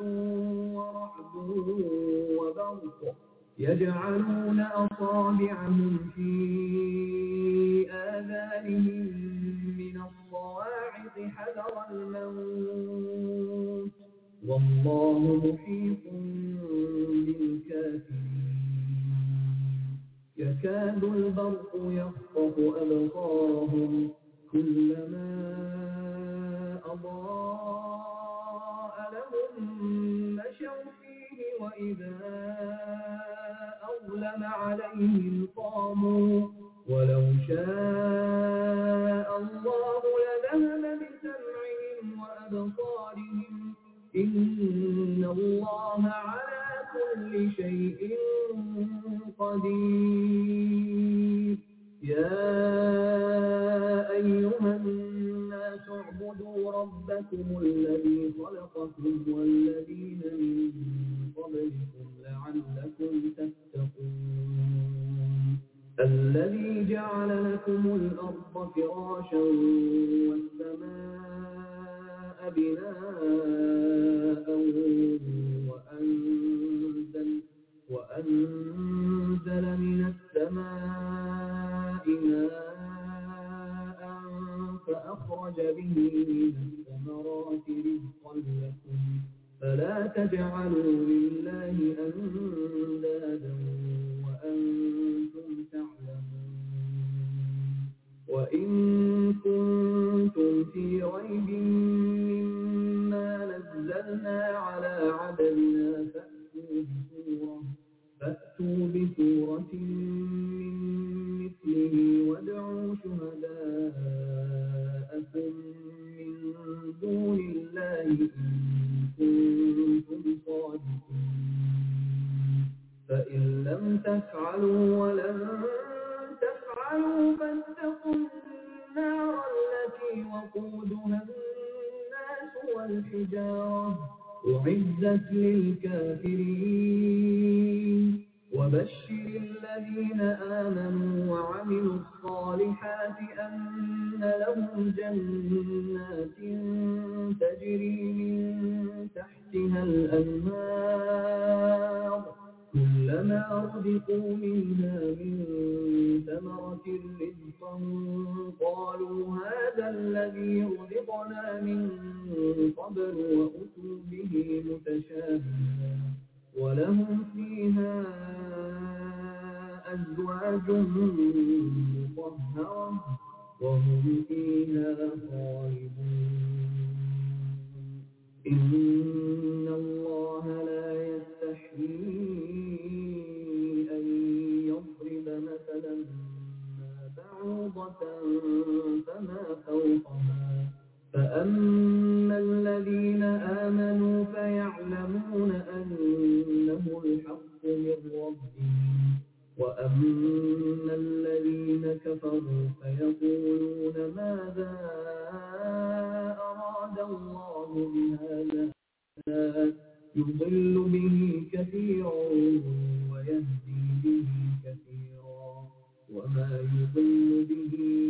ورعد وبرق يجعلون أصابعهم في آذانهم من الصواعق حذر الموت والله محيط بالكافرين يكاد البرق يخطف أبصارهم كلما أضاء لهم مشوا فيه وإذا أظلم عليهم قاموا ولو شاء الله لذهب بسمعهم وأبصارهم إن الله على كل شيء قدير يا أيها الناس اعبدوا ربكم الذي خلقكم والذين من قبلكم لعلكم تتقون الذي جعل لكم الأرض فراشا والسماء بناء وأنزل, وأنزل من السماء ماء فأخرج به من الثمرات رزقا لكم فلا تجعلوا لله أندادا وأنتم تعلمون وإن كنتم في ريب مما نزلنا على عبدنا فأتوا بسورة فأتوا بسورة من مثله وادعوا شهداءكم من دون الله إن كنتم صادقين فإن لم تفعلوا ولن تفعلوا فاتقوا النار التي وقودها الناس والحجارة أعزت للكافرين وبشر الذين آمنوا وعملوا الصالحات أن لهم جنات تجري من تحتها الأنهار كلما رزقوا منها من ثمرة رزقا قالوا هذا الذي رزقنا من قبل وأتوا به متشابها ولهم فيها أزواج مطهرة وهم فيها خالدون إن الله لا يستحيي أن يضرب مثلا ما بعوضة فما فوقها فأما الذين آمنوا فيعلمون أنه الحق من ربهم وأما الذين كفروا فيقولون ماذا أراد الله بهذا يضل به كثيرا ويهدي به كثيرا وما يضل به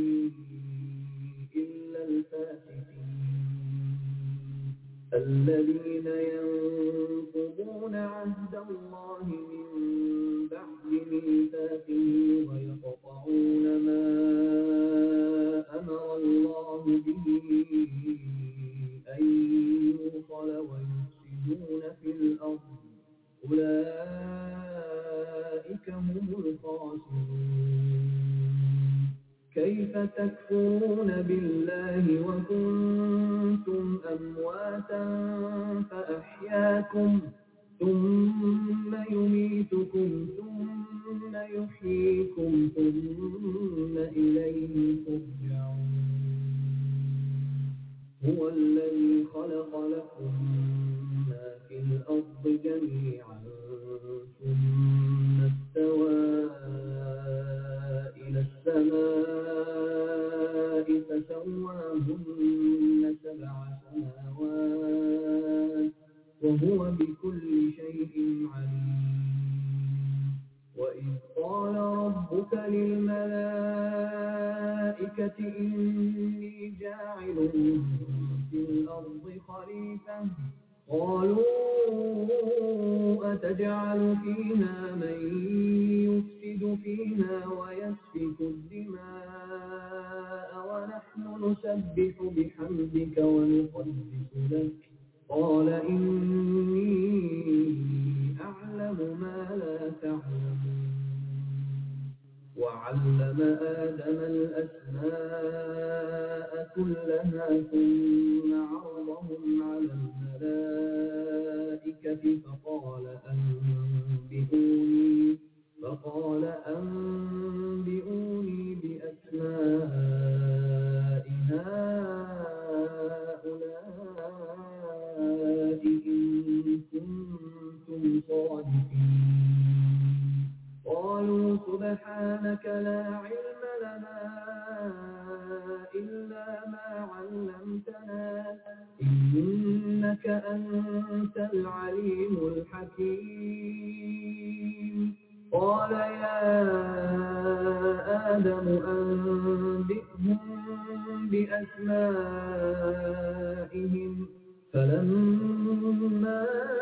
إلا الفاسقين الذين ينقضون عهد الله من بعد ميثاقه ويقطعون ما أمر الله به أن يوصل ويفسدون في الأرض أولئك هم الخاسرون كيف تكفرون بالله وكنتم أمواتا فأحياكم ثم يميتكم ثم يحييكم ثم إليه ترجعون هو الذي خلق لكم ما في الأرض جميعا ثم استوى إلى السماء فسواهن سبع سماوات وهو بكل شيء عليم وإذ قال ربك للملائكة إني جاعل في الأرض خليفة قالوا أتجعل فيها من يفسد فيها ويسفك الدماء ونحن نسبح بحمدك ونقدس لك قال إني أعلم ما لا تعلمون وعلم آدم الأسماء كلها ثم عرضهم على الملائكة فقال أنبئوني فقال أنبئوني بأسماء هؤلاء إن كنتم صادقين قالوا سبحانك لا علم لنا إلا ما علمتنا إنك أنت العليم الحكيم قال يا آدم أنبئهم بأسمائهم فلما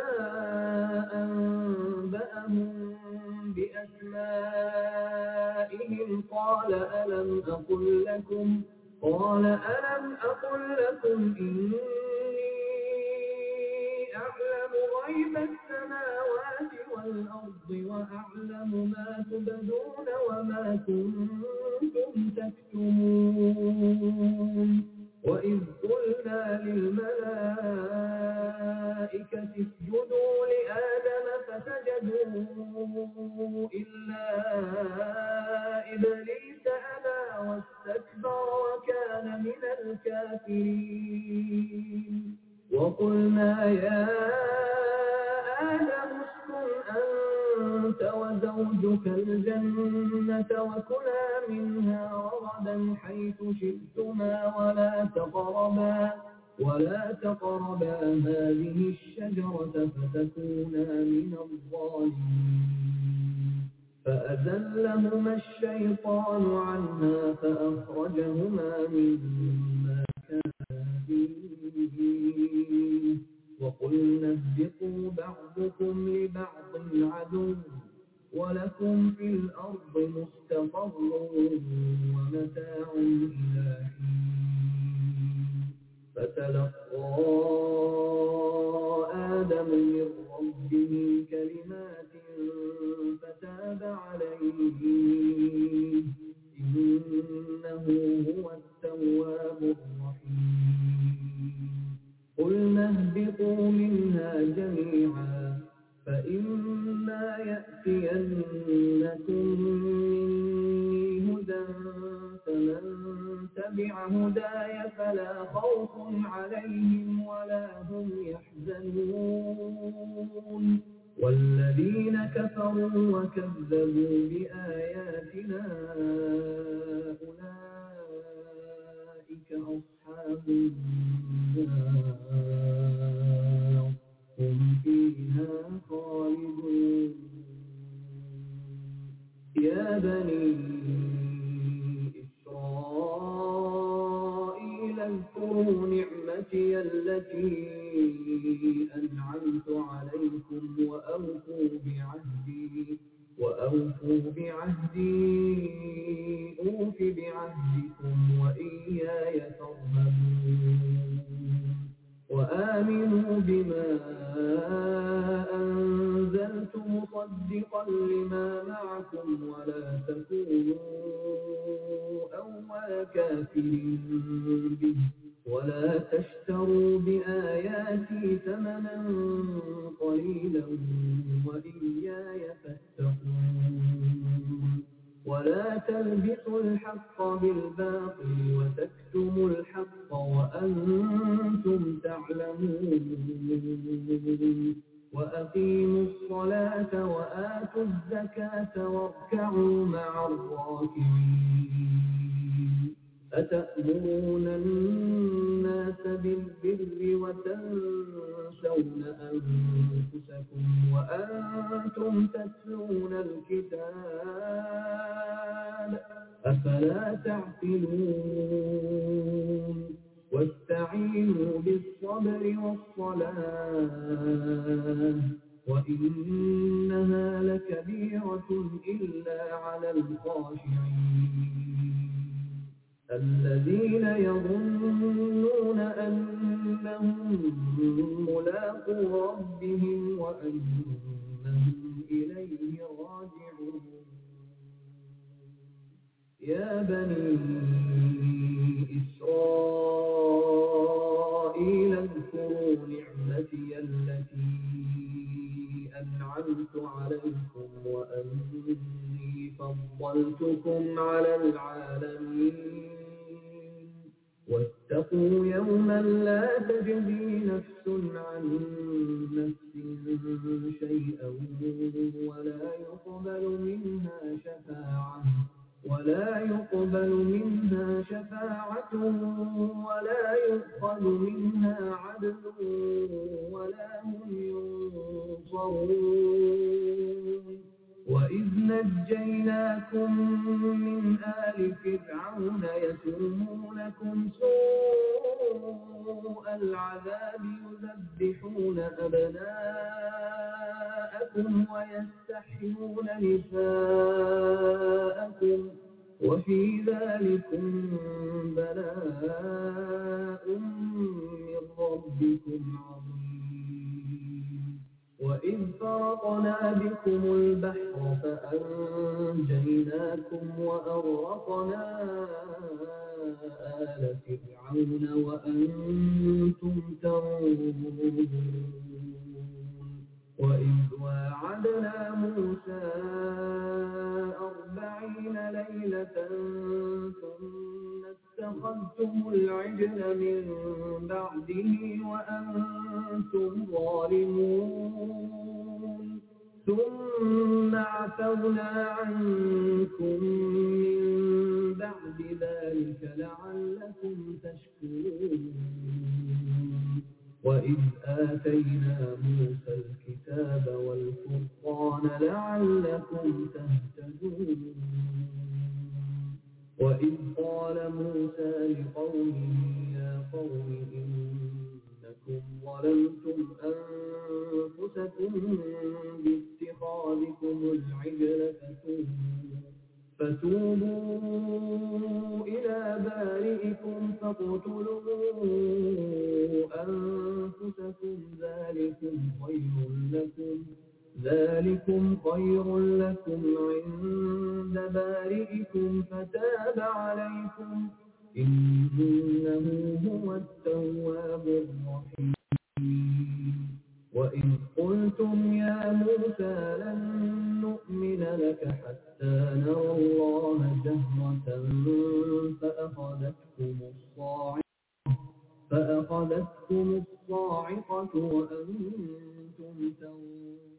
أنبأهم بأسمائهم قال ألم أقل لكم قال ألم أقل لكم إني أعلم غيب السماوات والأرض وأعلم ما تبدون وما كنتم تكتمون وإذ قلنا للملائكة اسجدوا لآدم فسجدوا إلا إبليس أبى واستكبر وكان من الكافرين وقلنا يا آدم اسكن أنت وزوجك الجنة وكلا منها رغدا حيث شئتما ولا تقربا ولا تقربا هذه الشجرة فتكونا من الظالمين فأزلهما الشيطان عنها فأخرجهما مما كانا فيه وقلنا اهبطوا بعضكم لبعض عدو ولكم في الأرض مستقر ومتاع إلى حين فتلقى آدم من ربه كلمات فتاب عليه إنه هو التواب الرحيم قلنا اهبطوا منها جميعا فإما يأتينكم مني هدى فمن تبع هداي فلا خوف عليهم ولا هم يحزنون والذين كفروا وكذبوا بآياتنا أولئك أصحاب النار هم فيها خالدون يا بني إسرائيل اذكروا نعمتي التي أنعمت عليكم وأوفوا بعهدي وأوفوا بعهدي أوف بعهدكم وإياي فارهبون وآمنوا بما أنزلت مصدقا لما معكم ولا تكونوا أول كافر به ولا تشتروا بآياتي ثمنا قليلا وإياي فاتقون ولا تلبسوا الحق بالباطل وتكتموا الحق وأنتم تعلمون وأقيموا الصلاة وآتوا الزكاة واركعوا مع الراكعين أتأمرون الناس بالبر وتنسون أنفسكم وأنتم تتلون الكتاب أفلا تعقلون واستعينوا بالصبر والصلاة علاه وإنها لكبيرة إلا على الخاشعين الذين يظنون أنهم ملاقو ربهم وأنهم إليه راجعون يا بني إسرائيل اذكروا نعمتي التي أنعمت عليكم وأني فضلتكم على العالمين واتقوا يوما لا تجزي نفس عن نفس شيئا ولا يقبل منها شفاعة ولا يقبل منها شفاعة ولا يؤخذ منها عدل ولا هم ينصرون وإذ نجيناكم من آل فرعون يسومونكم سوء العذاب يذبحون أبناءكم ويستحيون نساءكم وفي ذلكم بلاء من ربكم عظيم وإذ فرقنا بكم البحر فأنجيناكم وأغرقنا آل فرعون وأنتم تنظرون وإذ واعدنا موسى أربعين ليلة ثم اتخذتم العجل من بعده وأنتم ظالمون ثم عفونا عنكم من بعد ذلك لعلكم تشكرون وإذ آتينا موسى الكتاب والفرقان لعلكم تهتدون وإذ قال موسى لقومه يا قوم إنكم ظلمتم أنفسكم باتخاذكم العجل فتوبوا فتوبوا إلى بارئكم فاقتلوا أنفسكم ذلكم خير لكم ذلكم خير لكم عند بارئكم فتاب عليكم إنه هو التواب الرحيم وإذ قلتم يا موسى لن نؤمن لك حتى نرى الله جهرة فأخذتكم الصاعقة فأخذتكم الصاعقة وأنتم تنظرون